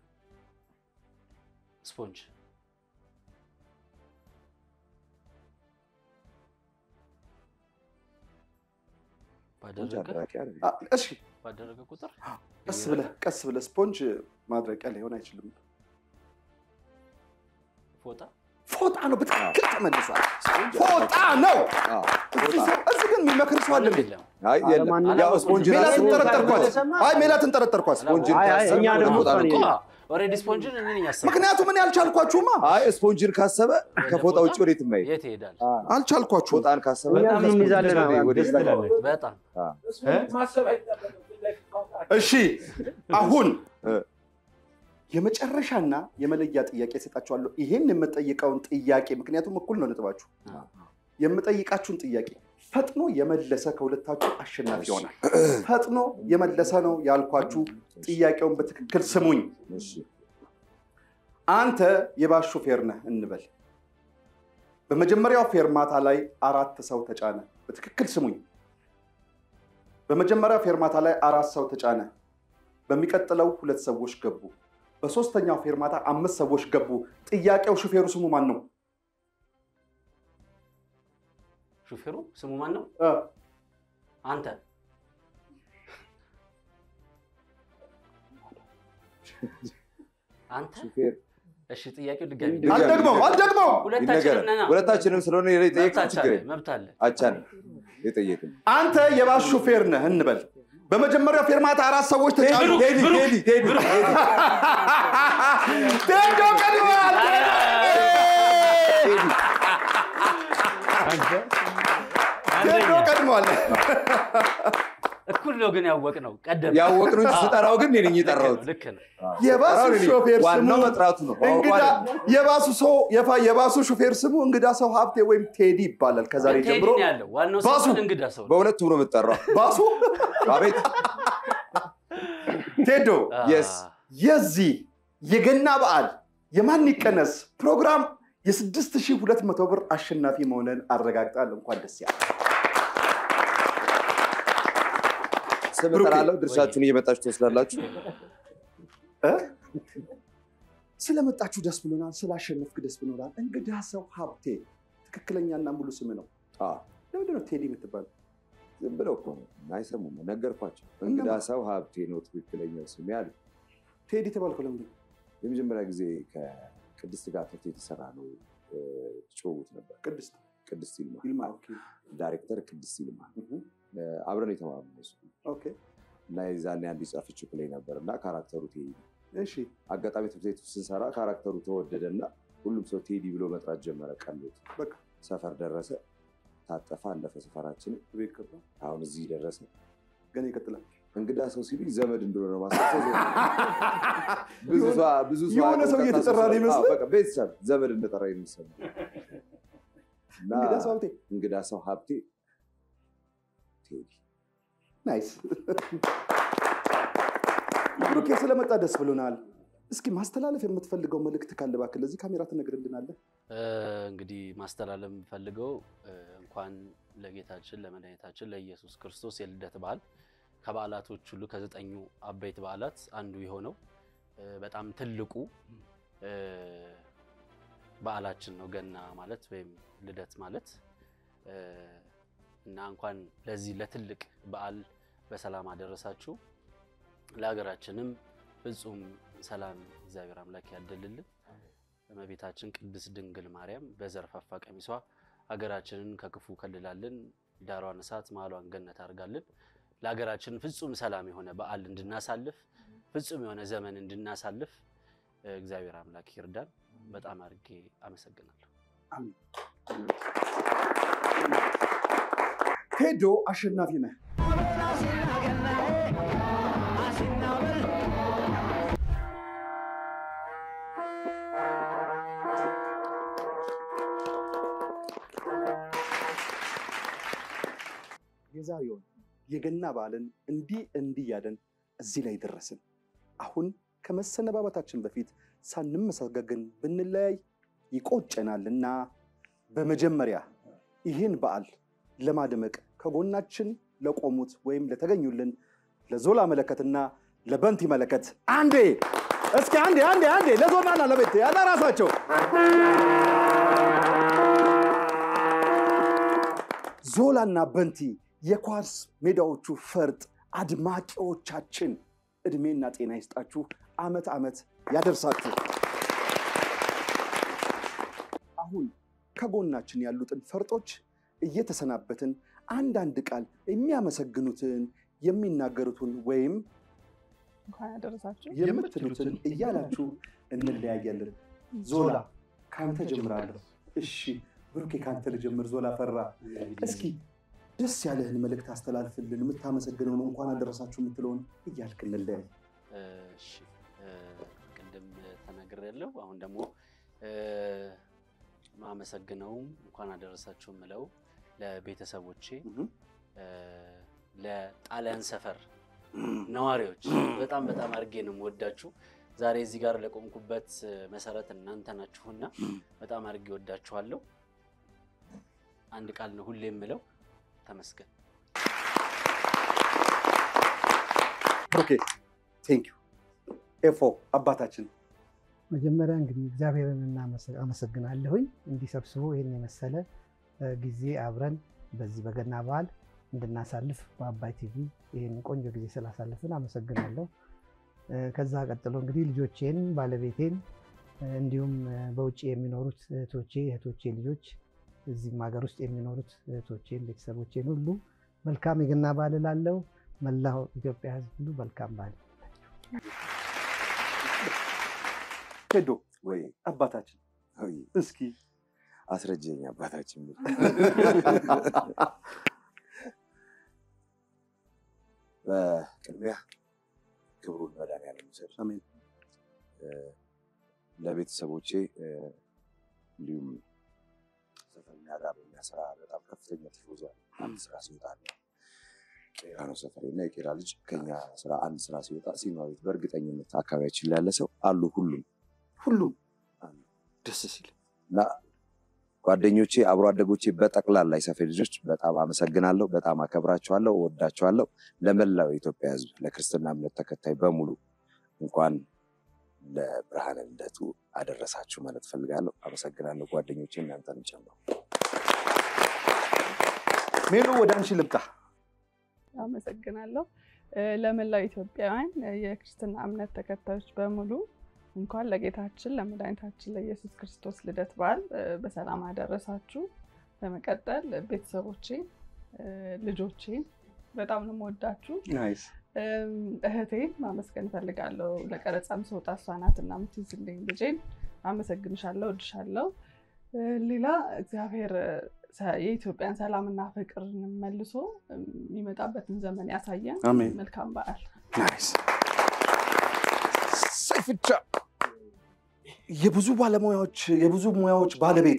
ስፖንጅ ባደረገ አ፣ እሺ ባደረገ ቁጥር ቀስ ብለህ ቀስ ብለህ ስፖንጅ ማድረቂያ ሊሆን አይችልም። ፎጣ ፎጣ ነው። በትክክል ተመልሷል። ፎጣ ነው። እዚህ ሰው- እዚህ ግን የሚመክር ሰው አለ እንዴ? የለም። አይ የለም። አለማንም- ያው ስፖንጅ ሜላትን ራሱ ጠረጠርኳት። አይ ሜላትን ጠረጠርኳት። ስፖንጅን አይ፣ አይ፣ ካሰበ እኛ ደግሞ ፎጣ ነው። እሷን ኦልሬዲ ስፖንጅን እኔ ነኝ ያሰብኩት። ምክንያቱም እኔ አልቻልኳችሁማ አይ ስፖንጅን ካሰበ ከፎጣ ውጭ ወዴት ማየት የት ይሄዳል? አልቻልኳችሁም። ፎጣን ካሰበ እኛም ከስፖንጅ እንይዛለን። ወዴት- ወዴት ደስ ላይ- ትላለች። በጣም ማሰብ አይጠበቅም። እሺ አሁን እ። የመጨረሻና የመለያ ጥያቄ እሰጣችኋለሁ። ይሄን የምጠይቀውን ጥያቄ ምክንያቱም እኩል ነው ነጥባችሁ። የምጠይቃችሁን ጥያቄ ፈጥኖ የመለሰ ከሁለታችሁ አሸናፊ ይሆናል። ፈጥኖ የመለሰ ነው ያልኳችሁ። ጥያቄውን በትክክል ስሙኝ። እሺ። አንተ የባስ ሾፌር ነህ እንበል። በመጀመሪያው ፌርማታ ላይ አራት ሰው ተጫነ። በትክክል ስሙኝ። በመጀመሪያው ፌርማታ ላይ አራት ሰው ተጫነ። በሚቀጥለው ሁለት ሰዎች ገቡ። በሶስተኛው ፌርማታ አምስት ሰዎች ገቡ። ጥያቄው ሹፌሩ ስሙ ማን ነው? ሹፌሩ ስሙ ማን ነው? እ፣ አንተ አንተ ሹፌር እሺ፣ ጥያቄው ድጋሚ ድጋሚ- አልደግመው አልደግመው። ሁለታችንም ይነገራል። ነና ሁለታችንም ስለሆነ የጠየቅን መብት ችግር አለ የለም። መብት አለ። አቻን የጠየቅን አንተ የባስ ሹፌር ነህ እንበል። በመጀመሪያው ፌርማታ አራት ሰዎች ተጫኑ። ቴዲ ቴዲ ቴዲ ቴዶ ቀድመዋል። ቴዶ ቀድመዋል። እኩል ነው ግን ያወቅ ነው ቀደም ያወቅነው እንጂ ስጠራው ግን እኔ ነኝ የጠራሁት። ልክ ነው። የባሱ ጠራው እኔ ነኝ። ሾፌር ዋናው ስሙ መጥራቱ ነው። እንግዳ አውቋል። የባሱ ሰው የፋ- የባሱ ሹፌር ስሙ እንግዳ ሰው ሀብቴ ወይም ቴዲ ይባላል። ከዛሬ ቴዲ ጀምሮ ነው ያለው ዋናው ሰው ባሱ። ግን እንግዳ ሰው ነው። በሁለቱም ነው የምጠራው። ባሱ አቤት ቴዶ አ፣ yes። የዚህ የገና በዓል የማን ይቀነስ ፕሮግራም የ6200 ብር አሸናፊ መሆንን አረጋግጣል። እንኳን ደስ ያለ ስም ብሩኬ፣ እጠራለሁ። ድርሻችሁን እየመጣችሁ ትወስዳላችሁ። ስለመጣችሁ ደስ ብሎናል። ስላሸነፍክ ደስ ብሎናል። እንግዳ ሰው ሀብቴ ትክክለኛና ሙሉ ስም ነው። አዎ፣ ለምንድነው ቴዲ የምትባለው? ዝም ብለው እኮ ነው አይሰሙም። ነገርኳቸው። እንግዳ ሰው ሀብቴ ነው ትክክለኛው ስም ያሉ ቴዲ ተባልከው ለምንድን ነው? የመጀመሪያ ጊዜ ከቅድስት ጋር ተፍቶ የተሰራ ነው እ፣ ጭውውት ነበር። ቅድስት ቅድስት ይልማ ይልማ። ኦኬ፣ ዳይሬክተር ቅድስት ይልማ እህ፣ እ፣ አብረን የተማርነው እሱ ኦኬ፣ እና የዛኔ አንድ የጻፈችው ፕሌይ ነበር እና ካራክተሩ ቴዲ ነው። እሺ፣ አጋጣሚ ትምህርት ቤት ውስጥ ስንሰራ ካራክተሩ ተወደደ እና ሁሉም ሰው ቴዲ ብሎ መጥራት ጀመረ። ቀሎት በቃ ሰፈር ደረሰ፣ ታጠፈ፣ አለፈ ሰፈራችንን። ቤት ገባ። አሁን እዚህ ደረሰ። ገና ይቀጥላል። እንግዳ ሰው ሲሉኝ ዘመድ እንደሆነ ማስታወስ ብዙ ሰው ብዙ ሰው የሆነ ሰው አውቆ እየተጠራ ነው ቀጥታ ይመስል? አዎ፣ በቃ ቤተሰብ ዘመድ እንደጠራ የሚሰማ እና እንግዳ ሰው ሀብቴ እንግዳ ሰው ሀብቴ ቴዲ ናይስ። ብሩኬ ስለመጣ ደስ ብሎናል። እስኪ ማስተላለፍ የምትፈልገው መልእክት ካለ እባክህ ለዚህ ካሜራ ትነግርልናለህ። እ፣ እንግዲህ ማስተላለፍ የምፈልገው እ፣ እንኳን ለጌታችን ለመድኃኒታችን ለኢየሱስ ክርስቶስ የልደት በዓል ከበዓላቶች ሁሉ ከዘጠኙ አበይት በዓላት አንዱ የሆነው እ፣ በጣም ትልቁ እ፣ በዓላችን ነው ገና ማለት ወይም ልደት ማለት እ፣ እና እንኳን ለዚህ ለትልቅ በዓል በሰላም አደረሳችሁ። ለሀገራችንም ፍጹም ሰላም እግዚአብሔር አምላክ ያደልልን። እመቤታችን ቅድስት ድንግል ማርያም በዘርፋፋ ቀሚሷ ሀገራችንን ከክፉ ከልላልን፣ ዳሯን እሳት መሀሏን ገነት አድርጋልን። ለሀገራችን ፍጹም ሰላም የሆነ በዓል እንድናሳልፍ ፍጹም የሆነ ዘመን እንድናሳልፍ እግዚአብሔር አምላክ ይርዳን። በጣም አድርጌ አመሰግናለሁ። ቴዶ አሸናፊ ነህ። የዛሬውን የገና በዓልን እንዲህ እንዲህ ያለን እዚህ ላይ ደረስን። አሁን ከመሰነባበታችን በፊት ሳንመሰጋገን ብንለያይ ይቆጨናልና በመጀመሪያ ይህን በዓል ለማድመቅ ከጎናችን ለቆሙት ወይም ለተገኙልን ለዞላ መለከትና ለበንቲ መለከት አንዴ እስኪ አንዴ አንዴ አንዴ ለዞላና ለቤት ያለ ራሳቸው ዞላና በንቲ የኳስ ሜዳዎቹ ፈርጥ አድማቂዎቻችን እድሜና ጤና ይስጣችሁ፣ አመት አመት ያደርሳችሁ። አሁን ከጎናችን ያሉትን ፈርጦች እየተሰናበትን አንዳንድ ቃል የሚያመሰግኑትን የሚናገሩትን ወይም እንኳን ያደረሳችሁ የምትሉትን እያላችሁ እንለያያለን። ዞላ ከአንተ ጀምራለሁ። እሺ ብሩኬ ከአንተ ልጀምር። ዞላ ፈራ፣ እስኪ ደስ ያለህን መልእክት አስተላልፍልን። የምታመሰግነውን እንኳን አደረሳችሁ የምትለውን እያልክ እንለያይ። እሺ ቅድም ተናግሬያለሁ። አሁን ደግሞ ማመሰግነውም እንኳን አደረሳችሁ የምለው ለቤተሰቦቼ፣ ለጣሊያን ሰፈር ነዋሪዎች በጣም በጣም አድርጌ ነው የምወዳችሁ። ዛሬ እዚህ ጋር ለቆምኩበት መሰረት እናንተ ናችሁና በጣም አድርጌ ወዳችኋለሁ። አንድ ቃል ነው ሁሌ የምለው ተመስገን። ኦኬ ቴንክ ዩ ኤፎ አባታችን መጀመሪያ እንግዲህ እግዚአብሔርን አመሰግናለሁኝ እንዲህ ሰብስቦ ይህን የመሰለ ጊዜ አብረን በዚህ በገና በዓል እንድናሳልፍ በአባይ ቲቪ ይህን ቆንጆ ጊዜ ስላሳልፍን አመሰግናለሁ። ከዛ ቀጥሎ እንግዲህ ልጆቼን፣ ባለቤቴን እንዲሁም በውጭ የሚኖሩት እህቶቼ እህቶቼ ልጆች እዚህም ሀገር ውስጥ የሚኖሩት እህቶቼን ቤተሰቦቼን ሁሉ መልካም የገና በዓል እላለሁ። መላው ኢትዮጵያ ሕዝብ ሁሉ መልካም በዓል ቴዶ ወይ አባታችን ወይ እስኪ አስረጀኝ አባታችን ብል በቅድሚያ ክብሩን መድኃኒዓለም ይውሰድ። አሜን። ለቤተሰቦቼ እንዲሁም ሰፈርኛ ጋር በሚያስራ በጣም ከፍተኛ ቲፎዞ አንድ ስራ ሲወጣ አለ። ቄራ ነው ሰፈሬ እና የቄራ ልጅ ከኛ ስራ አንድ ስራ ሲወጣ ሲኒማ ቤት በእርግጠኝነት አካባቢያችን ላይ ያለ ሰው አሉ ሁሉም ሁሉም ደስ ሲል እና ጓደኞቼ፣ አብሮ አደጎቼ በጠቅላላ የሰፈር ልጆች በጣም አመሰግናለሁ። በጣም አከብራቸዋለሁ፣ እወዳቸዋለሁ። ለመላው የኢትዮጵያ ሕዝብ ለክርስትና እምነት ተከታይ በሙሉ እንኳን ለብርሃነ ልደቱ አደረሳችሁ ማለት ፈልጋለሁ። አመሰግናለሁ ጓደኞቼ፣ እናንተንም ጨምሮ። ሜሎ ወደ አንቺ ልምጣ። አመሰግናለሁ። ለመላው ኢትዮጵያውያን የክርስትና እምነት ተከታዮች በሙሉ እንኳን ለጌታችን ለመድኃኒታችን ለኢየሱስ ክርስቶስ ልደት በዓል በሰላም አደረሳችሁ። በመቀጠል ቤተሰቦቼ፣ ልጆቼ በጣም ነው የምወዳችሁ። ናይስ እህቴን ማመስገን እፈልጋለሁ። ለቀረጻም ስወጣ እሷ ናት እና የምትይዝልኝ ልጄን አመሰግንሻለሁ፣ እወድሻለሁ። ሌላ እግዚአብሔር የኢትዮጵያን ሰላምና ፍቅር መልሶ የሚመጣበትን ዘመን ያሳየን። አሜን። መልካም በዓል። ናይስ ሰይፍቻ የብዙ ባለሙያዎች የብዙ ሙያዎች ባለቤት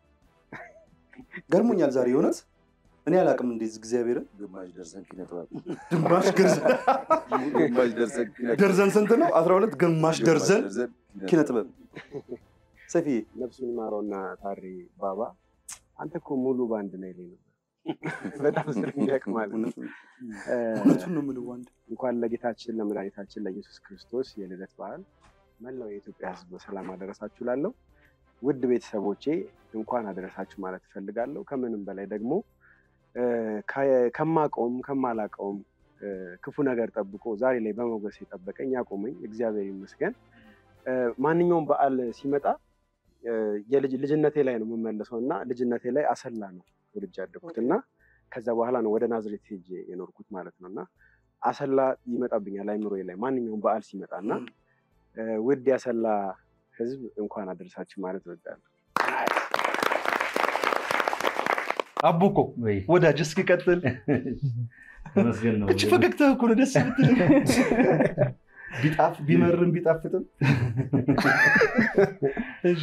ገርሞኛል ዛሬ የእውነት እኔ አላውቅም እንዴት እግዚአብሔርን ግማሽ ደርዘን ኪነ ጥበብ ግማሽ ገርዘን ግማሽ ደርዘን ኪነ ጥበብ ደርዘን ስንት ነው? አስራ ሁለት ግማሽ ደርዘን ኪነ ጥበብ ሰፊዬ ነፍሱን ይማረውና ታሪ ባባ አንተ እኮ ሙሉ ባንድ ነው ይለኝ ነበር። በጣም ስለሚያውቅ ማለት ነው። እውነቱን ነው የምልህ ወንድ እንኳን ለጌታችን ለመድኃኒታችን ለኢየሱስ ክርስቶስ የልደት በዓል መላው የኢትዮጵያ ሕዝብ በሰላም አደረሳችሁ ላለው ውድ ቤተሰቦቼ እንኳን አደረሳችሁ ማለት እፈልጋለሁ። ከምንም በላይ ደግሞ ከማቀውም ከማላቀውም እ፣ ክፉ ነገር ጠብቆ ዛሬ ላይ በሞገስ የጠበቀኝ ያቆመኝ እግዚአብሔር ይመስገን። እ፣ ማንኛውም በዓል ሲመጣ እ፣ የልጅ ልጅነቴ ላይ ነው የምመለሰው እና ልጅነቴ ላይ አሰላ ነው ወልጄ ያደግኩት እና ከዛ በኋላ ነው ወደ ናዝሬት ሄጄ የኖርኩት ማለት ነው እና አሰላ ይመጣብኛል አይምሮዬ ላይ ማንኛውም በዓል ሲመጣ እና እ፣ ውድ ያሰላ ህዝብ እንኳን አደረሳችሁ ማለት እወዳለሁ። አቡኮ ወዳጅ እስኪ ቀጥል። ተመስገን ነው። እች ፈገግታ እኮ ነው ደስ የምትል ቢጣፍ ቢመርም ቢጣፍጥም እሺ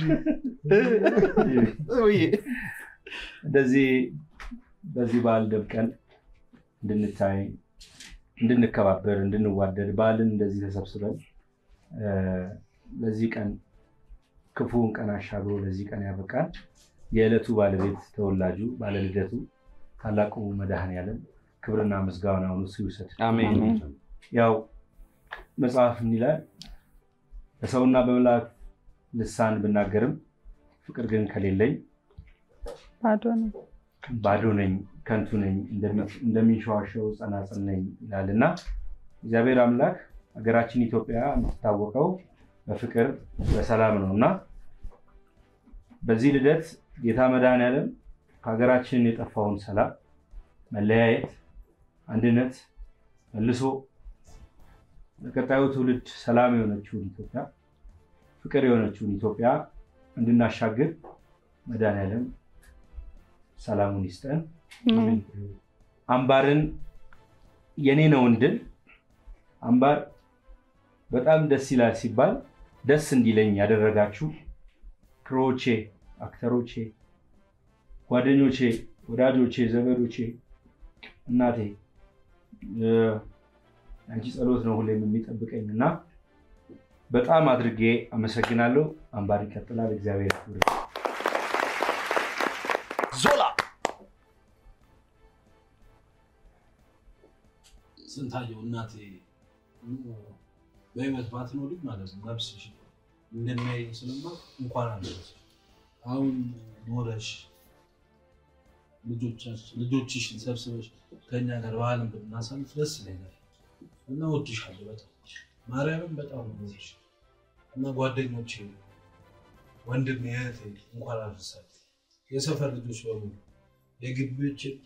ውዬ እንደዚህ በዚህ በዓል ደምቀን እንድንታይ እንድንከባበር እንድንዋደድ በዓልን እንደዚህ ተሰብስበን እ፣ ለዚህ ቀን ክፉውን ቀን አሻግሮ ለዚህ ቀን ያበቃል የዕለቱ ባለቤት ተወላጁ ባለልደቱ ታላቁ መድኃኔዓለም ክብርና ምስጋናውን እሱ ይውሰድ። አሜን። ያው መጽሐፍ ምን ይላል? በሰውና በመላእክት ልሳን ብናገርም ፍቅር ግን ከሌለኝ ባዶ ነው። ባዶ ነኝ፣ ከንቱ ነኝ፣ እንደሚ- እንደሚንሸዋሸው ጸናጽል ነኝ ይላል እና እግዚአብሔር አምላክ ሀገራችን ኢትዮጵያ የምትታወቀው በፍቅር በሰላም ነው እና በዚህ ልደት ጌታ መድኃኔዓለም ከሀገራችን የጠፋውን ሰላም፣ መለያየት፣ አንድነት መልሶ ለቀጣዩ ትውልድ ሰላም የሆነችውን ኢትዮጵያ ፍቅር የሆነችውን ኢትዮጵያ እንድናሻግር መድኃኔዓለም ሰላሙን ይስጠን። አምባርን የኔ ነው እንድል አምባር በጣም ደስ ይላል ሲባል ደስ እንዲለኝ ያደረጋችሁ ክሮቼ፣ አክተሮቼ፣ ጓደኞቼ፣ ወዳጆቼ፣ ዘመዶቼ፣ እናቴ እ፣ አንቺ ጸሎት ነው ሁሌም የሚጠብቀኝ እና በጣም አድርጌ አመሰግናለሁ። አምባር ይቀጥላል። እግዚአብሔር ያክብር። ዞላ ስንታየው እናቴ በህይወት ባትኖሪ ማለት ነው ነፍስሽ እንደሚያይ ስለማውቅ እንኳን አለች። አሁን ኖረሽ ልጆቻችን- ልጆችሽን ሰብስበሽ ከኛ ጋር በዓልን ብናሳልፍ ደስ ይለኛል እና እወድሻለሁ በጣም ማርያምን በጣም ነው የምወድሽ እና ጓደኞቼ፣ ወንድሜ፣ እህቴ እንኳን አደረሳችሁ። የሰፈር ልጆች በሙሉ የግቢዎችን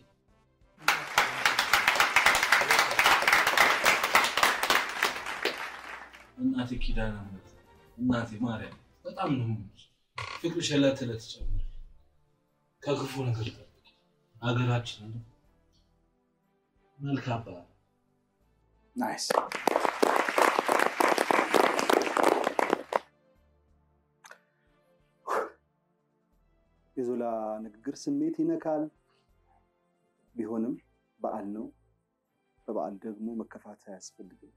እናቴ ኪዳነ ምሕረት እናቴ ማርያም በጣም ነው የምወድሽ። ፍቅርሽ ዕለት ዕለት ጨምር፣ ከክፉ ነገር ጠብቂ፣ ሀገራችንን መልካም በዓል። ናይስ የዞላ ንግግር ስሜት ይነካል። ቢሆንም በዓል ነው። በበዓል ደግሞ መከፋት አያስፈልግም።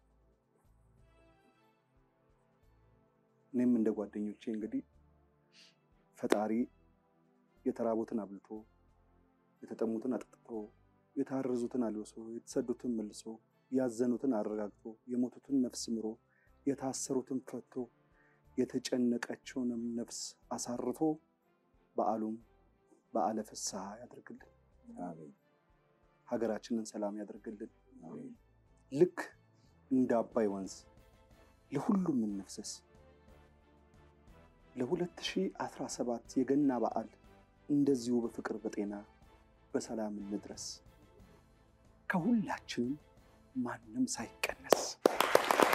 እኔም እንደ ጓደኞቼ እንግዲህ ፈጣሪ የተራቡትን አብልቶ የተጠሙትን አጠጥቶ የታረዙትን አልብሶ የተሰዱትን መልሶ ያዘኑትን አረጋግቶ የሞቱትን ነፍስ ምሮ የታሰሩትን ፈቶ የተጨነቀችውንም ነፍስ አሳርፎ በዓሉም በዓለ ፍስሐ ያደርግልን። ሀገራችንን ሰላም ያደርግልን። ልክ እንደ አባይ ወንዝ ለሁሉም እንፍሰስ። ለ2017 የገና በዓል እንደዚሁ በፍቅር በጤና በሰላም እንድረስ ከሁላችንም ማንም ሳይቀነስ